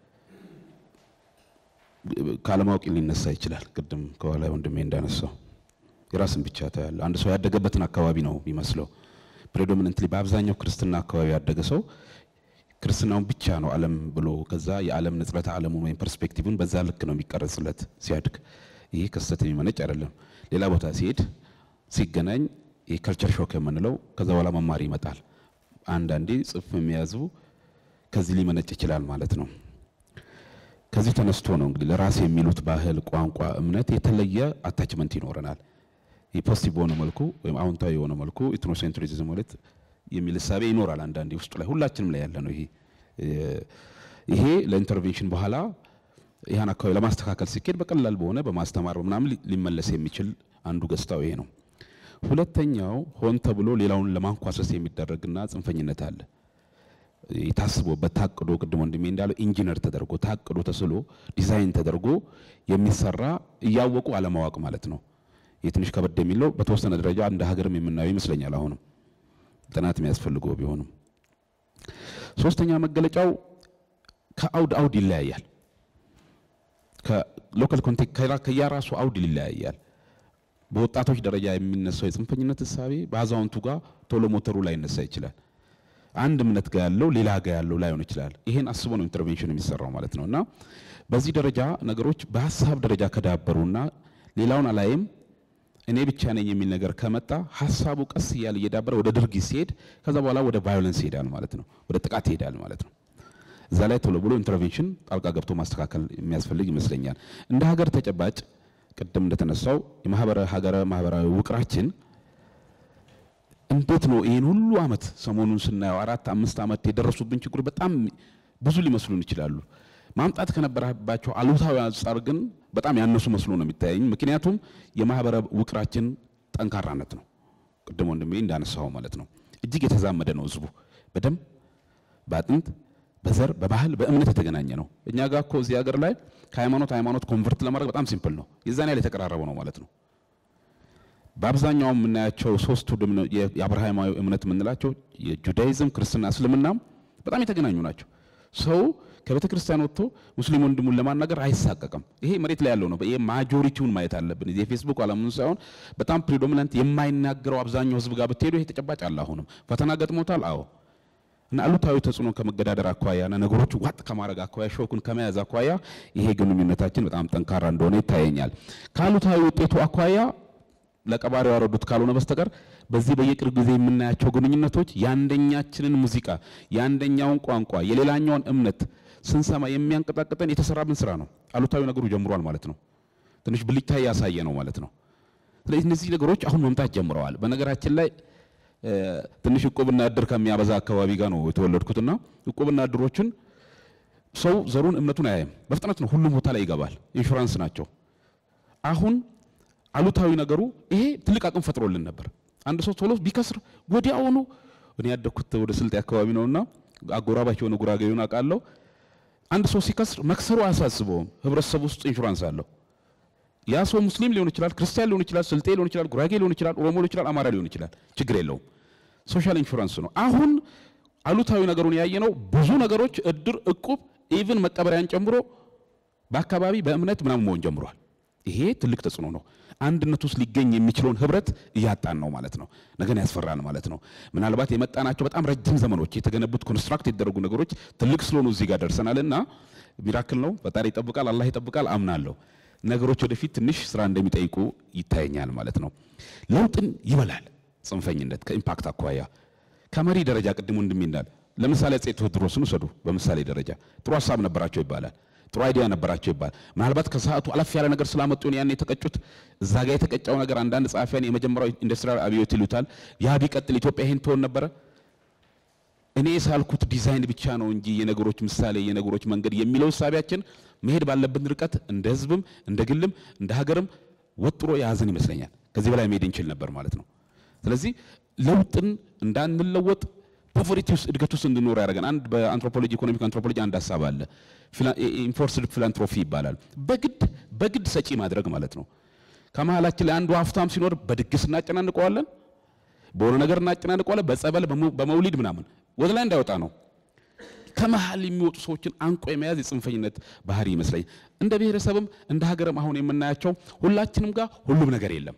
ካለማወቅ ሊነሳ ይችላል። ቅድም ከኋላ ወንድሜ እንዳነሳው የራስን ብቻ ታያለ። አንድ ሰው ያደገበትን አካባቢ ነው የሚመስለው። ፕሬዶሚነንትሊ በአብዛኛው ክርስትና አካባቢ ያደገ ሰው ክርስትናውን ብቻ ነው ዓለም ብሎ ከዛ የዓለም ንጽረተ ዓለሙን ወይም ፐርስፔክቲቭን በዛ ልክ ነው የሚቀረጽለት ሲያድግ። ይሄ ከስህተት የሚመነጭ አይደለም። ሌላ ቦታ ሲሄድ ሲገናኝ የከልቸር ሾክ የምንለው ከዛ በኋላ መማር ይመጣል። አንዳንዴ ጽፍ የሚያዙ ከዚህ ሊመነጭ ይችላል ማለት ነው። ከዚህ ተነስቶ ነው እንግዲህ ለራስ የሚሉት ባህል፣ ቋንቋ፣ እምነት የተለየ አታችመንት ይኖረናል። ፖዚቲቭ በሆነ መልኩ ወይም አዎንታዊ የሆነ መልኩ ኢትኖሴንትሪዝም ማለት የሚል እሳቤ ይኖራል አንዳንዴ ውስጡ ላይ ሁላችንም ላይ ያለ ነው። ይሄ ይሄ ለኢንተርቬንሽን በኋላ ይህን አካባቢ ለማስተካከል ሲኬድ በቀላል በሆነ በማስተማር ምናምን ሊመለስ የሚችል አንዱ ገጽታው ይሄ ነው። ሁለተኛው ሆን ተብሎ ሌላውን ለማንኳሰስ የሚደረግና ጽንፈኝነት አለ። ታስቦበት ታቅዶ ቅድም ወንድሜ እንዳለው ኢንጂነር ተደርጎ ታቅዶ ተስሎ ዲዛይን ተደርጎ የሚሰራ እያወቁ አለማወቅ ማለት ነው። ይህ ትንሽ ከበድ የሚለው በተወሰነ ደረጃ እንደ ሀገርም የምናየው ይመስለኛል። አሁንም ጥናት የሚያስፈልገው ቢሆንም ሶስተኛ መገለጫው ከአውድ አውድ ይለያያል። ከሎካል ኮንቴክስት ከየራሱ አውድ ይለያያል። በወጣቶች ደረጃ የሚነሳው የጽንፈኝነት እሳቤ በአዛውንቱ ጋር ቶሎ ሞተሩ ላይ ይነሳ ይችላል። አንድ እምነት ጋር ያለው ሌላ ጋር ያለው ላይሆን ይችላል። ይሄን አስቦ ነው ኢንተርቬንሽን የሚሰራው ማለት ነው። እና በዚህ ደረጃ ነገሮች በሀሳብ ደረጃ ከዳበሩና ሌላውን አላይም እኔ ብቻ ነኝ የሚል ነገር ከመጣ ሀሳቡ ቀስ እያለ እየዳበረ ወደ ድርጊት ሲሄድ ከዛ በኋላ ወደ ቫዮለንስ ይሄዳል ማለት ነው። ወደ ጥቃት ይሄዳል ማለት ነው። እዛ ላይ ቶሎ ብሎ ኢንተርቬንሽን ጣልቃ ገብቶ ማስተካከል የሚያስፈልግ ይመስለኛል። እንደ ሀገር ተጨባጭ ቅድም እንደተነሳው የማህበረ ሀገረ ማህበራዊ ውቅራችን እንዴት ነው ይህን ሁሉ አመት ሰሞኑን ስናየው አራት አምስት ዓመት የደረሱብን ችግሮች በጣም ብዙ ሊመስሉን ይችላሉ። ማምጣት ከነበረባቸው አሉታዊ አንጻር ግን በጣም ያነሱ መስሎ ነው የሚታየኝ። ምክንያቱም የማህበረ ውቅራችን ጠንካራነት ነው። ቅድም ወንድሜ እንዳነሳው ማለት ነው። እጅግ የተዛመደ ነው ህዝቡ በደም በአጥንት በዘር በባህል በእምነት የተገናኘ ነው። እኛ ጋር እኮ እዚህ ሀገር ላይ ከሃይማኖት ሃይማኖት ኮንቨርት ለማድረግ በጣም ሲምፕል ነው። የዛን ያህል የተቀራረበ ነው ማለት ነው። በአብዛኛው የምናያቸው ሶስቱ የአብርሃማዊ እምነት የምንላቸው የጁዳይዝም፣ ክርስትና፣ እስልምናም በጣም የተገናኙ ናቸው። ሰው ከቤተ ክርስቲያን ወጥቶ ሙስሊም ወንድሙን ለማናገር አይሳቀቅም። ይሄ መሬት ላይ ያለው ነው። ይሄ ማጆሪቲውን ማየት አለብን። የፌስቡክ አለሙን ሳይሆን በጣም ፕሪዶሚናንት የማይናገረው አብዛኛው ህዝብ ጋር ብትሄዱ ይሄ ተጨባጭ አለ። አሁንም ፈተና ገጥሞታል። አዎ እና አሉታዊ ተጽዕኖ ከመገዳደር አኳያና ነገሮች ዋጥ ከማድረግ አኳያ ሾኩን ከመያዝ አኳያ ይሄ ግንኙነታችን በጣም ጠንካራ እንደሆነ ይታየኛል። ከአሉታዊ ውጤቱ አኳያ ለቀባሪው ያወረዱት ካልሆነ በስተቀር በዚህ በየቅርብ ጊዜ የምናያቸው ግንኙነቶች የአንደኛችንን ሙዚቃ የአንደኛውን ቋንቋ የሌላኛውን እምነት ስንሰማ የሚያንቀጣቅጠን የተሰራብን ስራ ነው። አሉታዊ ነገሩ ጀምሯል ማለት ነው። ትንሽ ብልጭታ እያሳየ ነው ማለት ነው። ስለዚህ እነዚህ ነገሮች አሁን መምጣት ጀምረዋል። በነገራችን ላይ ትንሽ እቁብና እድር ከሚያበዛ አካባቢ ጋር ነው የተወለድኩትና እቁብና እድሮችን ሰው ዘሩን እምነቱን አያይም። በፍጥነት ነው ሁሉም ቦታ ላይ ይገባል። ኢንሹራንስ ናቸው። አሁን አሉታዊ ነገሩ ይሄ ትልቅ አቅም ፈጥሮልን ነበር። አንድ ሰው ቶሎ ቢከስር ወዲያውኑ እኔ ያደግኩት ወደ ስልጤ አካባቢ ነውና አጎራባች የሆነ ጉራጌውን አውቃለሁ። አንድ ሰው ሲከስር መክሰሩ አያሳስበውም። ህብረተሰቡ ውስጥ ኢንሹራንስ አለው። ያ ሰው ሙስሊም ሊሆን ይችላል፣ ክርስቲያን ሊሆን ይችላል፣ ስልጤ ሊሆን ይችላል፣ ጉራጌ ሊሆን ይችላል፣ ኦሮሞ ሊሆን ይችላል፣ አማራ ሊሆን ይችላል። ችግር የለውም። ሶሻል ኢንሹራንስ ነው። አሁን አሉታዊ ነገሩን ያየነው ብዙ ነገሮች እድር፣ እቁብ፣ ኢቭን መቀበሪያን ጨምሮ በአካባቢ በእምነት ምናምን መሆን ጀምሯል። ይሄ ትልቅ ተጽዕኖ ነው። አንድነት ውስጥ ሊገኝ የሚችለውን ህብረት እያጣን ነው ማለት ነው። ነገን ያስፈራል ማለት ነው። ምናልባት የመጣናቸው በጣም ረጅም ዘመኖች የተገነቡት ኮንስትራክት የተደረጉ ነገሮች ትልቅ ስለሆኑ እዚህ ጋር ደርሰናል እና ሚራክል ነው። ፈጣሪ ይጠብቃል፣ አላህ ይጠብቃል አምናለሁ። ነገሮች ወደፊት ትንሽ ስራ እንደሚጠይቁ ይታየኛል ማለት ነው። ለውጥን ይበላል ጽንፈኝነት ከኢምፓክት አኳያ ከመሪ ደረጃ ቅድሙ እንደሚናል ለምሳሌ አፄ ቴዎድሮስን ውሰዱ። በምሳሌ ደረጃ ጥሩ ሀሳብ ነበራቸው ይባላል። ጥሩ አይዲያ ነበራቸው ይባላል። ምናልባት ከሰዓቱ አለፍ ያለ ነገር ስላመጡ ነው ያን የተቀጩት። እዛ ጋር የተቀጫው ነገር አንዳንድ ጸሐፊያን የመጀመሪያው ኢንዱስትሪያል አብዮት ይሉታል። ያ ቢቀጥል ኢትዮጵያ ይሄን ትሆን ነበረ? እኔ ሳልኩት ዲዛይን ብቻ ነው እንጂ የነገሮች ምሳሌ የነገሮች መንገድ የሚለው እሳቢያችን መሄድ ባለብን ርቀት እንደ ህዝብም እንደ ግልም እንደ ሀገርም ወጥሮ የያዘን ይመስለኛል። ከዚህ በላይ መሄድ እንችል ነበር ማለት ነው። ስለዚህ ለውጥን እንዳንለወጥ ፖቨርቲ ውስጥ እድገት ውስጥ እንድኖር ያደርገን አንድ በአንትሮፖሎጂ ኢኮኖሚክ አንትሮፖሎጂ አንድ ሀሳብ አለ። ኢንፎርስድ ፊላንትሮፊ ይባላል። በግድ በግድ ሰጪ ማድረግ ማለት ነው። ከመሀላችን ላይ አንዱ ሀብታም ሲኖር በድግስ እናጨናንቀዋለን፣ በሆነ ነገር እናጨናንቀዋለን፣ በጸበል በመውሊድ ምናምን ወደ ላይ እንዳይወጣ ነው። ከመሀል የሚወጡ ሰዎችን አንቆ የመያዝ የጽንፈኝነት ባህሪ ይመስለኝ። እንደ ብሔረሰብም እንደ ሀገርም አሁን የምናያቸው ሁላችንም ጋር ሁሉም ነገር የለም።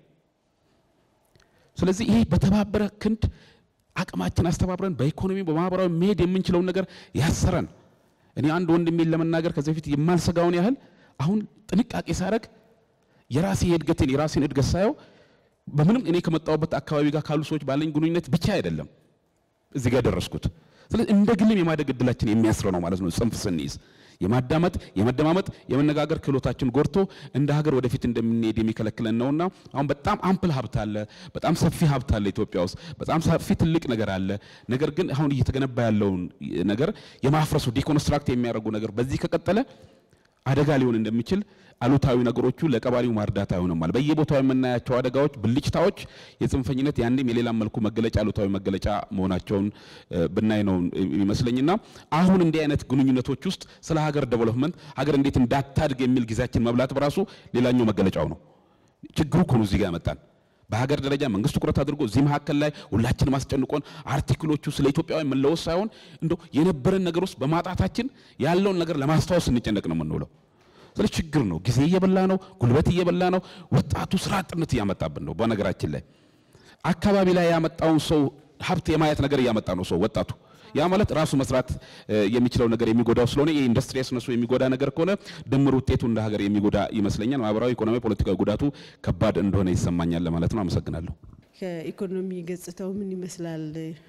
ስለዚህ ይሄ በተባበረ ክንድ አቅማችን አስተባብረን በኢኮኖሚ በማህበራዊ መሄድ የምንችለውን ነገር ያሰረን። እኔ አንድ ወንድሜን ለመናገር ከዚህ በፊት የማልሰጋውን ያህል አሁን ጥንቃቄ ሳረግ የራሴ የእድገቴን የራሴን እድገት ሳየው በምንም እኔ ከመጣሁበት አካባቢ ጋር ካሉ ሰዎች ባለኝ ግንኙነት ብቻ አይደለም እዚህ ጋር ደረስኩት። ስለዚህ እንደ ግልም የማደግ እድላችን የሚያስረ ነው ማለት ነው። ጽንፍ ስንይዝ የማዳመጥ የመደማመጥ የመነጋገር ክህሎታችን ጎድቶ እንደ ሀገር ወደፊት እንደምንሄድ የሚከለክለን ነውና አሁን በጣም አምፕል ሀብት አለ፣ በጣም ሰፊ ሀብት አለ ኢትዮጵያ ውስጥ በጣም ሰፊ ትልቅ ነገር አለ። ነገር ግን አሁን እየተገነባ ያለውን ነገር የማፍረሱ ዲኮንስትራክት የሚያደርጉ ነገር በዚህ ከቀጠለ አደጋ ሊሆን እንደሚችል አሉታዊ ነገሮቹ ለቀባሪው ማርዳት አይሆንማል። በየቦታው የምናያቸው አደጋዎች፣ ብልጭታዎች የጽንፈኝነት ያንድም የሌላም መልኩ መገለጫ አሉታዊ መገለጫ መሆናቸውን ብናይ ነው ይመስለኝና አሁን እንዲህ አይነት ግንኙነቶች ውስጥ ስለ ሀገር ዴቨሎፕመንት ሀገር እንዴት እንዳታድግ የሚል ጊዜያችን መብላት በራሱ ሌላኛው መገለጫው ነው። ችግሩ እኮ ነው እዚህ ጋር ያመጣን። በሀገር ደረጃ መንግስት ትኩረት አድርጎ እዚህ መካከል ላይ ሁላችንም አስጨንቆን አርቲክሎቹ ስለ ኢትዮጵያውያን መለወስ ሳይሆን እንደው የነበረን ነገር ውስጥ በማጣታችን ያለውን ነገር ለማስታወስ እንጨነቅ ነው የምንውለው። ስለዚህ ችግር ነው። ጊዜ እየበላ ነው፣ ጉልበት እየበላ ነው። ወጣቱ ስራ አጥነት እያመጣብን ነው። በነገራችን ላይ አካባቢ ላይ ያመጣውን ሰው ሀብት የማየት ነገር እያመጣ ነው ሰው ወጣቱ። ያ ማለት ራሱ መስራት የሚችለው ነገር የሚጎዳው ስለሆነ የኢንዱስትሪ ያስነሱ የሚጎዳ ነገር ከሆነ ድምር ውጤቱ እንደ ሀገር የሚጎዳ ይመስለኛል። ማህበራዊ፣ ኢኮኖሚ፣ ፖለቲካዊ ጉዳቱ ከባድ እንደሆነ ይሰማኛል ለማለት ነው። አመሰግናለሁ። ከኢኮኖሚ ገጽታው ምን ይመስላል?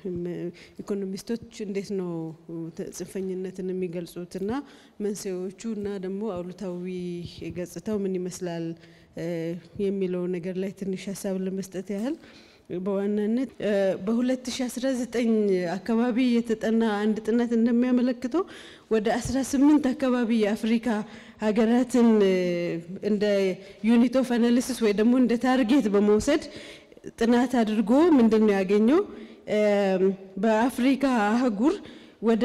ኢኮኖሚስቶች እንዴት ነው ጽንፈኝነትን የሚገልጹትና መንስኤዎቹ እና ደግሞ አሉታዊ ገጽታው ምን ይመስላል የሚለው ነገር ላይ ትንሽ ሀሳብ ለመስጠት ያህል በዋናነት በ2019 አካባቢ የተጠና አንድ ጥናት እንደሚያመለክተው ወደ 18 አካባቢ የአፍሪካ ሀገራትን እንደ ዩኒት ኦፍ አናሊሲስ ወይ ደግሞ እንደ ታርጌት በመውሰድ ጥናት አድርጎ ምንድን ነው ያገኘው? በአፍሪካ አህጉር ወደ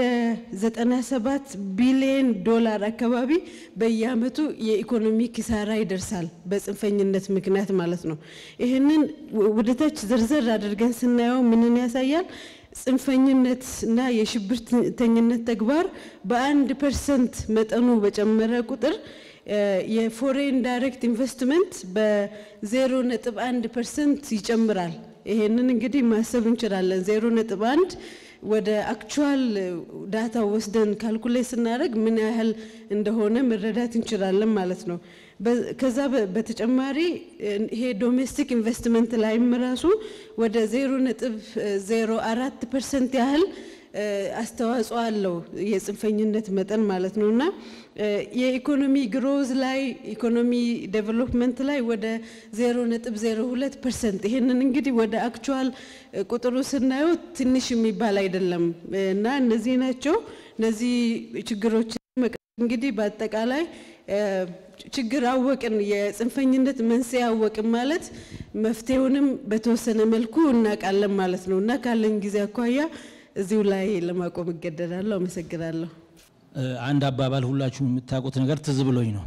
97 ቢሊዮን ዶላር አካባቢ በየአመቱ የኢኮኖሚ ኪሳራ ይደርሳል፣ በጽንፈኝነት ምክንያት ማለት ነው። ይህንን ወደታች ዘርዘር አድርገን ስናየው ምንን ያሳያል? ጽንፈኝነት እና የሽብርተኝነት ተግባር በአንድ ፐርሰንት መጠኑ በጨመረ ቁጥር የፎሬን ዳይሬክት ኢንቨስትመንት በዜሮ ነጥብ አንድ ፐርሰንት ይጨምራል። ይሄንን እንግዲህ ማሰብ እንችላለን። ዜሮ ነጥብ አንድ ወደ አክቹዋል ዳታ ወስደን ካልኩሌት ስናደርግ ምን ያህል እንደሆነ መረዳት እንችላለን ማለት ነው። ከዛ በተጨማሪ ይሄ ዶሜስቲክ ኢንቨስትመንት ላይም ራሱ ወደ ዜሮ ነጥብ ዜሮ አራት ፐርሰንት ያህል አስተዋጽኦ አለው የጽንፈኝነት መጠን ማለት ነው እና የኢኮኖሚ ግሮዝ ላይ ኢኮኖሚ ዴቨሎፕመንት ላይ ወደ ዜሮ ነጥብ ዜሮ ሁለት ፐርሰንት ይሄንን እንግዲህ ወደ አክቹዋል ቁጥሩ ስናየው ትንሽ የሚባል አይደለም እና እነዚህ ናቸው እነዚህ ችግሮች እንግዲህ በአጠቃላይ ችግር አወቅን፣ የጽንፈኝነት መንስኤ አወቅን ማለት መፍትሄውንም በተወሰነ መልኩ እናውቃለን ማለት ነው እና ካለን ጊዜ አኳያ እዚሁ ላይ ለማቆም እገደዳለሁ። አመሰግናለሁ። አንድ አባባል ሁላችሁም የምታውቁት ነገር ትዝ ብሎኝ ነው።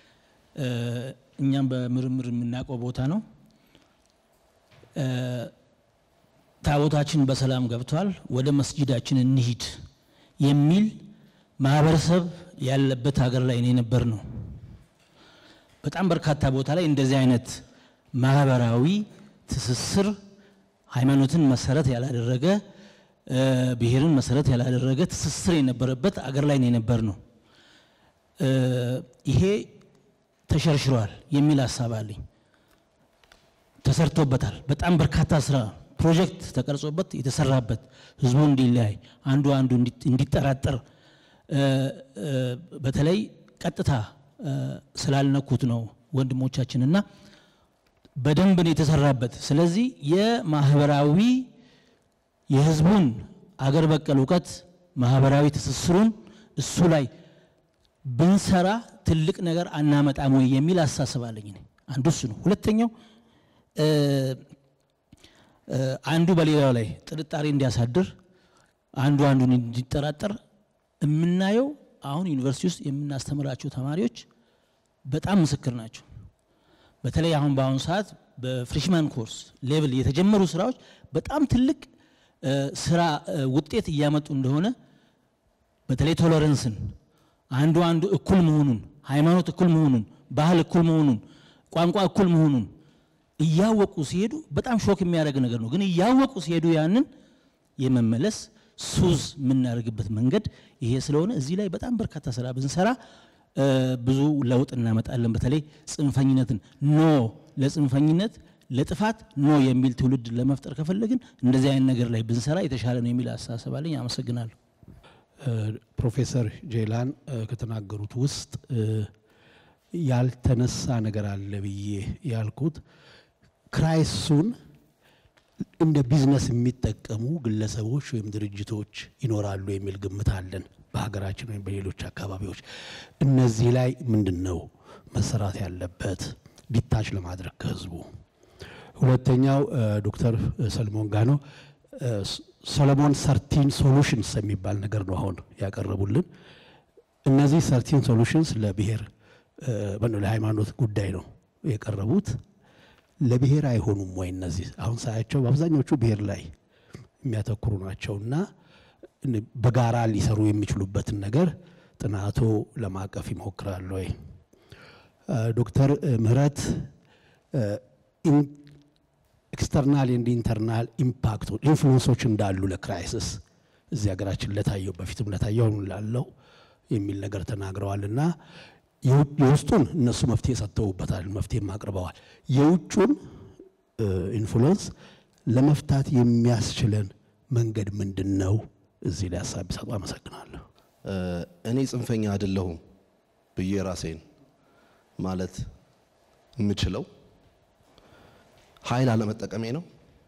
እኛም በምርምር የምናውቀው ቦታ ነው። ታቦታችን በሰላም ገብቷል፣ ወደ መስጂዳችን እንሂድ የሚል ማህበረሰብ ያለበት ሀገር ላይ ነው የነበር ነው። በጣም በርካታ ቦታ ላይ እንደዚህ አይነት ማህበራዊ ትስስር ሃይማኖትን መሰረት ያላደረገ ብሔርን መሰረት ያላደረገ ትስስር የነበረበት አገር ላይ ነው የነበር ነው። ይሄ ተሸርሽሯል የሚል ሀሳብ አለኝ። ተሰርቶበታል። በጣም በርካታ ስራ ፕሮጀክት ተቀርጾበት የተሰራበት ህዝቡ እንዲለያይ አንዱ አንዱ እንዲጠራጠር በተለይ ቀጥታ ስላልነኩት ነው ወንድሞቻችንና በደንብ ነው የተሰራበት። ስለዚህ የማህበራዊ የህዝቡን አገር በቀል እውቀት ማህበራዊ ትስስሩን እሱ ላይ ብንሰራ ትልቅ ነገር አናመጣም ወይ የሚል አሳስብ አለኝ። እኔ አንዱ እሱ ነው። ሁለተኛው አንዱ በሌላው ላይ ጥርጣሬ እንዲያሳድር አንዱ አንዱን እንዲጠራጠር የምናየው አሁን ዩኒቨርሲቲ ውስጥ የምናስተምራቸው ተማሪዎች በጣም ምስክር ናቸው። በተለይ አሁን በአሁኑ ሰዓት በፍሬሽማን ኮርስ ሌቭል የተጀመሩ ስራዎች በጣም ትልቅ ስራ ውጤት እያመጡ እንደሆነ በተለይ ቶለረንስን አንዱ አንዱ እኩል መሆኑን፣ ሃይማኖት እኩል መሆኑን፣ ባህል እኩል መሆኑን፣ ቋንቋ እኩል መሆኑን እያወቁ ሲሄዱ በጣም ሾክ የሚያደርግ ነገር ነው። ግን እያወቁ ሲሄዱ ያንን የመመለስ ሱዝ የምናደርግበት መንገድ ይሄ ስለሆነ እዚህ ላይ በጣም በርካታ ስራ ብንሰራ ብዙ ለውጥ እናመጣለን። በተለይ ጽንፈኝነትን ኖ ለጽንፈኝነት ለጥፋት ኖ የሚል ትውልድ ለመፍጠር ከፈለግን እንደዚህ አይነት ነገር ላይ ብንሰራ የተሻለ ነው የሚል አስተሳሰብ አለኝ። አመሰግናለሁ። ፕሮፌሰር ጄላን ከተናገሩት ውስጥ ያልተነሳ ነገር አለ ብዬ ያልኩት ክራይሱን እንደ ቢዝነስ የሚጠቀሙ ግለሰቦች ወይም ድርጅቶች ይኖራሉ የሚል ግምት አለን በሀገራችን ወይም በሌሎች አካባቢዎች። እነዚህ ላይ ምንድን ነው መሰራት ያለበት ዲታች ለማድረግ ከህዝቡ? ሁለተኛው ዶክተር ሰለሞን ጋኖ ሰሎሞን ሰርቲን ሶሉሽንስ የሚባል ነገር ነው አሁን ያቀረቡልን። እነዚህ ሰርቲን ሶሉሽንስ ለብሔር ለሃይማኖት ጉዳይ ነው የቀረቡት። ለብሔር አይሆኑም ወይ? እነዚህ አሁን ሳያቸው በአብዛኞቹ ብሔር ላይ የሚያተኩሩ ናቸውና በጋራ ሊሰሩ የሚችሉበትን ነገር ጥናቶ ለማቀፍ ይሞክራሉ ወይ? ዶክተር ምህረት ኤክስተርናል ኤንድ ኢንተርናል ኢምፓክቶ ኢንፍሉንሶች እንዳሉ ለክራይሲስ እዚህ ሀገራችን ለታየው በፊትም ለታየው አሁን ላለው የሚል ነገር ተናግረዋል እና የውስጡን እነሱ መፍትሄ ሰጥተውበታል፣ መፍትሄም አቅርበዋል። የውጩን ኢንፍሉንስ ለመፍታት የሚያስችለን መንገድ ምንድን ነው? እዚህ ላይ ሀሳብ ቢሰጡ አመሰግናለሁ። እኔ ጽንፈኛ አይደለሁም ብዬ ራሴን ማለት የምችለው ኃይል አለመጠቀሜ ነው።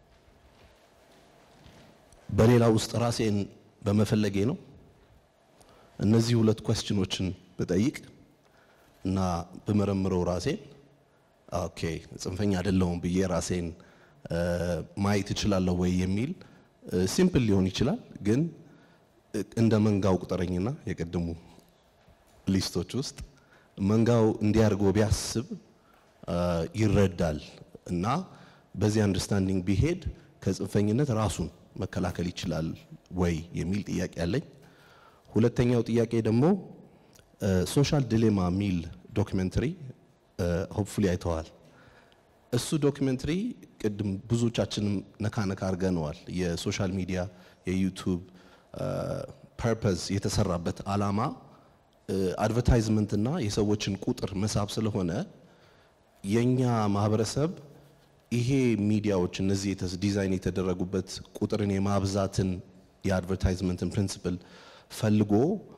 በሌላ ውስጥ ራሴን በመፈለጌ ነው። እነዚህ ሁለት ኮስችኖችን ብጠይቅ እና ብመረምረው ራሴን ኦኬ ጽንፈኛ አይደለሁም ብዬ ራሴን ማየት እችላለሁ ወይ የሚል ሲምፕል ሊሆን ይችላል። ግን እንደ መንጋው ቁጠረኝና የቀደሙ ሊስቶች ውስጥ መንጋው እንዲያርጎ ቢያስብ ይረዳል እና በዚህ አንደርስታንዲንግ ቢሄድ ከጽንፈኝነት ራሱን መከላከል ይችላል ወይ የሚል ጥያቄ አለኝ። ሁለተኛው ጥያቄ ደግሞ ሶሻል ዲሌማ የሚል ዶክመንተሪ ሆፕፉሊ አይተዋል። እሱ ዶክመንተሪ ቅድም ብዙዎቻችንም ነካ ነካ አድርገነዋል። የሶሻል ሚዲያ የዩቱብ ፐርፐዝ የተሰራበት አላማ አድቨርታይዝመንትና የሰዎችን ቁጥር መሳብ ስለሆነ የኛ ማህበረሰብ ይሄ ሚዲያዎች እነዚህ ዲዛይን የተደረጉበት ቁጥርን የማብዛትን የአድቨርታይዝመንትን ፕሪንሲፕል ፈልጎ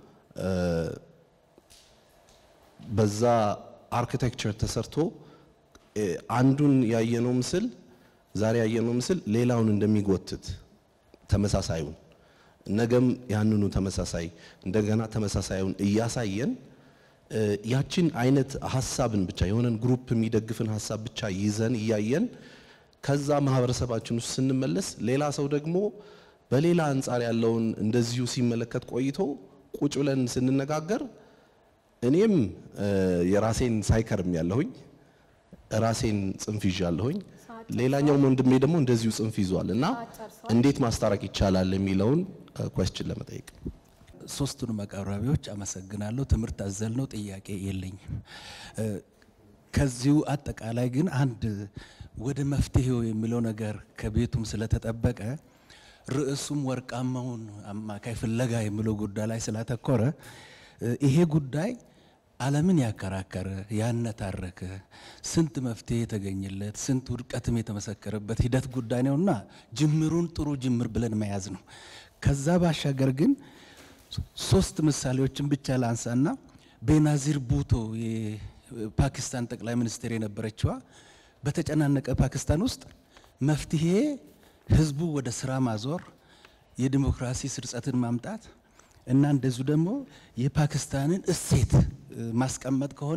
በዛ አርኪቴክቸር ተሰርቶ አንዱን ያየነው ምስል ዛሬ ያየነው ምስል ሌላውን እንደሚጎትት ተመሳሳዩን ነገም ያንኑ ተመሳሳይ እንደገና ተመሳሳዩን እያሳየን ያችን አይነት ሀሳብን ብቻ የሆነን ግሩፕ የሚደግፍን ሀሳብ ብቻ ይዘን እያየን ከዛ ማህበረሰባችን ውስጥ ስንመለስ ሌላ ሰው ደግሞ በሌላ አንጻር ያለውን እንደዚሁ ሲመለከት ቆይቶ ቁጭ ብለን ስንነጋገር እኔም የራሴን ሳይከርም ያለሁኝ ራሴን ጽንፍ ይዣለሁኝ ሌላኛው ወንድሜ ደግሞ እንደዚሁ ጽንፍ ይዟል እና እንዴት ማስታረቅ ይቻላል የሚለውን ኮስችን ለመጠየቅ ሶስቱንም አቅራቢዎች አመሰግናለሁ። ትምህርት አዘል ነው፣ ጥያቄ የለኝም። ከዚሁ አጠቃላይ ግን አንድ ወደ መፍትሄው የሚለው ነገር ከቤቱም ስለተጠበቀ ርዕሱም ወርቃማውን አማካይ ፍለጋ የሚለው ጉዳይ ላይ ስላተኮረ ይሄ ጉዳይ ዓለምን ያከራከረ ያነታረከ ስንት መፍትሄ የተገኘለት ስንት ውድቀትም የተመሰከረበት ሂደት ጉዳይ ነውና ጅምሩን ጥሩ ጅምር ብለን መያዝ ነው። ከዛ ባሻገር ግን ሶስት ምሳሌዎችን ብቻ ላንሳና ቤናዚር ቡቶ የፓኪስታን ጠቅላይ ሚኒስትር የነበረችዋ በተጨናነቀ ፓኪስታን ውስጥ መፍትሄ ህዝቡ ወደ ስራ ማዞር፣ የዲሞክራሲ ስርጸትን ማምጣት እና እንደዚሁ ደግሞ የፓኪስታንን እሴት ማስቀመጥ ከሆነ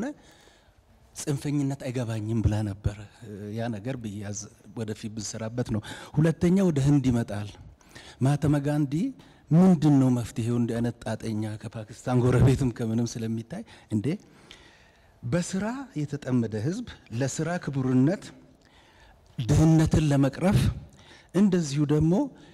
ጽንፈኝነት አይገባኝም ብላ ነበር። ያ ነገር ብያዝ ወደፊት ብንሰራበት ነው። ሁለተኛ ወደ ህንድ ይመጣል። ማህተመ ጋንዲ ምንድን ነው መፍትሄው? እንዲህ አይነት ጣጠኛ ከፓኪስታን ጎረቤትም ከምንም ስለሚታይ እንዴ በስራ የተጠመደ ህዝብ ለስራ ክቡርነት ድህነትን ለመቅረፍ እንደዚሁ ደግሞ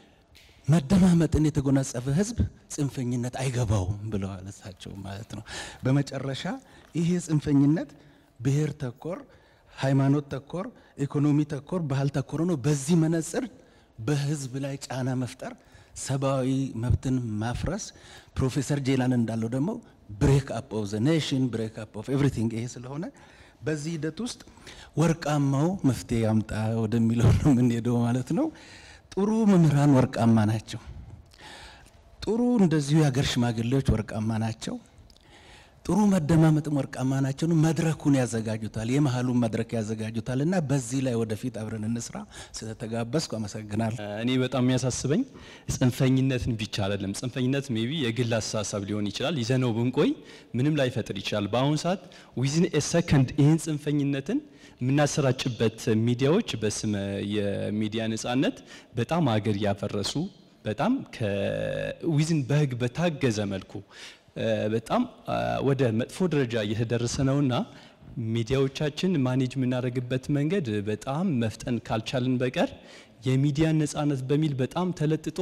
መደማመጥን የተጎናጸፈ ህዝብ ጽንፈኝነት አይገባውም ብለዋል እሳቸው ማለት ነው። በመጨረሻ ይሄ ጽንፈኝነት ብሔር ተኮር፣ ሃይማኖት ተኮር፣ ኢኮኖሚ ተኮር፣ ባህል ተኮር ነው። በዚህ መነጽር በህዝብ ላይ ጫና መፍጠር፣ ሰብአዊ መብትን ማፍረስ፣ ፕሮፌሰር ጄላን እንዳለው ደግሞ ብሬክ አፕ ኦፍ ዘ ኔሽን ብሬክ አፕ ኦፍ ኤቭሪቲንግ ይሄ ስለሆነ በዚህ ሂደት ውስጥ ወርቃማው መፍትሄ ያምጣ ወደሚለው ነው የምንሄደው ማለት ነው። ጥሩ መምህራን ወርቃማ ናቸው። ጥሩ እንደዚሁ የሀገር ሽማግሌዎች ወርቃማ ናቸው። ጥሩ መደማመጥም ወርቃማ ናቸው። መድረኩን ያዘጋጁታል፣ የመሀሉን መድረክ ያዘጋጁታል እና በዚህ ላይ ወደፊት አብረን እንስራ። ስለተጋበዝኩ አመሰግናለሁ። እኔ በጣም የሚያሳስበኝ ጽንፈኝነትን ብቻ አይደለም። ጽንፈኝነት ሜቢ የግል አስተሳሰብ ሊሆን ይችላል። ይዘነው ብንቆይ ምንም ላይፈጥር ይችላል። በአሁኑ ሰዓት ዊዝን ኤ ሰከንድ ይህን ጽንፈኝነትን የምናሰራጭበት ሚዲያዎች በስመ የሚዲያ ነጻነት በጣም አገር ያፈረሱ በጣም ከዊዝን በህግ በታገዘ መልኩ በጣም ወደ መጥፎ ደረጃ እየተደረሰ ነውና ሚዲያዎቻችን ማኔጅ የምናደርግበት መንገድ በጣም መፍጠን ካልቻልን በቀር የሚዲያ ነጻነት በሚል በጣም ተለጥጦ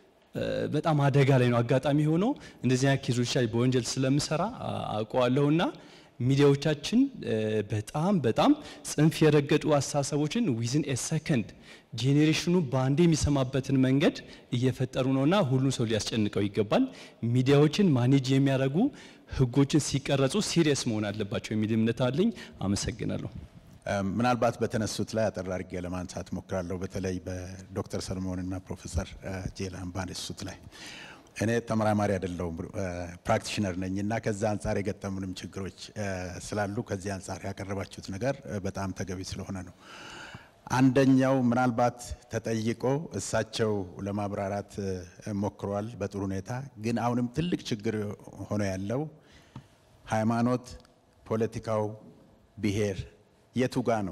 በጣም አደጋ ላይ ነው። አጋጣሚ ሆኖ እንደዚህ አይነት ኬዞች ላይ በወንጀል ስለምሰራ አውቀዋለሁና ሚዲያዎቻችን በጣም በጣም ጽንፍ የረገጡ አስተሳሰቦችን ዊዝን ኤ ሰከንድ ጄኔሬሽኑ በአንዴ የሚሰማበትን መንገድ እየፈጠሩ ነውና ሁሉም ሰው ሊያስጨንቀው ይገባል። ሚዲያዎችን ማኔጅ የሚያደርጉ ህጎችን ሲቀረጹ ሲሪየስ መሆን አለባቸው የሚል እምነት አለኝ። አመሰግናለሁ። ምናልባት በተነሱት ላይ አጠር አድርጌ ለማንሳት ሞክራለሁ። በተለይ በዶክተር ሰለሞን እና ፕሮፌሰር ጄላን ባነሱት ላይ እኔ ተመራማሪ አይደለሁም ፕራክቲሽነር ነኝ እና ከዛ አንጻር የገጠሙንም ችግሮች ስላሉ ከዚህ አንጻር ያቀረባችሁት ነገር በጣም ተገቢ ስለሆነ ነው። አንደኛው ምናልባት ተጠይቆ እሳቸው ለማብራራት ሞክረዋል በጥሩ ሁኔታ። ግን አሁንም ትልቅ ችግር ሆኖ ያለው ሃይማኖት፣ ፖለቲካው፣ ብሔር የቱ ጋ ነው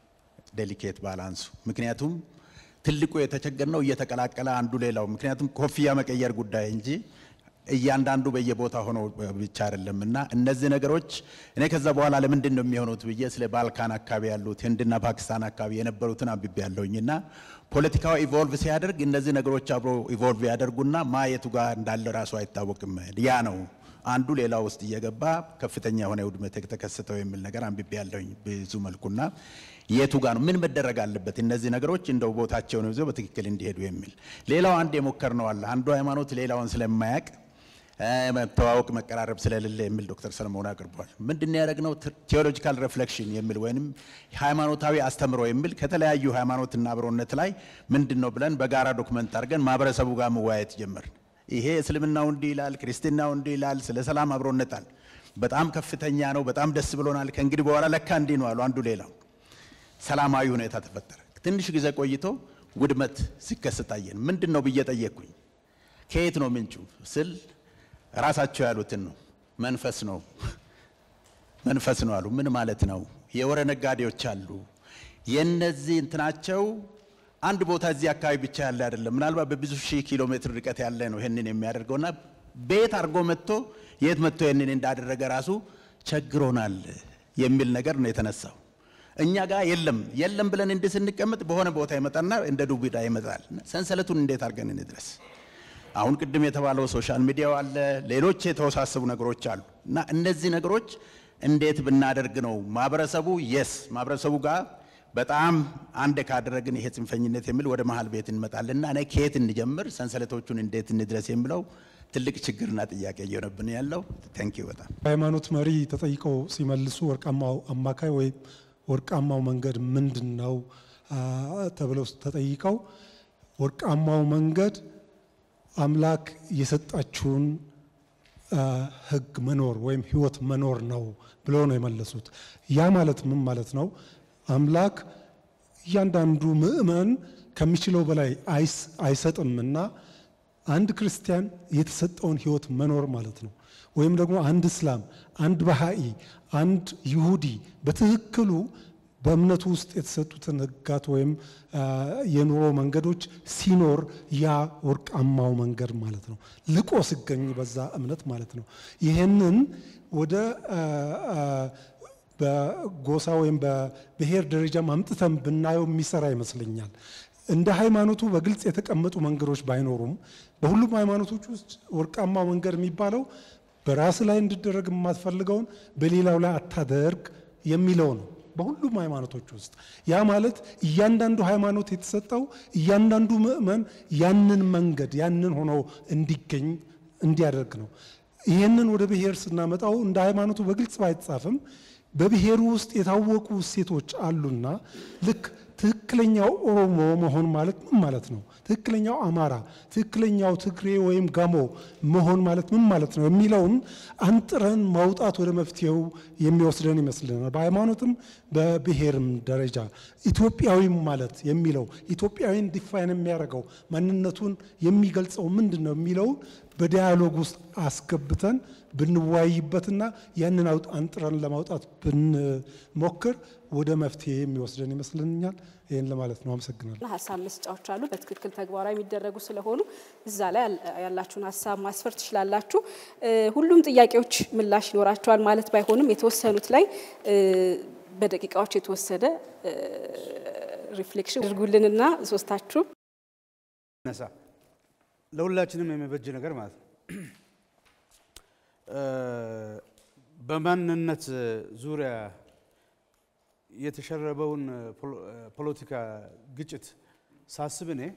ዴሊኬት ባላንሱ? ምክንያቱም ትልቁ የተቸገር ነው እየተቀላቀለ አንዱ ሌላው ምክንያቱም ኮፍያ መቀየር ጉዳይ እንጂ እያንዳንዱ በየቦታ ሆኖ ብቻ አይደለም እና እነዚህ ነገሮች እኔ ከዛ በኋላ ለምንድን ነው የሚሆኑት ብዬ ስለ ባልካን አካባቢ ያሉት ህንድና ፓኪስታን አካባቢ የነበሩትን አንብቤ ያለሁኝ እና ፖለቲካው ኢቮልቭ ሲያደርግ እነዚህ ነገሮች አብሮ ኢቮልቭ ያደርጉና ማየቱ ጋር እንዳለ ራሱ አይታወቅም። ያ ነው አንዱ ሌላ ውስጥ እየገባ ከፍተኛ የሆነ ውድመት የተከሰተው የሚል ነገር አንብቤ ያለሁኝ ብዙ መልኩና የቱ ጋር ነው ምን መደረግ አለበት እነዚህ ነገሮች እንደው ቦታቸውን ይዘው በትክክል እንዲሄዱ የሚል ሌላው አንድ የሞከርነው አለ አንዱ ሃይማኖት ሌላውን ስለማያውቅ መተዋወቅ መቀራረብ ስለሌለ የሚል ዶክተር ሰለሞን አቅርቧል። ምንድን ነው ያደረግነው? ቴዎሎጂካል ሬፍሌክሽን የሚል ወይም ሃይማኖታዊ አስተምሮ የሚል ከተለያዩ ሃይማኖትና አብሮነት ላይ ምንድን ነው ብለን በጋራ ዶክመንት አድርገን ማህበረሰቡ ጋር መወያየት ጀመርን። ይሄ እስልምናው እንዲህ ይላል፣ ክርስትናው እንዲህ ይላል፣ ስለ ሰላም አብሮነት አለ። በጣም ከፍተኛ ነው፣ በጣም ደስ ብሎናል። ከእንግዲህ በኋላ ለካ እንዲህ ነው አሉ አንዱ ሌላው። ሰላማዊ ሁኔታ ተፈጠረ። ትንሽ ጊዜ ቆይቶ ውድመት ሲከሰት አየን። ምንድን ነው ብዬ ጠየቅኩኝ። ከየት ነው ምንጩ ስል ራሳቸው ያሉትን ነው። መንፈስ ነው መንፈስ ነው አሉ። ምን ማለት ነው? የወረ ነጋዴዎች አሉ። የነዚህ እንትናቸው አንድ ቦታ እዚህ አካባቢ ብቻ ያለ አይደለም። ምናልባት በብዙ ሺህ ኪሎ ሜትር ርቀት ያለ ነው ይህንን የሚያደርገውና ቤት አድርጎ መጥቶ የት መጥቶ ይህንን እንዳደረገ ራሱ ቸግሮናል የሚል ነገር ነው የተነሳው። እኛ ጋር የለም የለም ብለን እንዲህ ስንቀመጥ በሆነ ቦታ ይመጣና እንደ ዱቢዳ ይመጣል። ሰንሰለቱን እንዴት አድርገን እንድረስ? አሁን ቅድም የተባለው ሶሻል ሚዲያው አለ፣ ሌሎች የተወሳሰቡ ነገሮች አሉ እና እነዚህ ነገሮች እንዴት ብናደርግ ነው ማህበረሰቡ የስ ማህበረሰቡ ጋር በጣም አንድ ካደረግን ይሄ ጽንፈኝነት የሚል ወደ መሀል ቤት እንመጣልና እኔ ከየት እንጀምር፣ ሰንሰለቶቹን እንዴት እንድረስ የሚለው ትልቅ ችግርና ጥያቄ እየሆነብን ያለው። ታንኪዩ በጣም ሃይማኖት መሪ ተጠይቀው ሲመልሱ ወርቃማው አማካይ ወይም ወርቃማው መንገድ ምንድን ነው ተብለው ተጠይቀው ወርቃማው መንገድ አምላክ የሰጣችሁን ሕግ መኖር ወይም ሕይወት መኖር ነው ብለው ነው የመለሱት። ያ ማለት ምን ማለት ነው? አምላክ እያንዳንዱ ምእመን ከሚችለው በላይ አይሰጥምና አንድ ክርስቲያን የተሰጠውን ሕይወት መኖር ማለት ነው። ወይም ደግሞ አንድ እስላም፣ አንድ ባሃኢ፣ አንድ ይሁዲ በትክክሉ በእምነቱ ውስጥ የተሰጡትን ህጋት ወይም የኑሮ መንገዶች ሲኖር ያ ወርቃማው መንገድ ማለት ነው። ልቆ ሲገኝ በዛ እምነት ማለት ነው። ይህንን ወደ በጎሳ ወይም በብሔር ደረጃ አምጥተን ብናየው የሚሰራ ይመስለኛል። እንደ ሃይማኖቱ በግልጽ የተቀመጡ መንገዶች ባይኖሩም በሁሉም ሃይማኖቶች ውስጥ ወርቃማ መንገድ የሚባለው በራስ ላይ እንዲደረግ የማትፈልገውን በሌላው ላይ አታደርግ የሚለው ነው። በሁሉም ሃይማኖቶች ውስጥ ያ ማለት እያንዳንዱ ሃይማኖት የተሰጠው እያንዳንዱ ምእመን ያንን መንገድ ያንን ሆኖ እንዲገኝ እንዲያደርግ ነው። ይህንን ወደ ብሔር ስናመጣው እንደ ሃይማኖቱ በግልጽ ባይጻፍም በብሔሩ ውስጥ የታወቁ እሴቶች አሉና ልክ ትክክለኛው ኦሮሞ መሆን ማለት ምን ማለት ነው? ትክክለኛው አማራ፣ ትክክለኛው ትግሬ ወይም ጋሞ መሆን ማለት ምን ማለት ነው የሚለውን አንጥረን ማውጣት ወደ መፍትሄው የሚወስደን ይመስልናል። በሃይማኖትም በብሔርም ደረጃ ኢትዮጵያዊም ማለት የሚለው ኢትዮጵያዊን ዲፋይን የሚያደርገው ማንነቱን የሚገልጸው ምንድን ነው የሚለው በዲያሎግ ውስጥ አስገብተን ብንወያይበትና ያንን አንጥረን ለማውጣት ብንሞክር ወደ መፍትሄ የሚወስደን ይመስለኛል። ይህን ለማለት ነው። አመሰግናለሁ። ሀሳብ መስጫዎች አሉ፣ በትክክል ተግባራዊ የሚደረጉ ስለሆኑ እዛ ላይ ያላችሁን ሀሳብ ማስፈር ትችላላችሁ። ሁሉም ጥያቄዎች ምላሽ ይኖራቸዋል ማለት ባይሆንም የተወሰኑት ላይ በደቂቃዎች የተወሰደ ሪፍሌክሽን አድርጉልንና ሶስታችሁ ነሳ ለሁላችንም የሚበጅ ነገር ማለት ነው። በማንነት ዙሪያ የተሸረበውን ፖለቲካ ግጭት ሳስብ እኔ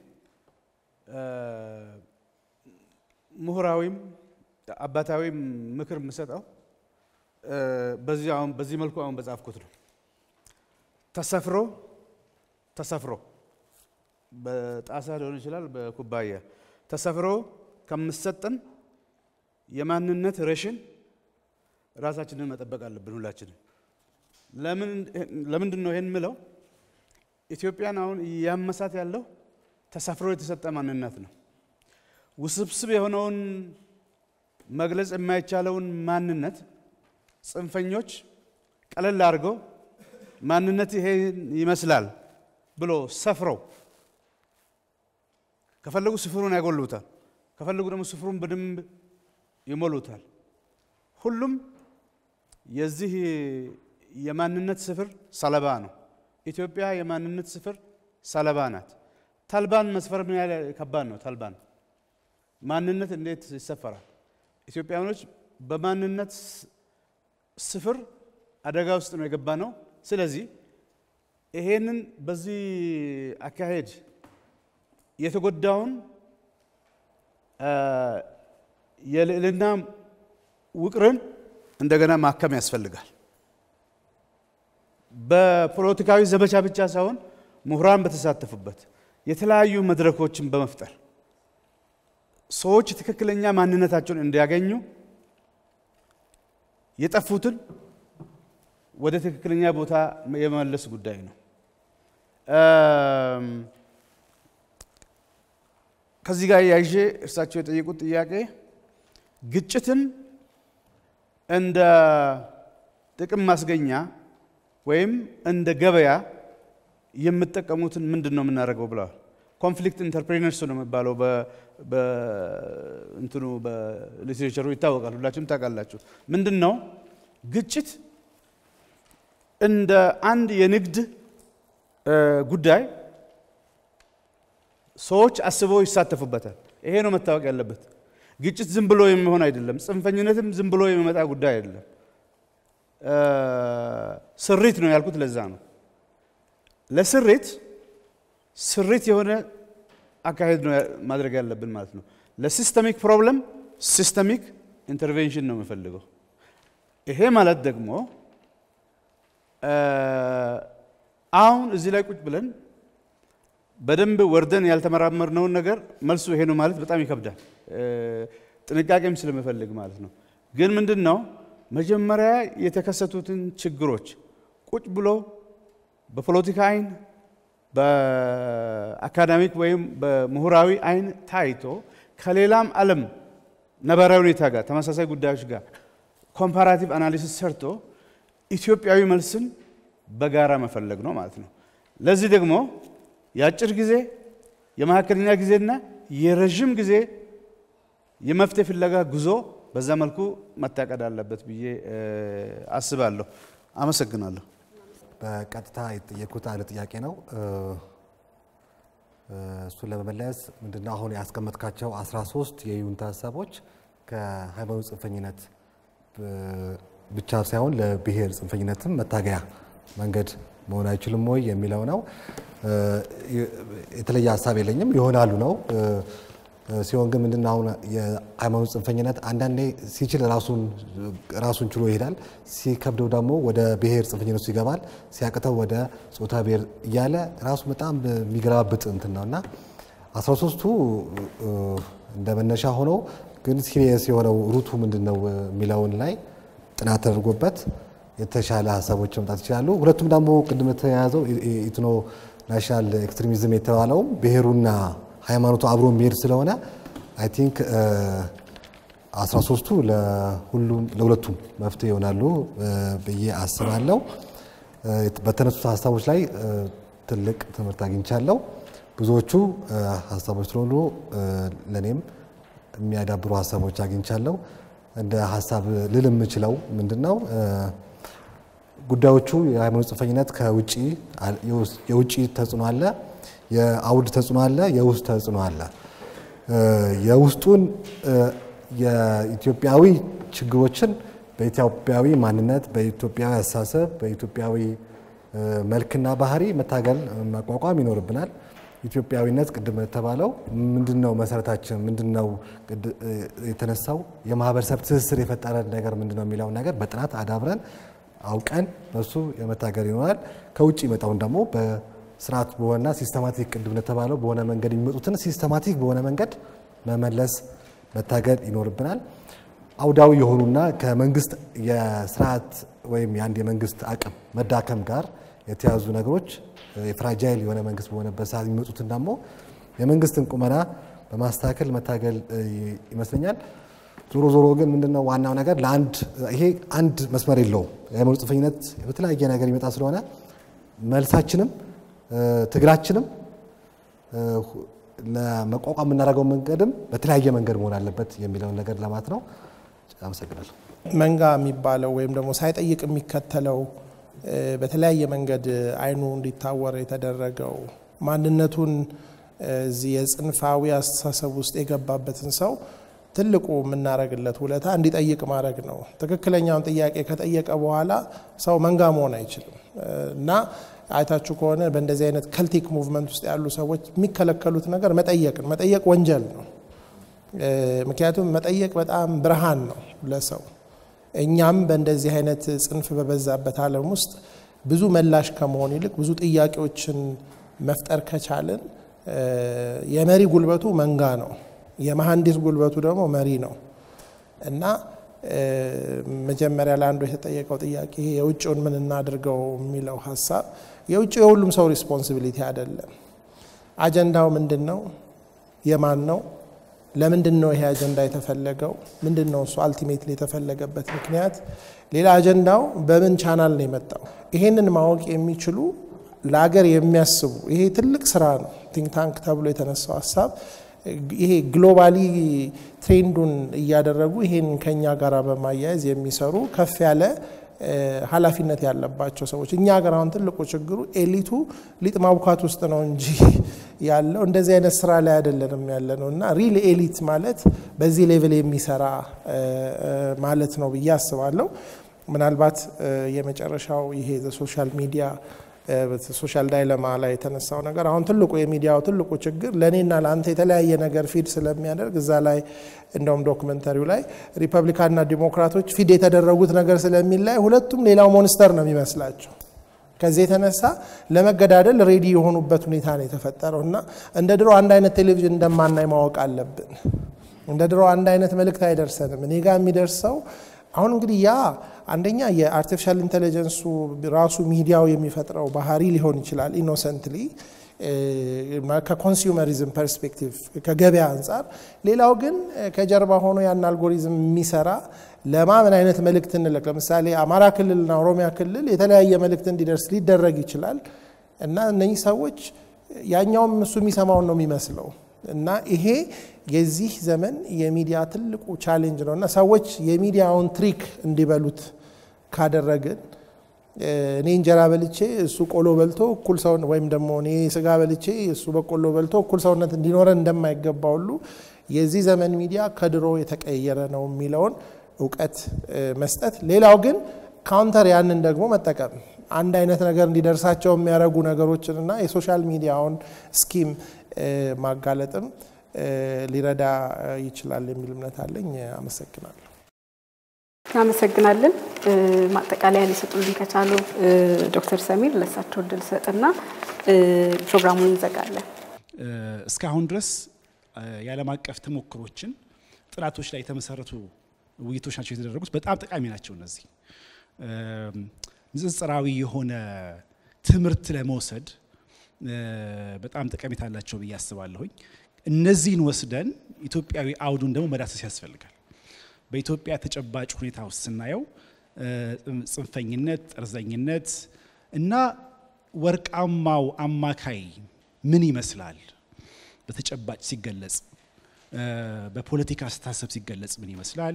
ምሁራዊም አባታዊም ምክር የምሰጠው በዚህ አሁን በዚህ መልኩ አሁን በጻፍኩት ነው። ተሰፍሮ ተሰፍሮ በጣሳ ሊሆን ይችላል፣ በኩባያ ተሰፍሮ ከምሰጠን የማንነት ሬሽን ራሳችንን መጠበቅ አለብን ሁላችንም። ለምንድን ነው ይህን ምለው? ኢትዮጵያን አሁን እያመሳት ያለው ተሰፍሮ የተሰጠ ማንነት ነው። ውስብስብ የሆነውን መግለጽ የማይቻለውን ማንነት ጽንፈኞች ቀለል አድርገው ማንነት ይሄ ይመስላል ብሎ ሰፍረው ከፈለጉ ስፍሩን ያጎሉታል፣ ከፈለጉ ደግሞ ስፍሩን በደንብ ይሞሉታል። ሁሉም የዚህ የማንነት ስፍር ሰለባ ነው። ኢትዮጵያ የማንነት ስፍር ሰለባ ናት። ተልባን መስፈር ምን ያህል ከባድ ነው? ተልባን ማንነት እንዴት ይሰፈራል? ኢትዮጵያውያኖች በማንነት ስፍር አደጋ ውስጥ ነው የገባ ነው። ስለዚህ ይሄንን በዚህ አካሄድ የተጎዳውን የልዕልና ውቅርን እንደገና ማከም ያስፈልጋል። በፖለቲካዊ ዘመቻ ብቻ ሳይሆን ምሁራን በተሳተፉበት የተለያዩ መድረኮችን በመፍጠር ሰዎች ትክክለኛ ማንነታቸውን እንዲያገኙ የጠፉትን ወደ ትክክለኛ ቦታ የመመለስ ጉዳይ ነው። ከዚህ ጋር ያይዤ እርሳቸው የጠየቁት ጥያቄ ግጭትን እንደ ጥቅም ማስገኛ ወይም እንደ ገበያ የምጠቀሙትን ምንድን ነው የምናደርገው ብለዋል። ኮንፍሊክት ኢንተርፕሬነርስ ነው የሚባለው እንትኑ በሊትሬቸሩ ይታወቃል። ሁላችሁም ታውቃላችሁ። ምንድን ነው ግጭት እንደ አንድ የንግድ ጉዳይ ሰዎች አስበው ይሳተፉበታል። ይሄ ነው መታወቅ ያለበት። ግጭት ዝም ብሎ የሚሆን አይደለም። ጽንፈኝነትም ዝም ብሎ የሚመጣ ጉዳይ አይደለም። ስሪት ነው ያልኩት ለዛ ነው። ለስሪት ስሪት የሆነ አካሄድ ነው ማድረግ ያለብን ማለት ነው። ለሲስተሚክ ፕሮብለም ሲስተሚክ ኢንተርቬንሽን ነው የምፈልገው። ይሄ ማለት ደግሞ አሁን እዚህ ላይ ቁጭ ብለን በደንብ ወርደን ያልተመራመርነውን ነገር መልሱ ይሄ ነው ማለት በጣም ይከብዳል። ጥንቃቄም ስለምፈልግ ማለት ነው። ግን ምንድን ነው መጀመሪያ የተከሰቱትን ችግሮች ቁጭ ብሎ በፖለቲካ አይን በአካዳሚክ ወይም በምሁራዊ አይን ታይቶ ከሌላም ዓለም ነባራዊ ሁኔታ ጋር ተመሳሳይ ጉዳዮች ጋር ኮምፓራቲቭ አናሊሲስ ሰርቶ ኢትዮጵያዊ መልስን በጋራ መፈለግ ነው ማለት ነው። ለዚህ ደግሞ የአጭር ጊዜ የመካከለኛ ጊዜና የረዥም ጊዜ የመፍትሄ ፍለጋ ጉዞ በዛ መልኩ መታቀድ አለበት ብዬ አስባለሁ። አመሰግናለሁ። በቀጥታ የተጠየኩት አንድ ጥያቄ ነው። እሱን ለመመለስ ምንድነው አሁን ያስቀመጥካቸው 13 የይሁንታ ሀሳቦች ከሃይማኖት ጽንፈኝነት ብቻ ሳይሆን ለብሔር ጽንፈኝነትም መታገያ መንገድ መሆን አይችልም ወይ የሚለው ነው። የተለየ ሀሳብ የለኝም። ይሆናሉ ነው ሲሆን ግን ምንድን አሁን የሃይማኖት ጽንፈኝነት አንዳንዴ ሲችል ራሱን ችሎ ይሄዳል፣ ሲከብደው ደግሞ ወደ ብሔር ጽንፈኝነት ውስጥ ይገባል፣ ሲያቅተው ወደ ጾታ ብሔር እያለ ራሱ በጣም የሚገለባብጥ እንትን ነው እና አስራ ሶስቱ እንደ መነሻ ሆነው ግን ሲሪየስ የሆነው ሩቱ ምንድን ነው የሚለውን ላይ ጥናት ተደርጎበት የተሻለ ሀሳቦች መምጣት ይችላሉ። ሁለቱም ደግሞ ቅድም የተያያዘው ኢትኖ ናሽናል ኤክስትሪሚዝም የተባለውም ብሔሩና ሃይማኖቱ አብሮ የሚሄድ ስለሆነ አይ ቲንክ 13ቱ ለሁሉም ለሁለቱም መፍትሄ ይሆናሉ ብዬ አስባለሁ። በተነሱት ሀሳቦች ላይ ትልቅ ትምህርት አግኝቻለሁ። ብዙዎቹ ሀሳቦች ስለሆኑ ለእኔም የሚያዳብሩ ሀሳቦች አግኝቻለሁ። እንደ ሀሳብ ልል የምችለው ምንድን ነው ጉዳዮቹ የሃይማኖት ጽንፈኝነት ከውጭ የውጭ ተጽዕኖ አለ፣ የአውድ ተጽዕኖ አለ፣ የውስጥ ተጽዕኖ አለ። የውስጡን የኢትዮጵያዊ ችግሮችን በኢትዮጵያዊ ማንነት፣ በኢትዮጵያዊ አስተሳሰብ፣ በኢትዮጵያዊ መልክና ባህሪ መታገል መቋቋም ይኖርብናል። ኢትዮጵያዊነት ቅድም የተባለው ምንድን ነው መሰረታችን ምንድን ነው የተነሳው የማህበረሰብ ትስስር የፈጠረን ነገር ምንድን ነው የሚለውን ነገር በጥናት አዳብረን አውቀን በሱ የመታገል ይኖራል። ከውጭ ይመጣውን ደግሞ በስርዓት በሆነና ሲስተማቲክ ቅድም እንደተባለው በሆነ መንገድ የሚመጡትን ሲስተማቲክ በሆነ መንገድ መመለስ መታገል ይኖርብናል። አውዳዊ የሆኑና ከመንግስት የስርዓት ወይም የአንድ የመንግስት አቅም መዳከም ጋር የተያዙ ነገሮች የፍራጃይል የሆነ መንግስት በሆነበት ሰዓት የሚመጡትን ደግሞ የመንግስትን ቁመና በማስተካከል መታገል ይመስለኛል። ዞሮ ዞሮ ግን ምንድነው ዋናው ነገር ለአንድ ይሄ አንድ መስመር የለውም። የሃይማኖት ጽንፈኝነት በተለያየ ነገር ይመጣ ስለሆነ መልሳችንም ትግላችንም ለመቋቋም የምናደርገው መንገድም በተለያየ መንገድ መሆን አለበት የሚለውን ነገር ለማለት ነው። አመሰግናለሁ። መንጋ የሚባለው ወይም ደግሞ ሳይጠይቅ የሚከተለው በተለያየ መንገድ አይኑ እንዲታወር የተደረገው ማንነቱን እዚህ የጽንፋዊ አስተሳሰብ ውስጥ የገባበትን ሰው ትልቁ የምናደርግለት ውለታ እንዲጠይቅ ማድረግ ነው። ትክክለኛውን ጥያቄ ከጠየቀ በኋላ ሰው መንጋ መሆን አይችልም እና አይታችሁ ከሆነ በእንደዚህ አይነት ከልቲክ ሙቭመንት ውስጥ ያሉ ሰዎች የሚከለከሉት ነገር መጠየቅን መጠየቅ ወንጀል ነው። ምክንያቱም መጠየቅ በጣም ብርሃን ነው ለሰው። እኛም በእንደዚህ አይነት ጽንፍ በበዛበት ዓለም ውስጥ ብዙ መላሽ ከመሆን ይልቅ ብዙ ጥያቄዎችን መፍጠር ከቻልን የመሪ ጉልበቱ መንጋ ነው፣ የመሐንዲስ ጉልበቱ ደግሞ መሪ ነው እና መጀመሪያ ለአንዱ የተጠየቀው ጥያቄ ይሄ የውጭውን ምን እናድርገው የሚለው ሀሳብ የውጭ የሁሉም ሰው ሪስፖንሲቢሊቲ አይደለም። አጀንዳው ምንድን ነው? የማን ነው? ለምንድን ነው ይሄ አጀንዳ የተፈለገው? ምንድን ነው እሱ አልቲሜትሊ የተፈለገበት ምክንያት? ሌላ አጀንዳው በምን ቻናል ነው የመጣው? ይሄንን ማወቅ የሚችሉ ለሀገር የሚያስቡ ይሄ ትልቅ ስራ ነው። ቲንክ ታንክ ተብሎ የተነሳው ሀሳብ ይሄ ግሎባሊ ትሬንዱን እያደረጉ ይሄን ከኛ ጋር በማያያዝ የሚሰሩ ከፍ ያለ ኃላፊነት ያለባቸው ሰዎች እኛ ሀገር አሁን ትልቁ ችግሩ ኤሊቱ ሊጥ ማቡካት ውስጥ ነው እንጂ ያለው እንደዚህ አይነት ስራ ላይ አይደለንም ያለ ነው እና ሪል ኤሊት ማለት በዚህ ሌቭል የሚሰራ ማለት ነው ብዬ አስባለሁ። ምናልባት የመጨረሻው ይሄ ሶሻል ሚዲያ ሶሻል ዳይለማ ላይ የተነሳው ነገር አሁን ትልቁ የሚዲያው ትልቁ ችግር ለእኔና ለአንተ የተለያየ ነገር ፊድ ስለሚያደርግ እዛ ላይ እንደውም ዶክመንተሪው ላይ ሪፐብሊካንና ዲሞክራቶች ፊድ የተደረጉት ነገር ስለሚላይ ሁለቱም ሌላው ሞንስተር ነው የሚመስላቸው። ከዚህ የተነሳ ለመገዳደል ሬዲ የሆኑበት ሁኔታ ነው የተፈጠረው እና እንደ ድሮ አንድ አይነት ቴሌቪዥን እንደማናይ ማወቅ አለብን። እንደ ድሮ አንድ አይነት መልእክት አይደርሰንም። እኔ ጋር የሚደርሰው አሁን እንግዲህ ያ አንደኛ የአርቲፊሻል ኢንቴሊጀንሱ ራሱ ሚዲያው የሚፈጥረው ባህሪ ሊሆን ይችላል ኢኖሰንትሊ ከኮንሱመሪዝም ፐርስፔክቲቭ ከገበያ አንጻር። ሌላው ግን ከጀርባ ሆኖ ያን አልጎሪዝም የሚሰራ ለማ ምን አይነት መልእክት እንለቅ፣ ለምሳሌ አማራ ክልልና ኦሮሚያ ክልል የተለያየ መልእክት እንዲደርስ ሊደረግ ይችላል እና እነኚህ ሰዎች ያኛውም እሱ የሚሰማውን ነው የሚመስለው እና ይሄ የዚህ ዘመን የሚዲያ ትልቁ ቻሌንጅ ነው እና ሰዎች የሚዲያውን ትሪክ እንዲበሉት ካደረግን እኔ እንጀራ በልቼ እሱ ቆሎ በልቶ እኩል ሰው ወይም ደግሞ እኔ ስጋ በልቼ እሱ በቆሎ በልቶ እኩል ሰውነት እንዲኖረን እንደማይገባ ሁሉ የዚህ ዘመን ሚዲያ ከድሮ የተቀየረ ነው የሚለውን እውቀት መስጠት፣ ሌላው ግን ካውንተር ያንን ደግሞ መጠቀም አንድ አይነት ነገር እንዲደርሳቸው የሚያደርጉ ነገሮችንና የሶሻል ሚዲያውን ስኪም ማጋለጥም ሊረዳ ይችላል የሚል እምነት አለኝ። አመሰግናለሁ። እናመሰግናለን። ማጠቃለያ ሊሰጡልን ከቻሉ ዶክተር ሰሚር ለሳቸው እድል ሰጥና ፕሮግራሙን እንዘጋለን። እስካሁን ድረስ የዓለም አቀፍ ተሞክሮችን ጥናቶች ላይ የተመሰረቱ ውይይቶች ናቸው የተደረጉት። በጣም ጠቃሚ ናቸው። እነዚህ ንጽጽራዊ የሆነ ትምህርት ለመውሰድ በጣም ጠቀሜታ አላቸው ብዬ አስባለሁኝ። እነዚህን ወስደን ኢትዮጵያዊ አውዱን ደግሞ መዳሰስ ያስፈልጋል። በኢትዮጵያ ተጨባጭ ሁኔታ ውስጥ ስናየው ጽንፈኝነት፣ ጠርዘኝነት እና ወርቃማው አማካይ ምን ይመስላል በተጨባጭ ሲገለጽ፣ በፖለቲካ አስተሳሰብ ሲገለጽ ምን ይመስላል፣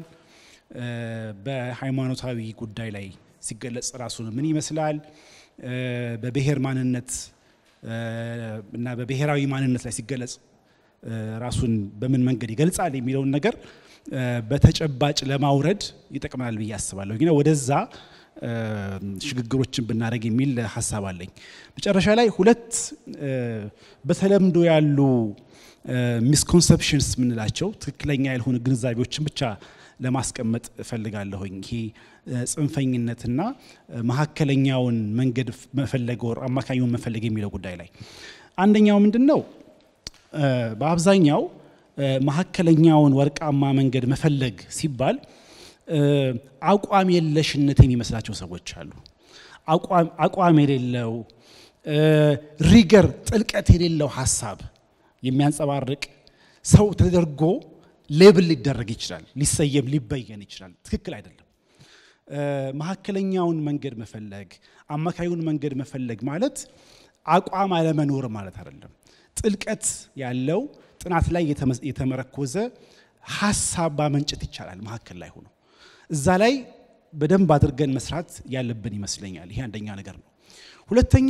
በሃይማኖታዊ ጉዳይ ላይ ሲገለጽ ራሱን ምን ይመስላል፣ በብሔር ማንነት እና በብሔራዊ ማንነት ላይ ሲገለጽ ራሱን በምን መንገድ ይገልጻል የሚለውን ነገር በተጨባጭ ለማውረድ ይጠቅመናል ብዬ አስባለሁ። ግን ወደዛ ሽግግሮችን ብናደርግ የሚል ሀሳብ አለኝ። መጨረሻ ላይ ሁለት በተለምዶ ያሉ ሚስኮንሰፕሽንስ የምንላቸው ትክክለኛ ያልሆኑ ግንዛቤዎችን ብቻ ለማስቀመጥ እፈልጋለሁኝ። ይሄ ጽንፈኝነትና መካከለኛውን መንገድ መፈለግ ወር አማካኙን መፈለግ የሚለው ጉዳይ ላይ አንደኛው ምንድን ነው? በአብዛኛው መካከለኛውን ወርቃማ መንገድ መፈለግ ሲባል አቋም የለሽነት የሚመስላቸው ሰዎች አሉ። አቋም የሌለው ሪገር፣ ጥልቀት የሌለው ሀሳብ የሚያንጸባርቅ ሰው ተደርጎ ሌብል ሊደረግ ይችላል፣ ሊሰየም ሊበየን ይችላል። ትክክል አይደለም። መካከለኛውን መንገድ መፈለግ፣ አማካዩን መንገድ መፈለግ ማለት አቋም አለመኖር ማለት አይደለም። ጥልቀት ያለው ጥናት ላይ የተመረኮዘ ሀሳብ ማመንጨት ይቻላል። መካከል ላይ ሆኖ እዛ ላይ በደንብ አድርገን መስራት ያለብን ይመስለኛል። ይሄ አንደኛ ነገር ነው። ሁለተኛ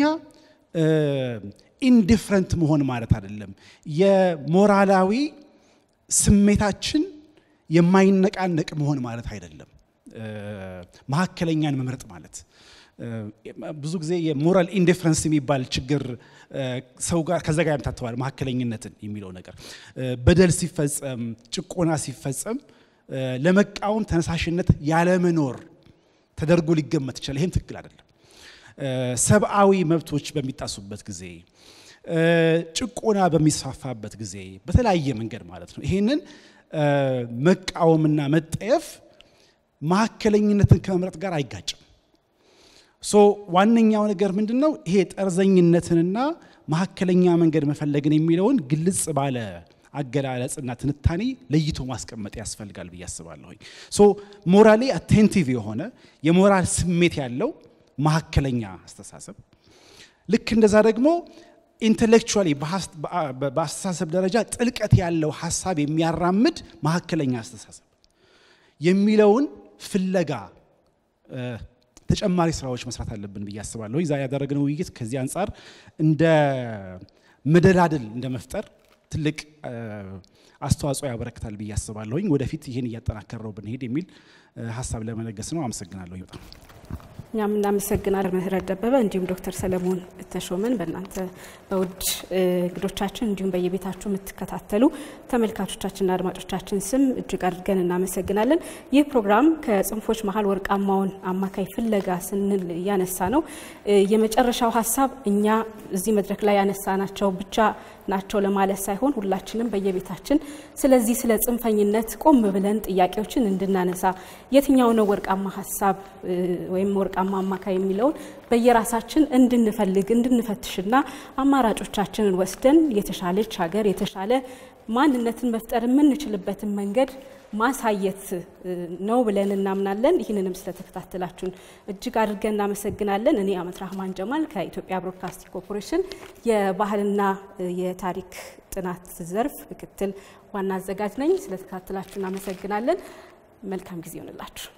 ኢንዲፍረንት መሆን ማለት አይደለም። የሞራላዊ ስሜታችን የማይነቃነቅ መሆን ማለት አይደለም። መካከለኛን መምረጥ ማለት ብዙ ጊዜ የሞራል ኢንዲፍረንስ የሚባል ችግር ሰው ጋር ከዛ ጋር ያምታተዋል። መካከለኝነትን የሚለው ነገር በደል ሲፈጸም፣ ጭቆና ሲፈጸም ለመቃወም ተነሳሽነት ያለመኖር ተደርጎ ሊገመት ይችላል። ይህም ትክክል አይደለም። ሰብአዊ መብቶች በሚጣሱበት ጊዜ፣ ጭቆና በሚስፋፋበት ጊዜ በተለያየ መንገድ ማለት ነው ይህንን መቃወምና መጠየፍ መካከለኝነትን ከመምረጥ ጋር አይጋጭም። ሶ ዋነኛው ነገር ምንድን ነው? ይሄ ጠርዘኝነትንና መካከለኛ መንገድ መፈለግን የሚለውን ግልጽ ባለ አገላለጽና ትንታኔ ለይቶ ማስቀመጥ ያስፈልጋል ብዬ አስባለሁኝ። ሶ ሞራሊ አቴንቲቭ የሆነ የሞራል ስሜት ያለው መካከለኛ አስተሳሰብ ልክ እንደዛ ደግሞ ኢንቴሌክቹዋሊ በአስተሳሰብ ደረጃ ጥልቀት ያለው ሀሳብ የሚያራምድ መካከለኛ አስተሳሰብ የሚለውን ፍለጋ ተጨማሪ ስራዎች መስራት አለብን ብዬ አስባለሁ። ዛ ያደረግነው ውይይት ከዚህ አንጻር እንደ መደላድል እንደ መፍጠር ትልቅ አስተዋጽኦ ያበረክታል ብዬ አስባለሁኝ። ወደፊት ይህን እያጠናከረው ብንሄድ የሚል ሀሳብ ለመለገስ ነው። አመሰግናለሁ በጣም። እኛም እናመሰግናለን ምህረት ደበበ እንዲሁም ዶክተር ሰለሞን ተሾመን በእናንተ በውድ እንግዶቻችን እንዲሁም በየቤታችሁ የምትከታተሉ ተመልካቾቻችንና አድማጮቻችን ስም እጅግ አድርገን እናመሰግናለን። ይህ ፕሮግራም ከጽንፎች መሀል ወርቃማውን አማካይ ፍለጋ ስንል እያነሳ ነው። የመጨረሻው ሀሳብ እኛ እዚህ መድረክ ላይ ያነሳናቸው ብቻ ናቸው ለማለት ሳይሆን ሁላችንም በየቤታችን ስለዚህ ስለ ጽንፈኝነት ቆም ብለን ጥያቄዎችን እንድናነሳ የትኛው ነው ወርቃማ ሀሳብ ወይም ወርቃማ አማካይ የሚለውን በየራሳችን እንድንፈልግ እንድንፈትሽና አማራጮቻችንን ወስደን የተሻለች ሀገር የተሻለ ማንነትን መፍጠር የምንችልበትን መንገድ ማሳየት ነው ብለን እናምናለን። ይህንንም ስለተከታተላችሁን እጅግ አድርገን እናመሰግናለን። እኔ አመት ራህማን ጀማል ከኢትዮጵያ ብሮድካስቲንግ ኮርፖሬሽን የባህልና የታሪክ ጥናት ዘርፍ ምክትል ዋና አዘጋጅ ነኝ። ስለተከታተላችሁ እናመሰግናለን። መልካም ጊዜ ይሆንላችሁ።